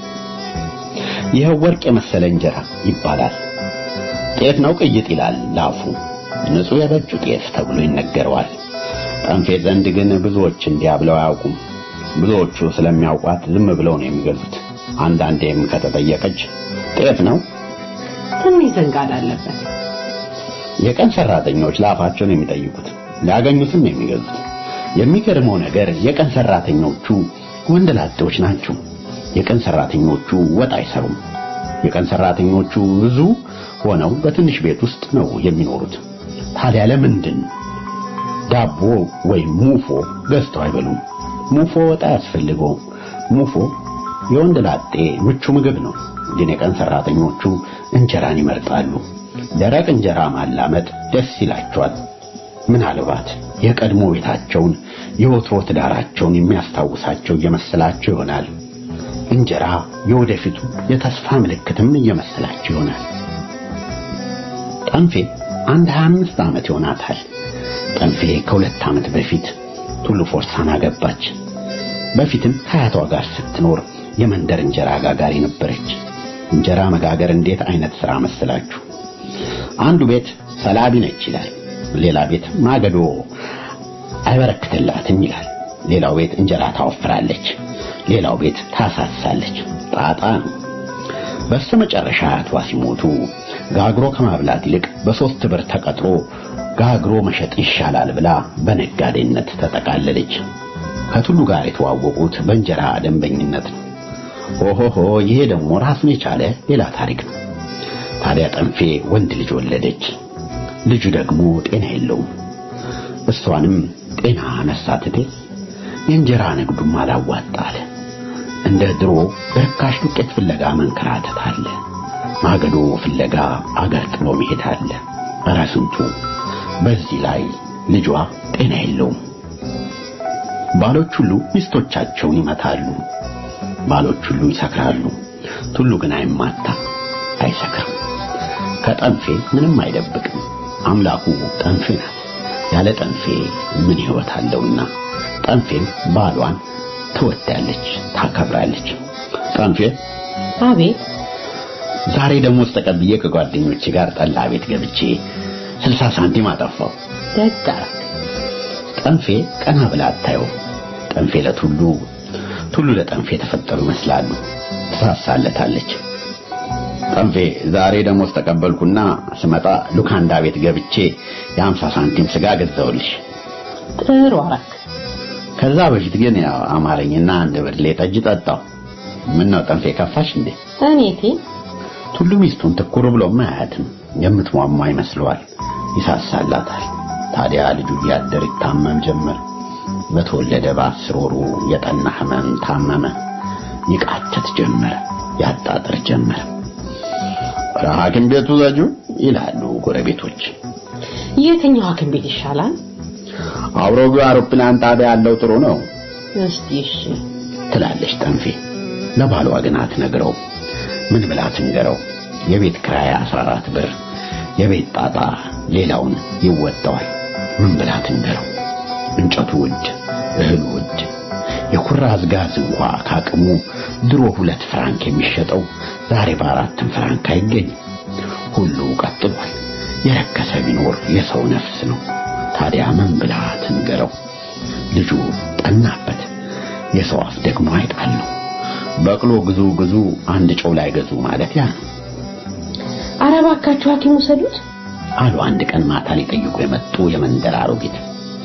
ይኸው ወርቅ የመሰለ እንጀራ ይባላል። ጤፍ ነው ቅይጥ ይላል ላፉ። ንጹሕ የበጁ ጤፍ ተብሎ ይነገረዋል። ጠንፌ ዘንድ ግን ብዙዎች እንዲያ ብለው አያውቁም። ብዙዎቹ ስለሚያውቋት ዝም ብለው ነው የሚገዙት። አንዳንዴም ከተጠየቀች ጤፍ ነው ትንሽ ዘንጋዳ አለበት። የቀን ሰራተኞች ላፋቸውን የሚጠይቁት ሊያገኙትም የሚገዙት። የሚገርመው ነገር የቀን ሰራተኞቹ ወንደላጤዎች ናቸው። የቀን ሰራተኞቹ ወጥ አይሰሩም። የቀን ሰራተኞቹ ብዙ ሆነው በትንሽ ቤት ውስጥ ነው የሚኖሩት። ታዲያ ለምንድን ዳቦ ወይም ሙፎ ገዝተው አይበሉም? ሙፎ ወጥ አያስፈልገውም። ሙፎ የወንድ ላጤ ምቹ ምግብ ነው። ግን የቀን ሰራተኞቹ እንጀራን ይመርጣሉ። ደረቅ እንጀራ ማላመጥ ደስ ይላቸዋል። ምናልባት የቀድሞ ቤታቸውን የወትሮ ትዳራቸውን የሚያስታውሳቸው እየመሰላቸው ይሆናል። እንጀራ የወደፊቱ የተስፋ ምልክትም እየመሰላቸው ይሆናል። ጠንፌ አንድ 25 ዓመት ይሆናታል። ጠንፌ ከሁለት ዓመት በፊት ቱሉ ፎርሳን አገባች። በፊትም ከአያቷ ጋር ስትኖር የመንደር እንጀራ ጋጋሪ ነበረች። እንጀራ መጋገር እንዴት አይነት ሥራ መሰላችሁ? አንዱ ቤት ሰላቢ ነች ይላል። ሌላ ቤት ማገዶ አይበረክትላትም ይላል። ሌላው ቤት እንጀራ ታወፍራለች፣ ሌላው ቤት ታሳሳለች። ጣጣ ነው። በስተመጨረሻ አያቷ ሲሞቱ ጋግሮ ከማብላት ይልቅ በሶስት ብር ተቀጥሮ ጋግሮ መሸጥ ይሻላል ብላ በነጋዴነት ተጠቃለለች። ከቱሉ ጋር የተዋወቁት በእንጀራ ደንበኝነት ነው። ኦሆሆ ይሄ ደግሞ ራሱን የቻለ ሌላ ታሪክ ነው። ታዲያ ጠንፌ ወንድ ልጅ ወለደች። ልጁ ደግሞ ጤና የለውም። እሷንም ጤና ነሳትቴ የእንጀራ ንግዱም አላዋጣ አለ። እንደ ድሮ በርካሽ ዱቄት ፍለጋ መንከራተት አለ። ማገዶ ፍለጋ አገር ጥሎ መሄድ አለ። ኧረ ስንቱ! በዚህ ላይ ልጇ ጤና የለውም። ባሎች ሁሉ ሚስቶቻቸውን ይመታሉ። ባሎች ሁሉ ይሰክራሉ። ቱሉ ግን አይማታ፣ አይሰክርም። ከጠንፌ ምንም አይደብቅም። አምላኩ ጠንፌ ናት። ያለ ጠንፌ ምን ሕይወት አለውና ጠንፌም ባሏን ትወዳለች፣ ታከብራለች። ጠንፌ አቤት ዛሬ ደሞዝ ተቀብዬ ከጓደኞቼ ጋር ጠላ ቤት ገብቼ ስልሳ ሳንቲም አጠፋው። ደግ አደረግ። ጠንፌ ቀና ብላ አታየው። ጠንፌ ለቱሉ ቱሉ ለጠንፌ የተፈጠሩ ይመስላሉ። ትሳሳለታለች። ጠንፌ ዛሬ ደሞዝ ተቀበልኩና ስመጣ ሉካንዳ ቤት ገብቼ የሀምሳ ሳንቲም ስጋ ገዛውልሽ። ጥሩ አደረግ። ከዛ በፊት ግን ያው አማረኝና አንድ ብርሌ ጠጅ ጠጣው። ምን ነው ጠንፌ ከፋሽ እንዴ? እኔቴ ቱሉ ሚስቱን ትኩር ብሎም አያትም። የምትሟሟ ይመስለዋል፣ ይሳሳላታል። ታዲያ ልጁ እያደር ይታመም ጀመር። በተወለደ በአስር ወሩ የጠና ህመም ታመመ። ይቃተት ጀመረ፣ ያጣጥር ጀመረ። ኧረ ሐኪም ቤቱ ዘጁ ይላሉ ጎረቤቶች። የትኛው ሐኪም ቤት ይሻላል? አውሮጌው አውሮፕላን ጣቢያ ያለው ጥሩ ነው እስቲ እሺ ትላለች ጠንፌ። ለባሏ ግን አትነግረው። ምን ብላ ትንገረው? የቤት ክራይ 14 ብር፣ የቤት ጣጣ ሌላውን ይወጣዋል። ምን ብላ ትንገረው? እንጨቱ ውድ፣ እህሉ ውድ። የኩራዝ ጋዝ እንኳ ካቅሙ ድሮ ሁለት ፍራንክ የሚሸጠው ዛሬ በአራትም ፍራንክ አይገኝም። ሁሉ ቀጥሏል። የረከሰ ቢኖር የሰው ነፍስ ነው። ታዲያ ምን ብላ ትንገረው? ልጁ ጠናበት። የሰው አፍ ደግሞ አይጣል ነው። በቅሎ ግዙ ግዙ አንድ ጨው ላይ ገዙ ማለት ያ ነው ኧረ እባካችሁ ሐኪም ውሰዱት። አሉ አንድ ቀን ማታ ሊጠይቁ የመጡ የመንደር አሮጊት።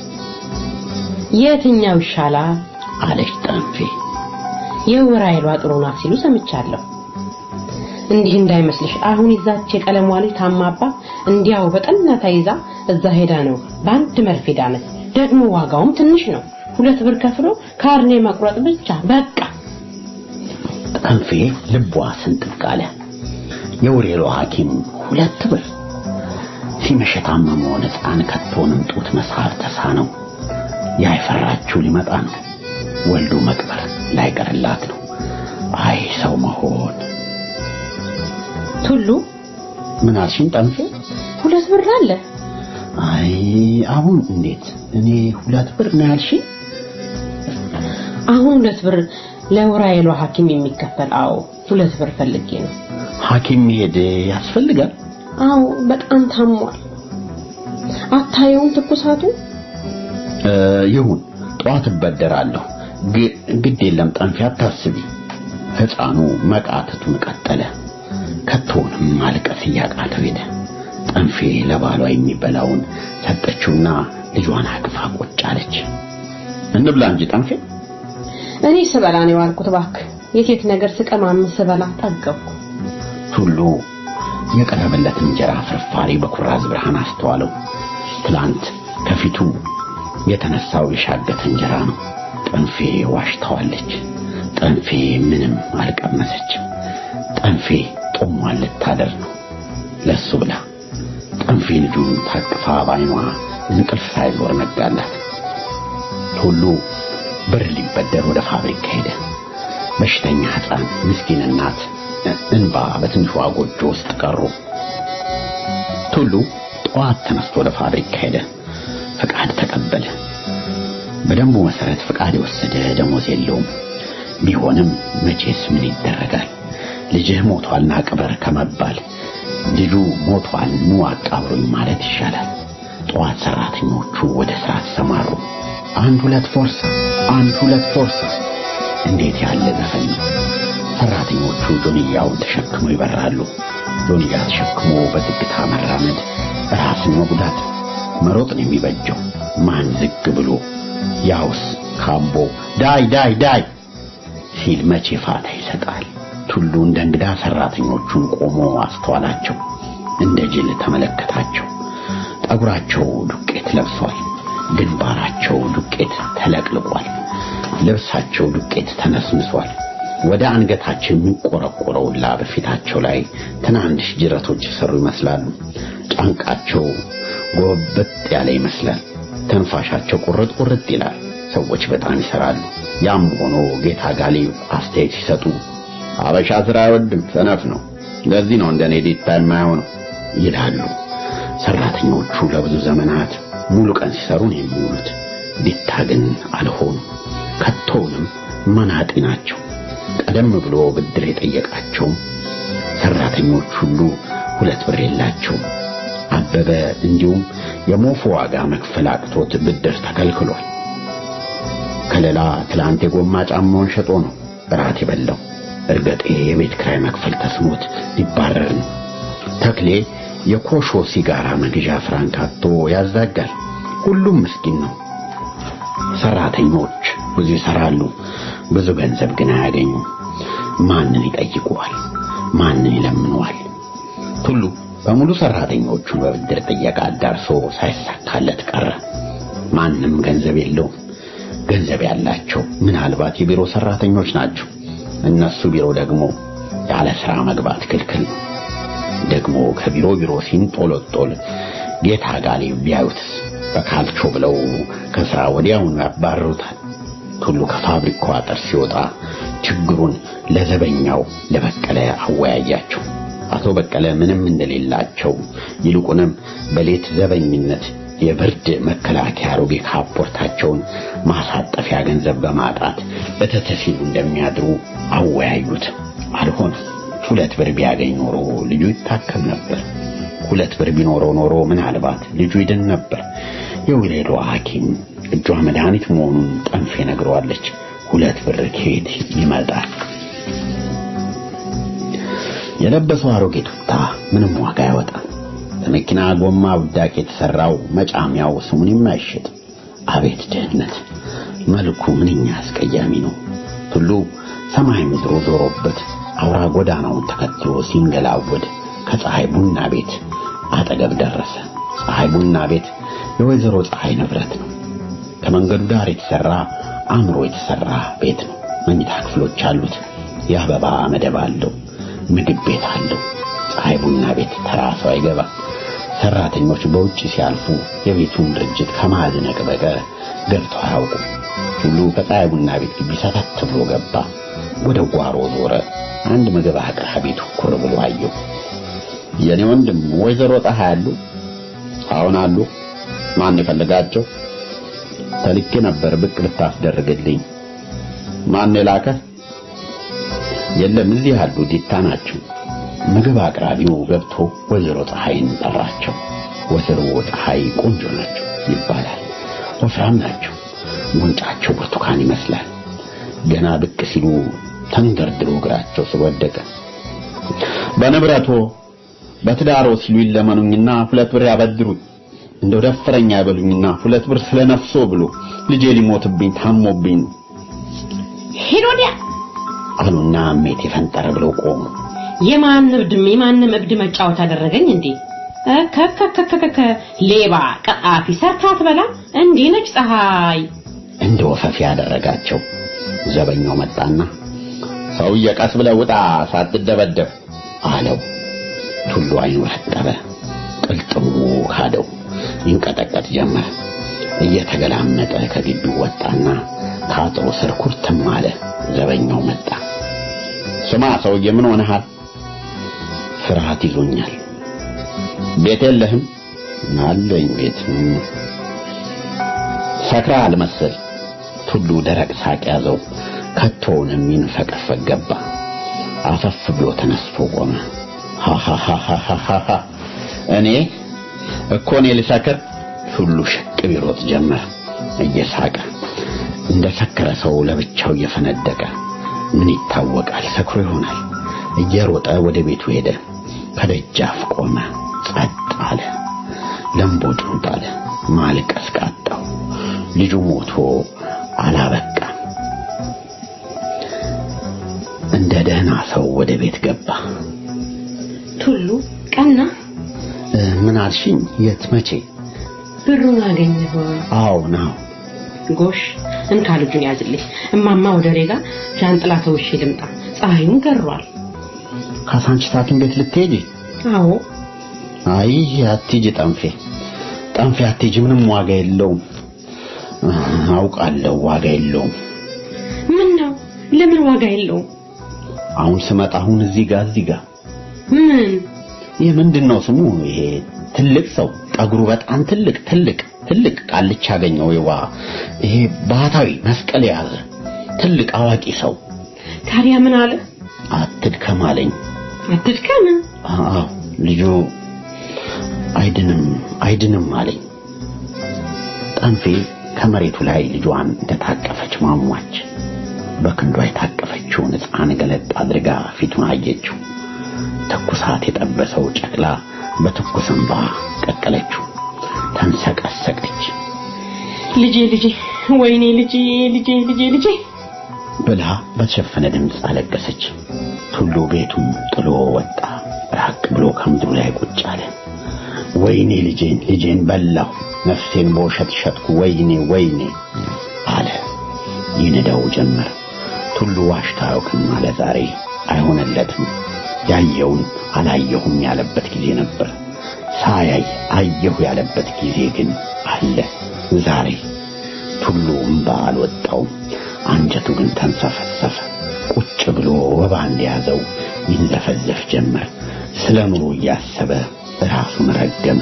የትኛው ይሻላል? አለች ጠንፌ። የወር ኃይሏ ጥሩ ናት ሲሉ ሰምቻለሁ። እንዲህ እንዳይመስልሽ አሁን ይዛች የቀለሟ ልጅ ታማባ እንዲያው በጠና ተይዛ እዛ ሄዳ ነው በአንድ መርፌ ዳነት። ደግሞ ዋጋውም ትንሽ ነው። ሁለት ብር ከፍሎ ካርኔ መቁረጥ ብቻ በቃ። ጠንፌ ልቧ ስንጥቅ አለ። የውሬሎ ሐኪም ሁለት ብር ሲመሽ የታመመውን ሕፃን ከቶንም ጡት መሳብ ተሳነው። ያይፈራችው ሊመጣ ነው። ወልዶ መቅበር ላይቀርላት ነው። አይ ሰው መሆን ቱሉ ምን አልሽኝ ጠንፌ? ሁለት ብር አለ። አይ አሁን እንዴት እኔ ሁለት ብር ነው ያልሽኝ? አሁን ሁለት ብር ለውራይሏ ሐኪም የሚከፈል አዎ፣ ሁለት ብር ፈልጌ ነው። ሐኪም መሄድ ያስፈልጋል? አዎ፣ በጣም ታሟል። አታየውም ትኩሳቱ? እ ይሁን ጠዋት እበደራለሁ። ግ- ግድ የለም ጠንፌ አታስቢ። ሕፃኑ መቃተቱን ቀጠለ። ከቶውንም ማልቀስ እያቃተው ሄደ። ጠንፌ ለባሏ የሚበላውን ሰጠችውና ልጇን አቅፋ ቁጭ አለች። እንብላ እንጂ ጠንፌ። እኔ ስበላ ነው የዋልኩት። እባክህ የሴት ነገር ስቀማምስ ስበላ ጠገብኩ። ቱሉ የቀረበለትን እንጀራ ፍርፋሪ በኩራዝ ብርሃን አስተዋለው። ትላንት ከፊቱ የተነሳው የሻገተ እንጀራ ነው። ጠንፌ ዋሽታዋለች። ጠንፌ ምንም አልቀመሰችም። ጠንፌ ጦሟን ልታደር ነው ለሱ ብላ። ጠንፌ ልጁን ታቅፋ ባይኗ እንቅልፍ ሳይዞር ነጋላት። ሁሉ ብር ሊበደር ወደ ፋብሪካ ሄደ። በሽተኛ ሕፃን፣ ምስኪን እናት እንባ በትንሿ ጎጆ ውስጥ ቀሩ። ቱሉ ጠዋት ተነስቶ ወደ ፋብሪካ ሄደ። ፍቃድ ተቀበለ። በደንቡ መሰረት ፍቃድ የወሰደ ደሞዝ የለውም። ቢሆንም መቼስ ምን ይደረጋል? ልጅህ ሞቷልና ቅበር ከመባል ልጁ ሞቷል ኑ አቃብሩኝ ማለት ይሻላል። ጠዋት ሰራተኞቹ ወደ ስራ ተሰማሩ። አንድ ሁለት ፎርሳ፣ አንድ ሁለት ፎርሳ። እንዴት ያለ ዘፈን ነው! ሰራተኞቹ ጆንያውን ተሸክመው ይበራሉ። ጆንያ ተሸክሞ በዝግታ መራመድ ራስን መጉዳት መሮጥ ነው የሚበጀው። ማን ዝግ ብሎ ያውስ ካምቦ ዳይ ዳይ ዳይ ሲል መቼ ፋታ ይሰጣል? ቱሉ እንደ እንግዳ ሰራተኞቹን ቆሞ አስተዋላቸው። እንደ ጅል ተመለከታቸው። ጠጉራቸው ዱቄት ለብሷል። ግንባራቸው ዱቄት ተለቅልቋል። ልብሳቸው ዱቄት ተነስንሷል። ወደ አንገታቸው የሚቆረቆረው ላብ ፊታቸው ላይ ትናንሽ ጅረቶች የሰሩ ይመስላሉ። ጫንቃቸው ጎበጥ ያለ ይመስላል። ተንፋሻቸው ቁርጥ ቁርጥ ይላል። ሰዎች በጣም ይሰራሉ። ያም ሆኖ ጌታ ጋሊብ አስተያየት ሲሰጡ አበሻ ስራ አይወድም፣ ሰነፍ ነው፣ ለዚህ ነው እንደኔ ዲታ የማይሆነው ይላሉ። ሰራተኞቹ ለብዙ ዘመናት ሙሉ ቀን ሲሰሩ ነው የሚውሉት። ዲታ ግን አልሆኑ። ከቶውንም መናጢ ናቸው። ቀደም ብሎ ብድር የጠየቃቸው ሰራተኞች ሁሉ ሁለት ብር የላቸውም። አበበ እንዲሁም የሞፎ ዋጋ መክፈል አቅቶት ብድር ተከልክሏል። ከሌላ ትላንት የጎማ ጫማውን ሸጦ ነው እራት የበላው። እርገጤ የቤት ክራይ መክፈል ተስኖት ሊባረር ነው። ተክሌ የኮሾ ሲጋራ መግዣ ፍራንክ አጥቶ ያዛጋል። ሁሉም ምስኪን ነው። ሰራተኞች ብዙ ይሰራሉ፣ ብዙ ገንዘብ ግን አያገኙም። ማንን ይጠይቁዋል? ማንን ይለምነዋል? ቱሉ በሙሉ ሰራተኞቹን በብድር ጥየቃ አዳርሶ ሳይሳካለት ቀረ። ማንም ገንዘብ የለውም። ገንዘብ ያላቸው ምናልባት የቢሮ ሰራተኞች ናቸው። እነሱ ቢሮ ደግሞ ያለ ስራ መግባት ክልክል ነው። ደግሞ ከቢሮ ቢሮ ሲንጦለጦል ጌታ ጋሊ ቢያዩትስ በካልቾ ብለው ከስራ ወዲያውኑ ያባርሩታል። ቱሉ ከፋብሪካው አጥር ሲወጣ ችግሩን ለዘበኛው ለበቀለ አወያያቸው። አቶ በቀለ ምንም እንደሌላቸው ይልቁንም በሌት ዘበኝነት የብርድ መከላከያ አሮጌ ካፖርታቸውን ማሳጠፊያ ገንዘብ በማጣት በተተሲሉ እንደሚያድሩ አወያዩት። አልሆነም። ሁለት ብር ቢያገኝ ኖሮ ልጁ ይታከም ነበር። ሁለት ብር ቢኖረው ኖሮ ምናልባት ልጁ ይድን ነበር። የወለዷ ሐኪም እጇ መድኃኒት መሆኑን ጠንፌ ነግረዋለች። ሁለት ብር ከየት ይመጣል? የለበሰው አሮጌ ቱታ ምንም ዋጋ አይወጣም። በመኪና ጎማ ውዳቄ የተሰራው መጫሚያው ስሙን የማይሸጥ አቤት ድህነት! መልኩ ምንኛ አስቀያሚ ነው። ቱሉ ሰማይ ምድሮ ዞሮበት አውራ ጎዳናውን ተከትሎ ሲንገላወድ ከፀሐይ ቡና ቤት አጠገብ ደረሰ። ፀሐይ ቡና ቤት የወይዘሮ ፀሐይ ንብረት ነው። ከመንገዱ ዳር የተሰራ አምሮ የተሰራ ቤት ነው። መኝታ ክፍሎች አሉት። የአበባ መደብ አለው። ምግብ ቤት አለው። ፀሐይ ቡና ቤት ተራ ሰው አይገባም። ሰራተኞች በውጭ ሲያልፉ የቤቱን ድርጅት ከማዝነቅ በቀር ገብተው አያውቁም። ሁሉ ከፀሐይ ቡና ቤት ግቢ ሰተት ብሎ ገባ። ወደ ጓሮ ዞረ። አንድ ምግብ አቅራቢ ትኩር ብሎ አየው። የኔ ወንድም ወይዘሮ ፀሐይ አሉ? አሁን አሉ። ማን የፈለጋቸው? ተልኬ ነበር ብቅ ብታስደርግልኝ። ማን የላከ? የለም እዚህ አሉ፣ ዲታ ናቸው። ምግብ አቅራቢው ገብቶ ወይዘሮ ፀሐይን ጠራቸው። ወይዘሮ ፀሐይ ቆንጆ ናቸው ይባላል። ወፍራም ናቸው። ጉንጫቸው ብርቱካን ይመስላል። ገና ብቅ ሲሉ ተንደርድሮ እግራቸው ስር ወደቀ። በንብረቶ በትዳሮ ሲሉ ይለመኑኝና ሁለት ብር ያበድሩኝ እንደው ደፈረኛ ያበሉኝና ሁለት ብር ስለነፍሶ ብሎ ልጄ ሊሞትብኝ ታሞብኝ ሂድ ወዲያ አሉና እሜት የፈንጠረ ብለው ቆሙ። የማን እብድም የማንም እብድ መጫወት አደረገኝ እንዴ? ከከከከከ ሌባ ቀጣፊ ሰርታ ትበላ እንዲህ ነች ፀሐይ። እንደ ወፈፊ ያደረጋቸው። ዘበኛው መጣና ሰውዬ ቀስ ብለህ ውጣ ሳትደበደብ አለው። ቱሉ አይኑ ረጠበ፣ ቅልጥሙ ካደው፣ ይንቀጠቀጥ ጀመረ። እየተገላመጠ ከግቢው ወጣና ከአጥሩ ስር ኩርትም አለ። ዘበኛው መጣ። ስማ ሰውዬ ምን ሆነሃል? ፍርሃት ይዞኛል። ቤት የለህም? አለኝ ቤት። ሰክረሃል መሰል። ቱሉ ደረቅ ሳቅ ያዘው። ከቶውንም ይንፈቀፈቅ ገባ። አፈፍ ብሎ ተነስቶ ቆመ። ሃሃሃሃሃ እኔ እኮ እኔ ልሰክር? ቱሉ ሽቅ ቢሮጥ ጀመር እየሳቀ እንደ ሰከረ ሰው ለብቻው እየፈነደቀ ምን ይታወቃል፣ ሰክሮ ይሆናል። እየሮጠ ወደ ቤቱ ሄደ። ከደጃፍ ቆመ። ጸጥ አለ። ለምቦጩን ጣለ። ማልቀስ ቃጣው። ልጁ ሞቶ አላበቃም። እንደ ደህና ሰው ወደ ቤት ገባ። ቱሉ ቀና እ፣ ምን አልሽኝ? የት? መቼ? ብሩን አገኘሁ። አዎ ነው። ጎሽ እንካ ልጁን ያዝልኝ። እማማ ወደ ሬጋ ዣንጥላ ተውሼ ልምጣ። ፀሐዩን ገሯል። ካሳንቺስ ሐኪም ቤት ልትሄጂ? አዎ አይ አትሂጂ ጠንፌ፣ ጠንፌ አትሂጂ። ምንም ዋጋ የለውም። እ፣ አውቃለሁ ዋጋ የለውም። ምን ነው? ለምን ዋጋ የለውም? አሁን ስመጣ አሁን እዚህ ጋር እዚህ ጋር ምን ይህ ምንድን ነው ስሙ? ይሄ ትልቅ ሰው ጠጉሩ በጣም ትልቅ ትልቅ ትልቅ ቃልቻ አገኘው። ይዋ ይሄ ባህታዊ መስቀል የያዘ ትልቅ አዋቂ ሰው ታዲያ ምን አለ? አትድከም አለኝ። አትድከም። አዎ ልጁ አይድንም አይድንም አለኝ። ጠንፌ ከመሬቱ ላይ ልጇን እንደታቀፈች ማሟች። በክንዷ የታቀፈችውን ሕፃን ገለጥ አድርጋ ፊቱን አየችው። ትኩሳት የጠበሰው ጨቅላ በትኩስ እንባ ቀቀለችው። ተንሰቀሰቀች ልጄ ልጄ፣ ወይኔ ልጄ ልጄ ልጄ ልጄ ብላ በተሸፈነ ድምፅ አለቀሰች። ቱሉ ቤቱን ጥሎ ወጣ። ራቅ ብሎ ከምድሩ ላይ ቁጭ አለ። ወይኔ ልጄን ልጄን በላሁ፣ ነፍሴን በውሸት ሸጥኩ፣ ወይኔ ወይኔ አለ። ይንደው ጀመር። ቱሉ ዋሽታ አያውቅም አለ። ዛሬ አይሆንለትም። ያየውን አላየሁም ያለበት ጊዜ ነበር። ሳያይ አየሁ ያለበት ጊዜ ግን አለ ዛሬ። ቱሉ እምባ አልወጣውም። አንጀቱ ግን ተንሰፈሰፈ። ቁጭ ብሎ ወባ እንደያዘው ይንዘፈዘፍ ጀመር። ስለ ኑሮ እያሰበ ራሱን ረገመ።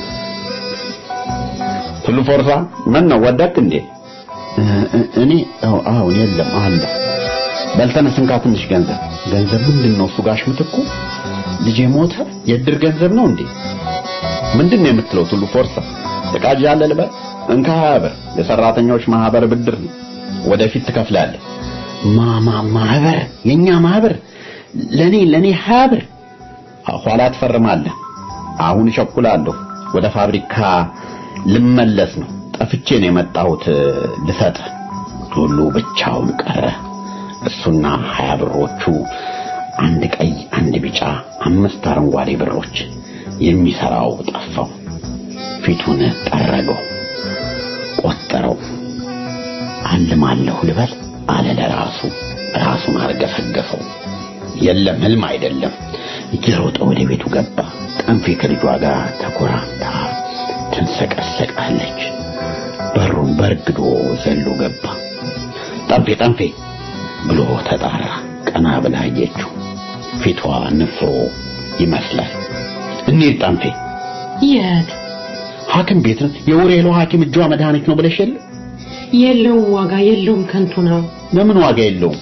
ቱሉ ፎርሳ ምን ነው ወደቅ እንዴ? እኔ አዎ አዎ የለም አለ። በልተነስ እንካ ትንሽ ገንዘብ። ገንዘብ ምንድን ነው እሱ? ጋሽ ምትኩ ልጄ ሞተ። የእድር ገንዘብ ነው እንዴ? ምንድን ነው የምትለው ቱሉ ፎርሳ? ጥቃጅ ያለ ልበል? እንካ ሀያ ብር የሰራተኞች ማህበር ብድር ነው። ወደፊት ትከፍላለህ። ማማ ማህበር የኛ ማህበር ለኔ ለኔ ሀያ ብር ኋላ ትፈርማለህ። አሁን እቸኩላለሁ። ወደ ፋብሪካ ልመለስ ነው። ጠፍቼ ነው የመጣሁት ልሰጥ። ቱሉ ብቻውን ቀረ። እሱና ሀያ ብሮቹ አንድ ቀይ፣ አንድ ቢጫ፣ አምስት አረንጓዴ ብሮች። የሚሰራው ጠፋው። ፊቱን ጠረገው፣ ቆጠረው። አልማለሁ ልበል አለ ለራሱ። ራሱን አርገፈገፈው። የለም ህልም አይደለም። እየሮጠ ወደ ቤቱ ገባ። ጠንፌ ከልጇ ጋር ተኮራምታ ትንሰቀሰቃለች። በሩን በርግዶ ዘሎ ገባ። ጠንፌ ጠንፌ ብሎ ተጣራ። ቀና ብላ አየችው። ፊቷ ንፍሮ ይመስላል። እንሂድ ጠንፌ። የት? ሐኪም ቤት ነው። የውሬሎ ሐኪም እጇ መድኃኒት ነው ብለሽ የለ የለውም፣ ዋጋ የለውም፣ ከንቱ ነው። ለምን ዋጋ የለውም?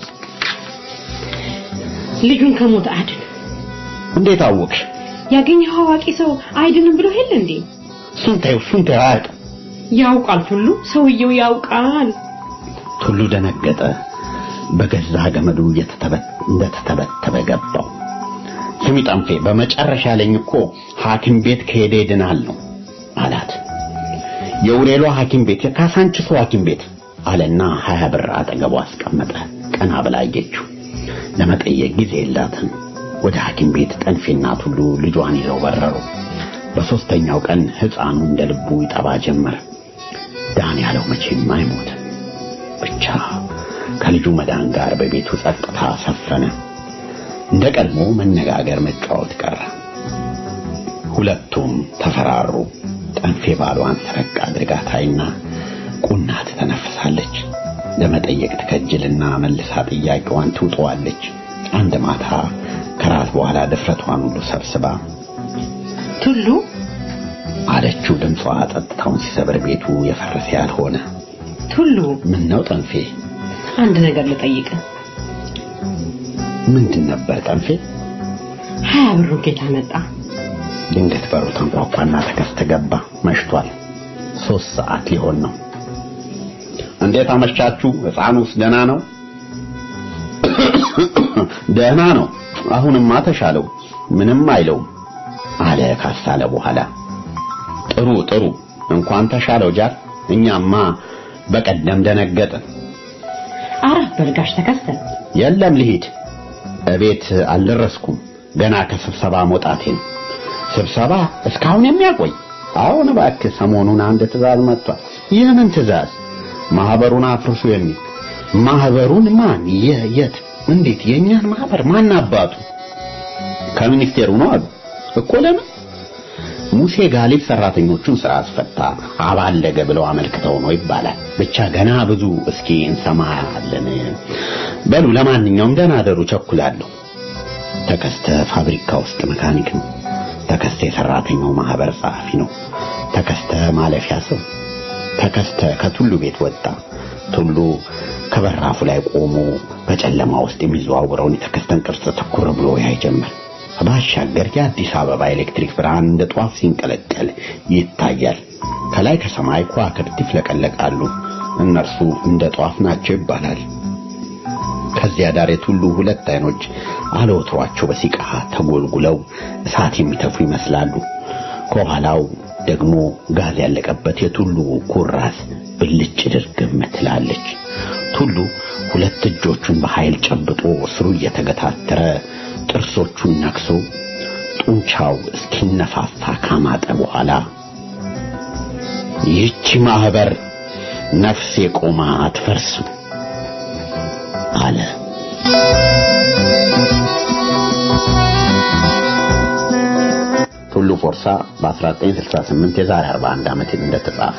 ልጁን ከሞት አድን። እንዴት አወቅሽ? ያገኘው አዋቂ ሰው አይድንም ብሎ የለ እንዴ? እሱን ተይው፣ እሱን ተይው፣ አያውቅም። ያውቃል ቱሉ፣ ሰውየው ያውቃል። ቱሉ ደነገጠ። በገዛ ገመዱ እንደተተበተበ ገባው። ስሚ ጠንፌ፣ በመጨረሻ ያለኝ እኮ ሐኪም ቤት ከሄደ ይድናል ነው አላት። የውሬሎ ሐኪም ቤት የካሳንችሱ ሐኪም ቤት አለና ሀያ ብር አጠገቡ አስቀመጠ። ቀና ብላ አየችው። ለመጠየቅ ጊዜ የላትም። ወደ ሐኪም ቤት ጠንፌና ቱሉ ልጇን ይዘው በረሩ። በሶስተኛው ቀን ሕፃኑ እንደ ልቡ ይጠባ ጀመር። ዳን ያለው መቼም አይሞትም። ብቻ ከልጁ መዳን ጋር በቤቱ ጸጥታ ሰፈነ። እንደ ቀድሞ መነጋገር፣ መጫወት ቀረ። ሁለቱም ተፈራሩ። ጠንፌ ባሏን ሰረቅ አድርጋ ታይና ቁና ትተነፍሳለች። ለመጠየቅ ትከጅልና መልሳ ጥያቄዋን ትውጠዋለች። አንድ ማታ ከራት በኋላ ድፍረቷን ሁሉ ሰብስባ ቱሉ አለችው። ድምጿ ጸጥታውን ሲሰብር ቤቱ የፈረሰ ያልሆነ ቱሉ ምን ነው ጠንፌ? አንድ ነገር ልጠይቅ። ምንድን ነበር ጠንፌ? ሀያ ብሩ ጌታ መጣ። ድንገት በሩ ተንኳኳና ተከስተ ገባ። መሽቷል። ሶስት ሰዓት ሊሆን ነው። እንዴት አመሻችሁ? ሕፃኑስ ደህና ነው? ደህና ነው። አሁንማ ተሻለው፣ ምንም አይለውም አለ ካሳለ በኋላ። ጥሩ ጥሩ፣ እንኳን ተሻለው ጃር። እኛማ በቀደም ደነገጥን። አረፍ በልጋሽ ተከስተ። የለም ልሂድ፣ እቤት አልደረስኩም። ገና ከስብሰባ መውጣቴ ነው። ስብሰባ እስካሁን የሚያቆይ? አሁን እባክህ፣ ሰሞኑን አንድ ትዕዛዝ መጥቷል። የምን ትዕዛዝ? ማህበሩን አፍርሱ የሚል። ማህበሩን ማን? የት? እንዴት? የእኛን ማህበር ማን አባቱ? ከሚኒስቴሩ ነው አሉ እኮ። ለምን? ሙሴ ጋሊብ ሰራተኞቹን ስራ አስፈታ አባለገ ብለው አመልክተው ነው ይባላል። ብቻ ገና ብዙ እስኪ እንሰማለን። በሉ ለማንኛውም ደህና አደሩ፣ ቸኩላለሁ። ተከስተ ፋብሪካ ውስጥ መካኒክ ነው። ተከስተ የሰራተኛው ማህበር ጸሐፊ ነው። ተከስተ ማለፊያ ሰው። ተከስተ ከቱሉ ቤት ወጣ። ቱሉ ከበራፉ ላይ ቆሞ በጨለማ ውስጥ የሚዘዋወረውን የተከስተን ቅርጽ ትኩር ብሎ ያይ ጀመር። ባሻገር የአዲስ አበባ ኤሌክትሪክ ብርሃን እንደ ጧፍ ሲንቀለቀል ይታያል። ከላይ ከሰማይ ከዋክብት ይፍለቀለቃሉ። እነርሱ እንደ ጧፍ ናቸው ይባላል። ከዚያ ዳር የቱሉ ሁለት አይኖች አለወትሯቸው በሲቃ ተጎልጉለው እሳት የሚተፉ ይመስላሉ። ከኋላው ደግሞ ጋዝ ያለቀበት የቱሉ ኩራስ ብልጭ ድርግም ትላለች። ቱሉ ሁለት እጆቹን በኃይል ጨብጦ ስሩ እየተገታተረ ጥርሶቹን ነክሶ ጡንቻው እስኪነፋፋ ካማጠ በኋላ ይህቺ ማህበር ነፍስ የቆማ አትፈርስም አለ። ቱሉ ፎርሳ በ1968 የዛሬ 41 ዓመት እንደተጻፈ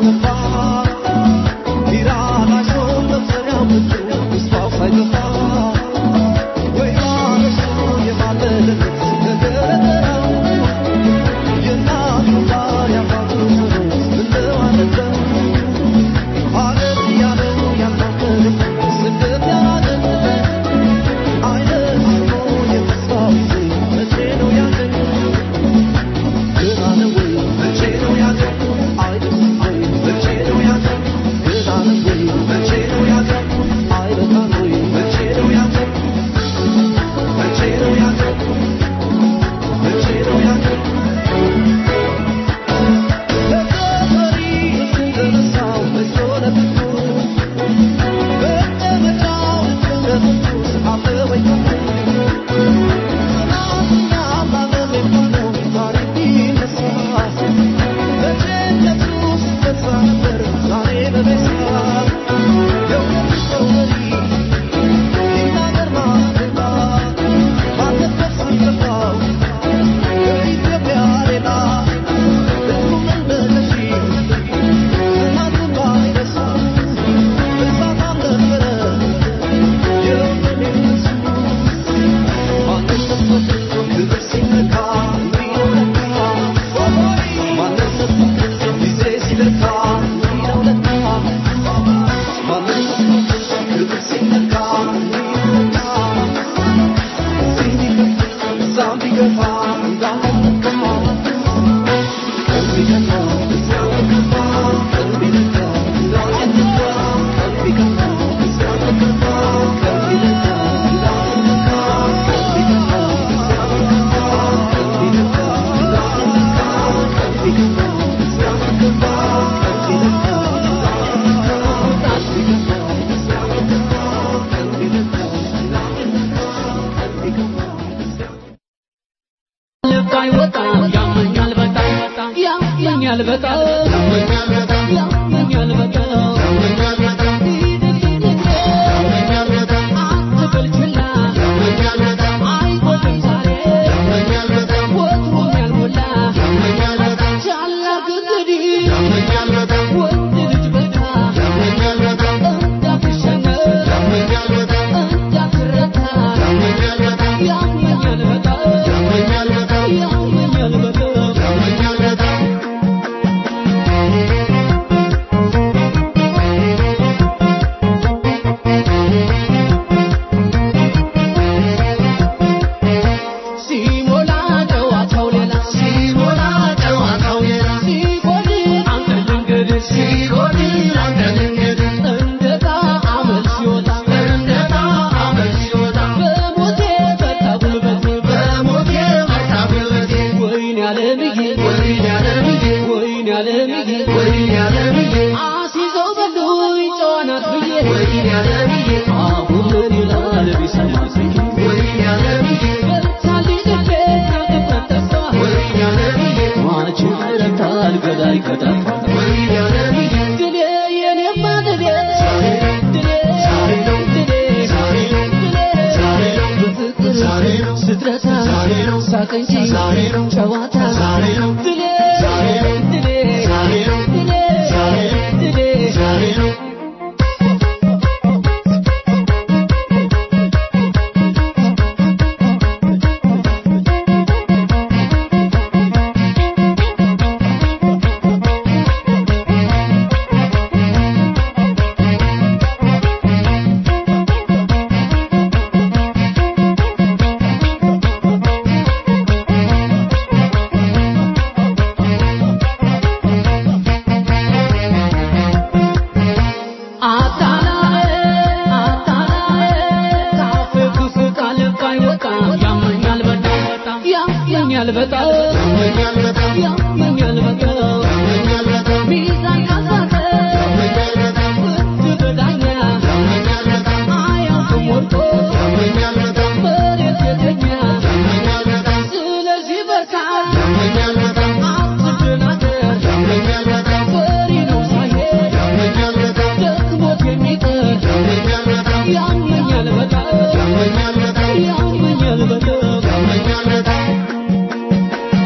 ያመኛል በጣም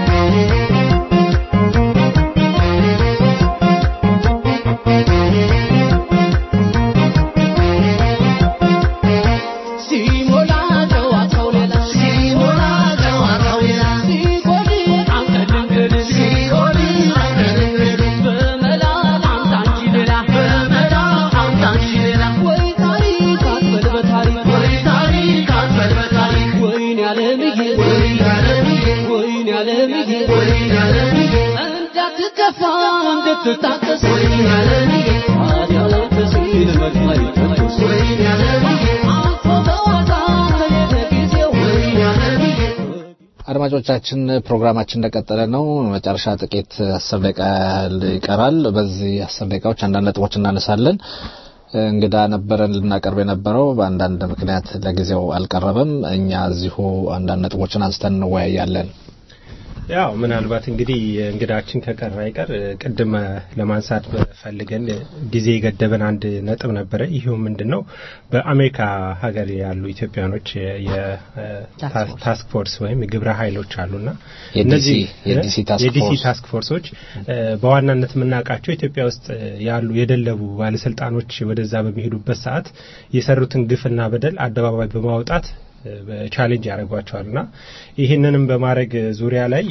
እንድትከፋ እንድትታጠስ አዲያለቅስ መግባይ ተኩስ አልፎ በዋዛ ተሄደ ጊዜው አድማጮቻችን ፕሮግራማችን እንደቀጠለ ነው። መጨረሻ ጥቂት አስር ደቂቃ ያህል ይቀራል። በዚህ አስር ደቂቃዎች አንዳንድ ነጥቦች እናነሳለን። እንግዳ ነበረን ልናቀርብ የነበረው በአንዳንድ ምክንያት ለጊዜው አልቀረበም። እኛ እዚሁ አንዳንድ ነጥቦችን አንስተን እንወያያለን። ያው ምናልባት እንግዲህ እንግዳችን ከቀረ አይቀር ቅድም ለማንሳት ፈልገን ጊዜ የገደበን አንድ ነጥብ ነበረ። ይሄው ምንድን ነው በአሜሪካ ሀገር ያሉ ኢትዮጵያኖች የታስክ ፎርስ ወይም የግብረ ኃይሎች አሉና እነዚህ የዲሲ ታስክ የዲሲ ፎርስ ታስክ ፎርሶች በዋናነት የምናውቃቸው ኢትዮጵያ ውስጥ ያሉ የደለቡ ባለስልጣኖች ወደዛ በሚሄዱበት ሰዓት የሰሩትን ግፍና በደል አደባባይ በማውጣት ቻሌንጅ ያደርጓቸዋል እና ይህንንም በማድረግ ዙሪያ ላይ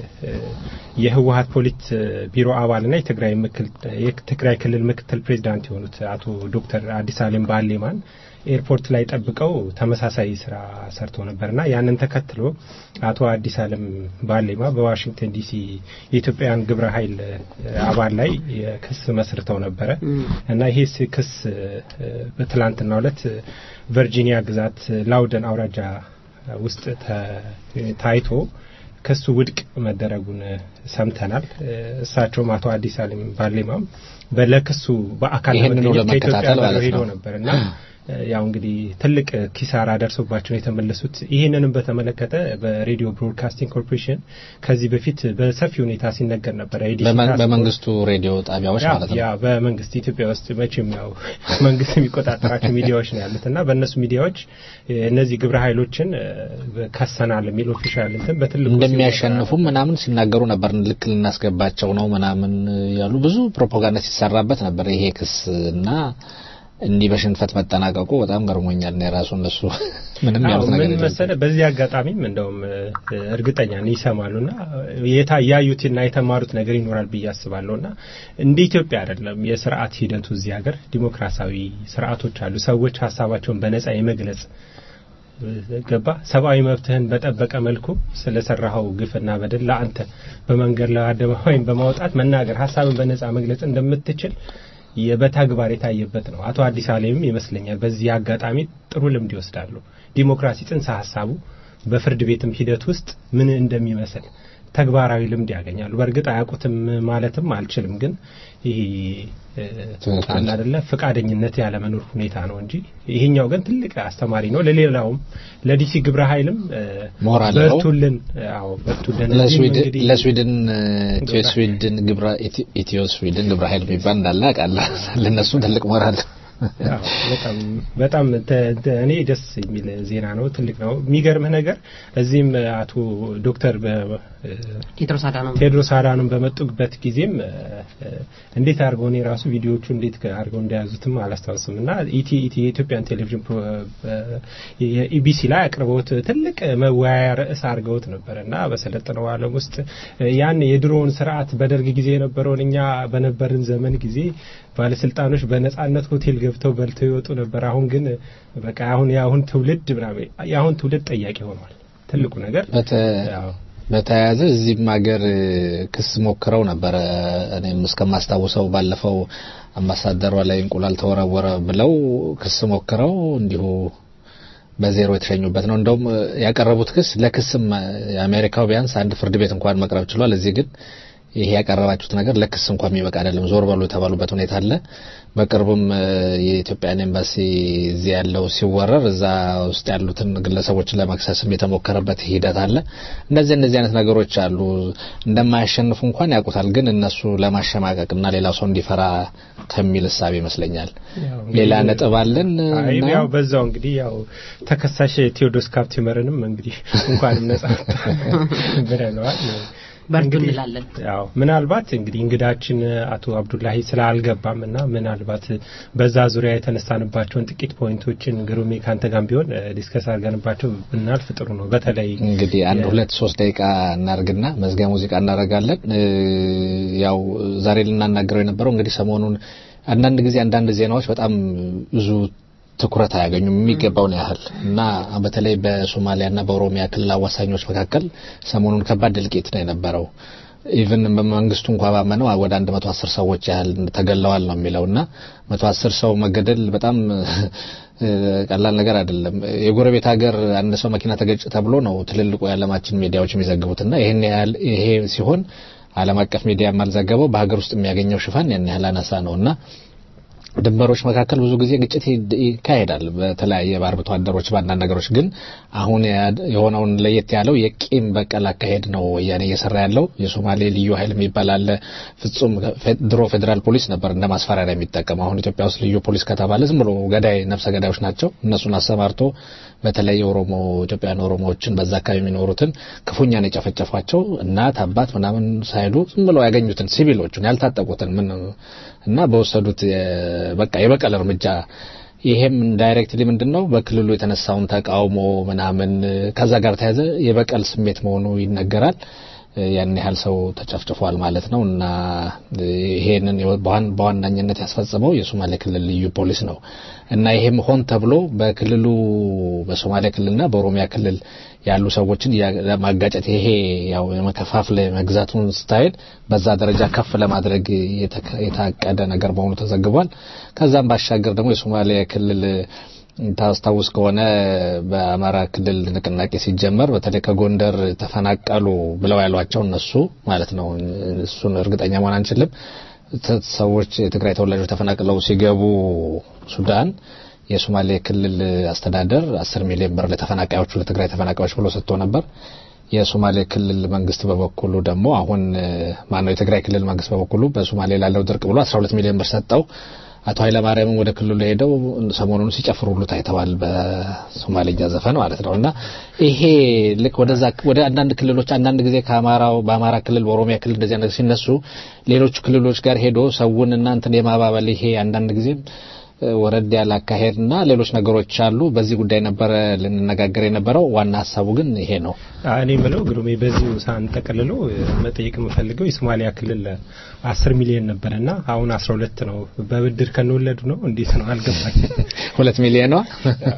የህወሀት ፖሊት ቢሮ አባልና የትግራይ ምክል የትግራይ ክልል ምክትል ፕሬዚዳንት የሆኑት አቶ ዶክተር አዲስ አለም ባሌማን ኤርፖርት ላይ ጠብቀው ተመሳሳይ ስራ ሰርተው ነበርና ያንን ተከትሎ አቶ አዲስ አለም ባሌማ በዋሽንግተን ዲሲ የኢትዮጵያን ግብረ ኃይል አባል ላይ ክስ መስርተው ነበረ እና ይሄ ክስ በትላንትናው ዕለት ቨርጂኒያ ግዛት ላውደን አውራጃ ውስጥ ታይቶ ክሱ ውድቅ መደረጉን ሰምተናል። እሳቸውም አቶ አዲስ አለም ባሌማም በለክሱ በአካል ይህንኑ ለመገኘት ከኢትዮጵያ ለመከታተል ጋር ማለት ሄደው ነው። ነበር እና ያው እንግዲህ ትልቅ ኪሳራ ደርሶባቸው ነው የተመለሱት። ይህንንም በተመለከተ በሬዲዮ ብሮድካስቲንግ ኮርፖሬሽን ከዚህ በፊት በሰፊ ሁኔታ ሲነገር ነበረ። የዲሲ በመን- ታስክ ፎርስ- በመንግስቱ ሬዲዮ ጣቢያዎች ያ- ማለት ነው። ያ በመንግስት ኢትዮጵያ ውስጥ መቼም ያው መንግስት የሚቆጣጠራቸው ሚዲያዎች ነው ያሉት እና በእነሱ ሚዲያዎች እ፣ እነዚህ ግብረ ኃይሎችን እ፣ ከሰናል የሚል ኦፊሻል እንትን በትልቁ እንደሚያሸንፉም ምናምን ሲናገሩ ነበር። ልክ ልናስገባቸው ነው ምናምን ያሉ ብዙ ፕሮፓጋንዳ ሲሰራበት ነበር ይሄ ክስ እና እንዲህ በሽንፈት መጠናቀቁ በጣም ገርሞኛል። እኔ ራሱ እነሱ ምንም አዎ፣ ያሉት ነገር ምን የለም። መሰለ በዚህ አጋጣሚም እንደውም እ፣ እርግጠኛ ነኝ ይሰማሉና የታ ያዩትና የተማሩት ነገር ይኖራል ብዬ አስባለሁና እንደ ኢትዮጵያ አይደለም የስርዓት ሂደቱ እዚህ ሀገር ዲሞክራሲያዊ ስርዓቶች አሉ። ሰዎች ሀሳባቸውን በነጻ የመግለጽ ገባ ሰብአዊ መብትህን በጠበቀ መልኩ ስለሰራኸው ግፍና በደል ለአንተ በመንገድ ላይ አደባባይን በማውጣት መናገር ሀሳብን በነጻ መግለጽ እንደምትችል የ- በተግባር የታየበት ነው። አቶ አዲስ አለምም ይመስለኛል በዚህ አጋጣሚ ጥሩ ልምድ ይወስዳሉ። ዲሞክራሲ ጽንሰ ሀሳቡ በፍርድ ቤትም ሂደት ውስጥ ምን እንደሚመስል ተግባራዊ ልምድ ያገኛሉ። በእርግጥ አያውቁትም ማለትም አልችልም፣ ግን ይሄ እ፣ ትክክል። አለ አይደለ ፈቃደኝነት ያለመኖር ሁኔታ ነው እንጂ ይሄኛው ግን ትልቅ አስተማሪ ነው። ለሌላውም ለዲሲ ግብረ ኃይልም እ፣ ሞራል ነው። በርቱልን፣ አዎ በርቱልን። እዚህም ለስዊድን እንግዲህ ለስዊድን ኢትዮ ስዊድን ግብረ ኢትዮ- ኢትዮ ስዊድን ግብረ ኃይል የሚባል እንዳለ አውቃለሁ። ለእነሱም ትልቅ ሞራል አዎ፣ በጣም በጣም ተ- ተ- እኔ ደስ የሚል ዜና ነው። ትልቅ ነው። የሚገርምህ ነገር እዚህም አቶ ዶክተር በ- ቴድሮስ አዳኖም ቴድሮስ አዳኖም በመጡበት ጊዜም እ፣ እ፣ እንዴት አድርገው እኔ ራሱ ቪዲዮቹ እንዴት አድርገው እንደያዙትም አላስታውስም እና ኢቲ ኢቲ የኢትዮጵያን ቴሌቪዥን ፕሮ- በ- የኢቢሲ ላይ አቅርበውት ትልቅ መወያያ ርዕስ አድርገውት ነበረ እና በሰለጠነው ዓለም ውስጥ እ፣ ያን የድሮውን ስርዓት በደርግ ጊዜ የነበረውን እኛ በነበርን ዘመን ጊዜ ባለስልጣኖች በነጻነት ሆቴል ገብተው በልተው ይወጡ ነበር። አሁን ግን በቃ አሁን የአሁን ትውልድ ምናምን የአሁን ትውልድ ጠያቂ ሆኗል። ትልቁ ነገር በተ- ያው በተያያዘ እዚህም ሀገር እ፣ ክስ ሞክረው ነበረ። እኔም እስከማስታውሰው ባለፈው አምባሳደሯ ላይ እንቁላል ተወረወረ ብለው ክስ ሞክረው እንዲሁ በዜሮ የተሸኙበት ነው። እንደውም እ፣ ያቀረቡት ክስ ለክስም እ፣ የአሜሪካው ቢያንስ አንድ ፍርድ ቤት እንኳን መቅረብ ችሏል። እዚህ ግን ይሄ ያቀረባችሁት ነገር ለክስ እንኳን የሚበቃ አይደለም፣ ዞር በሉ የተባሉበት ሁኔታ አለ። በቅርቡም እ፣ የኢትዮጵያን ኤምባሲ እዚህ ያለው ሲወረር እዛ ውስጥ ያሉትን ግለሰቦችን ለመክሰስም የተሞከረበት ሂደት አለ። እንደዚህ እንደዚህ አይነት ነገሮች አሉ። እንደማያሸንፉ እንኳን ያውቁታል፣ ግን እነሱ ለማሸማቀቅና ሌላው ሰው እንዲፈራ ከሚል እሳቤ ይመስለኛል። ያው እንግዲህ- ሌላ ነጥብ አለን አይ እና ያው በዛው እንግዲህ ያው ተከሳሽ ቴዎድሮስ ካፕቲመርንም እንግዲህ እንኳንም ነጻ ብለነዋል። በርቱ እንግዲህ እንላለን። ያው ምናልባት እንግዲህ እንግዳችን አቶ አብዱላሂ ስላልገባም እና ምናልባት በዛ ዙሪያ የተነሳንባቸውን ጥቂት ፖይንቶችን ግሩሜ ካንተ ጋር ቢሆን እ፣ ዲስከስ አድርገንባቸው ብናልፍ ጥሩ ነው። በተለይ እንግዲህ አንድ የ- ሁለት ሶስት ደቂቃ እናርግና መዝጊያ ሙዚቃ እናደርጋለን። እ፣ ያው ዛሬ ልናናገረው የነበረው እንግዲህ ሰሞኑን አንዳንድ ጊዜ አንዳንድ ዜናዎች በጣም ብዙ ትኩረት አያገኙም የሚገባውን ያህል እና በተለይ በሶማሊያና በኦሮሚያ ክልል አዋሳኞች መካከል ሰሞኑን ከባድ እልቂት ነው የነበረው። ኢቭን መንግስቱ እንኳ ባመነው ወደ 110 ሰዎች ያህል ተገለዋል ነው የሚለውና 110 ሰው መገደል በጣም ቀላል ነገር አይደለም። የጎረቤት ሀገር አንድ ሰው መኪና ተገጭ ተብሎ ነው ትልልቁ የዓለማችን ሚዲያዎች የሚዘግቡትና ይሄን ያህል ይሄ ሲሆን ዓለም አቀፍ ሚዲያ የማልዘገበው በሀገር ውስጥ የሚያገኘው ሽፋን ያን ያህል አናሳ ነውና ድንበሮች መካከል ብዙ ጊዜ ግጭት ይካሄዳል። በተለያየ በአርብቶ አደሮች በአንዳንድ ነገሮች ግን አሁን የሆነውን ለየት ያለው የቂም በቀል አካሄድ ነው ወያኔ እየሰራ ያለው። የሶማሌ ልዩ ኃይል የሚባል አለ። ፍጹም ድሮ ፌዴራል ፖሊስ ነበር እንደ ማስፈራሪያ የሚጠቀም። አሁን ኢትዮጵያ ውስጥ ልዩ ፖሊስ ከተባለ ዝም ብሎ ገዳይ ነፍሰ ገዳዮች ናቸው። እነሱን አሰማርቶ በተለይ ኦሮሞ ኢትዮጵያን ኦሮሞዎችን በዛ አካባቢ የሚኖሩትን ክፉኛ ነው የጨፈጨፏቸው። እናት አባት ምናምን ሳይሉ ዝም ብለው ያገኙትን ሲቪሎቹን ያልታጠቁትን ምን እና በወሰዱት በቃ የበቀል እርምጃ ይሄም ዳይሬክትሊ ምንድን ነው በክልሉ የተነሳውን ተቃውሞ ምናምን ከዛ ጋር ተያዘ የበቀል ስሜት መሆኑ ይነገራል። ያን ያህል ሰው ተጨፍጭፏል ማለት ነው እና ይሄንን በዋናኝነት ያስፈጸመው የሶማሌ ክልል ልዩ ፖሊስ ነው እና ይሄም ሆን ተብሎ በክልሉ በሶማሌ ክልልና በኦሮሚያ ክልል ያሉ ሰዎችን ለማጋጨት ይሄ ያው የመከፋፍለ መግዛቱን ስታይል በዛ ደረጃ ከፍ ለማድረግ የታቀደ ነገር መሆኑ ተዘግቧል። ከዛም ባሻገር ደግሞ የሶማሌ ክልል ታስታውስ ከሆነ በአማራ ክልል ንቅናቄ ሲጀመር በተለይ ከጎንደር ተፈናቀሉ ብለው ያሏቸው እነሱ ማለት ነው። እሱን እርግጠኛ መሆን አንችልም። ሰዎች የትግራይ ተወላጆች ተፈናቅለው ሲገቡ ሱዳን የሶማሌ ክልል አስተዳደር አስር ሚሊዮን ብር ለተፈናቃዮቹ ለትግራይ ተፈናቃዮች ብሎ ሰጥቶ ነበር። የሶማሌ ክልል መንግስት በበኩሉ ደግሞ አሁን ማነው የትግራይ ክልል መንግስት በበኩሉ በሶማሌ ላለው ድርቅ ብሎ 12 ሚሊዮን ብር ሰጠው። አቶ ኃይለማርያምም ወደ ክልሉ ሄደው ሰሞኑን ሲጨፍሩ ሁሉ ታይተዋል። በሶማሌኛ ዘፈን ማለት ነው። እና ይሄ ልክ ወደዛ ወደ አንዳንድ ክልሎች አንዳንድ ጊዜ ከአማራው በአማራ ክልል በኦሮሚያ ክልል እንደዚህ ነገር ሲነሱ ሌሎቹ ክልሎች ጋር ሄዶ ሰውን እና እንትን የማባበል ይሄ አንዳንድ ጊዜም ወረድ ያለ አካሄድና ሌሎች ነገሮች አሉ። በዚህ ጉዳይ ነበረ ልንነጋገር የነበረው። ዋና ሀሳቡ ግን ይሄ ነው። እኔ ምለው ግሩሜ በዚሁ ሳንጠቀልሎ መጠየቅ የምፈልገው የሶማሊያ ክልል አስር ሚሊዮን ነበረና አሁን አስራ ሁለት ነው። በብድር ከንወለዱ ነው እንዴት ነው አልገባኝ። ሁለት ሚሊዮን ነው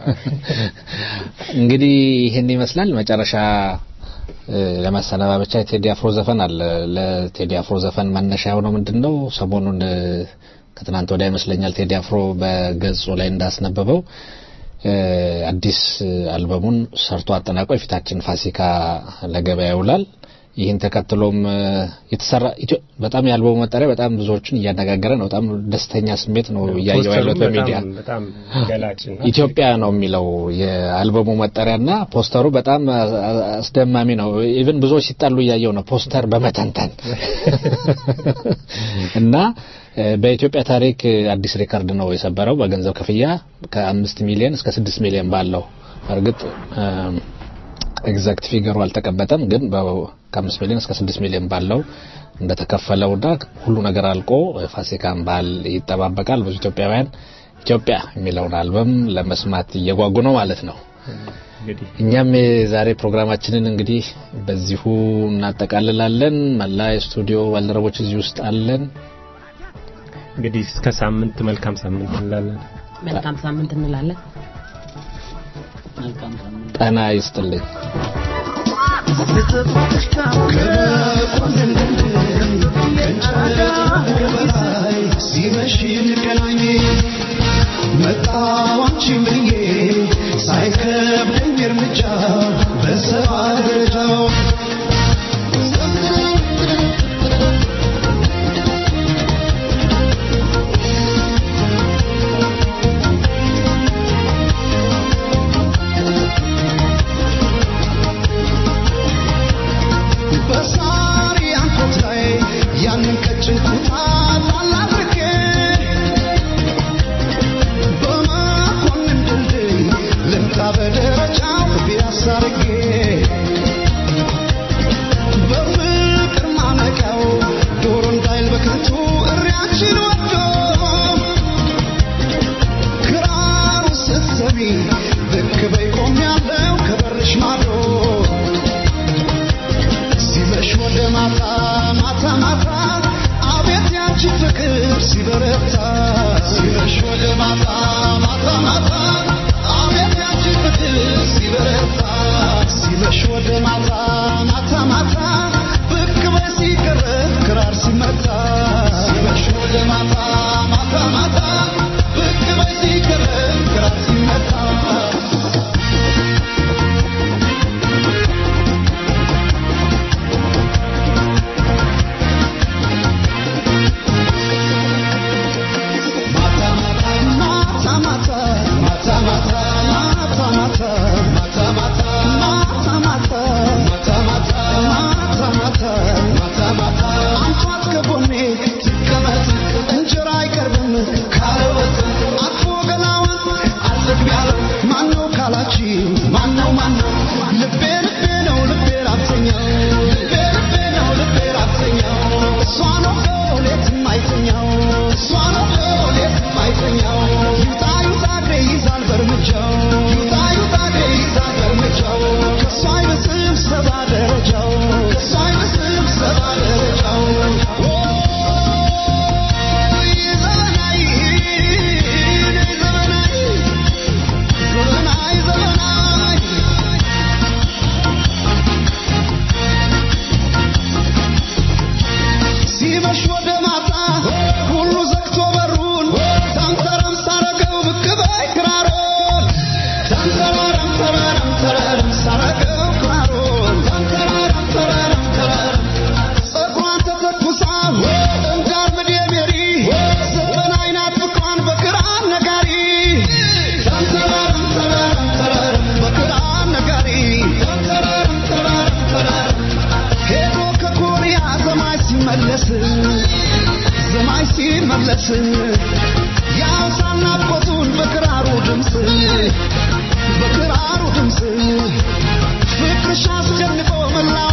እንግዲህ ይህን ይመስላል። መጨረሻ ለማሰነባበቻ የቴዲ አፍሮ ዘፈን አለ። ለቴዲ አፍሮ ዘፈን መነሻ የሆነው ምንድን ነው? ሰሞኑን ከትናንት ወዲያ ይመስለኛል ቴዲ አፍሮ በገጹ ላይ እንዳስነበበው አዲስ አልበሙን ሰርቶ አጠናቆ የፊታችን ፋሲካ ለገበያ ይውላል። ይህን ተከትሎም የተሰራ በጣም የአልበሙ መጠሪያ በጣም ብዙዎችን እያነጋገረ ነው። በጣም ደስተኛ ስሜት ነው እያየው ያለት በሚዲያ በጣም ገላጭ ኢትዮጵያ ነው የሚለው የአልበሙ መጠሪያና ፖስተሩ በጣም አስደማሚ ነው። ኢቭን ብዙዎች ሲጣሉ እያየው ነው ፖስተር በመተንተን እና በኢትዮጵያ ታሪክ አዲስ ሪካርድ ነው የሰበረው በገንዘብ ክፍያ ከአምስት ሚሊዮን እስከ ስድስት ሚሊዮን ባለው እርግጥ ኤግዛክት ፊገሩ አልተቀመጠም፣ ግን ከአምስት ሚሊዮን እስከ ስድስት ሚሊዮን ባለው እንደተከፈለውና ሁሉ ነገር አልቆ ፋሲካን በዓል ይጠባበቃል። ብዙ ኢትዮጵያውያን ኢትዮጵያ የሚለውን አልበም ለመስማት እየጓጉ ነው ማለት ነው። እኛም የዛሬ ፕሮግራማችንን እንግዲህ በዚሁ እናጠቃልላለን። መላ የስቱዲዮ ባልደረቦች እዚህ ውስጥ አለን። እንግዲህ እስከ ሳምንት መልካም ሳምንት እንላለን። መልካም ሳምንት እንላለን። ጤና ይስጥልኝ። ሲመሽ እንገናኝ መጣዋችን ብዬ ሳይከብደኝ እርምጃ በሰባ ደረጃው በሳሪ አንኮት ላይ ያንን ቀጭን ኩታ ጣል አድርጌ በመኮንን ድልድይ ልምጣ በደረጃው ቢያሳ አድርጌ በፍቅር ማነቂያው ዶሮ እንዳይል በከንቱ እሪያችን ወዶ ክራሩ ስትሰሚ ብቅ በይ ቆሜያለሁ ከበርሽ ማዶ ሲመሽ ወደ ማታ ማታ ማታ አቤት ያንቺ ፍቅር ሲበረታ ሲመሽ ወደ ማታ ማታ ማታ አቤት ያንቺ ፍቅር ሲበረታ ሲመሽ ወደ ማታ ማታ ማታ ብቅ በይ ሲቀረ የማይተኛው እሷ ነው ሌት የማይተኛው ይውጣ ይውጣ እግሬ ይዛል በእርምጃው ይውጣ ይውጣ እግሬ ይዛል በእርምጃው ከእሷ አይብስም ሰባ ደረጃው ከእሷ አይብስም ሰባ ደረጃው ኦይ ዘመናዊ ዘመናዊ ዘመናዊ ዘመናዊ ሲመሽ ወደ ማታ ሁሉ ዘግቶ በሩን ታንተረም ሳረገው ብቅ በይ ክራሮን ታንተራረም ተረረም ተረረም ሳረገው ክራሮን ታንተራረም ተረረም ተረረም ጸጉሯን ተተኩሳ እንዳር ምድ ሜሪ ዘጠና አይናት ፍቅሯን በክራር ነጋሪ ታንተራረም ተረረም ተረረም በክራር ነጋሪ ታንተራረም ተረረም ተረረም ሄዶ ከኮሪያ ዘማይ ሲመለስ ዘማይ ሲመለስ ያውሳና ቦቱን በክራሩ ድምፅ በክራሩ ድምፅ ፍቅርሽ አስደንቆ መላው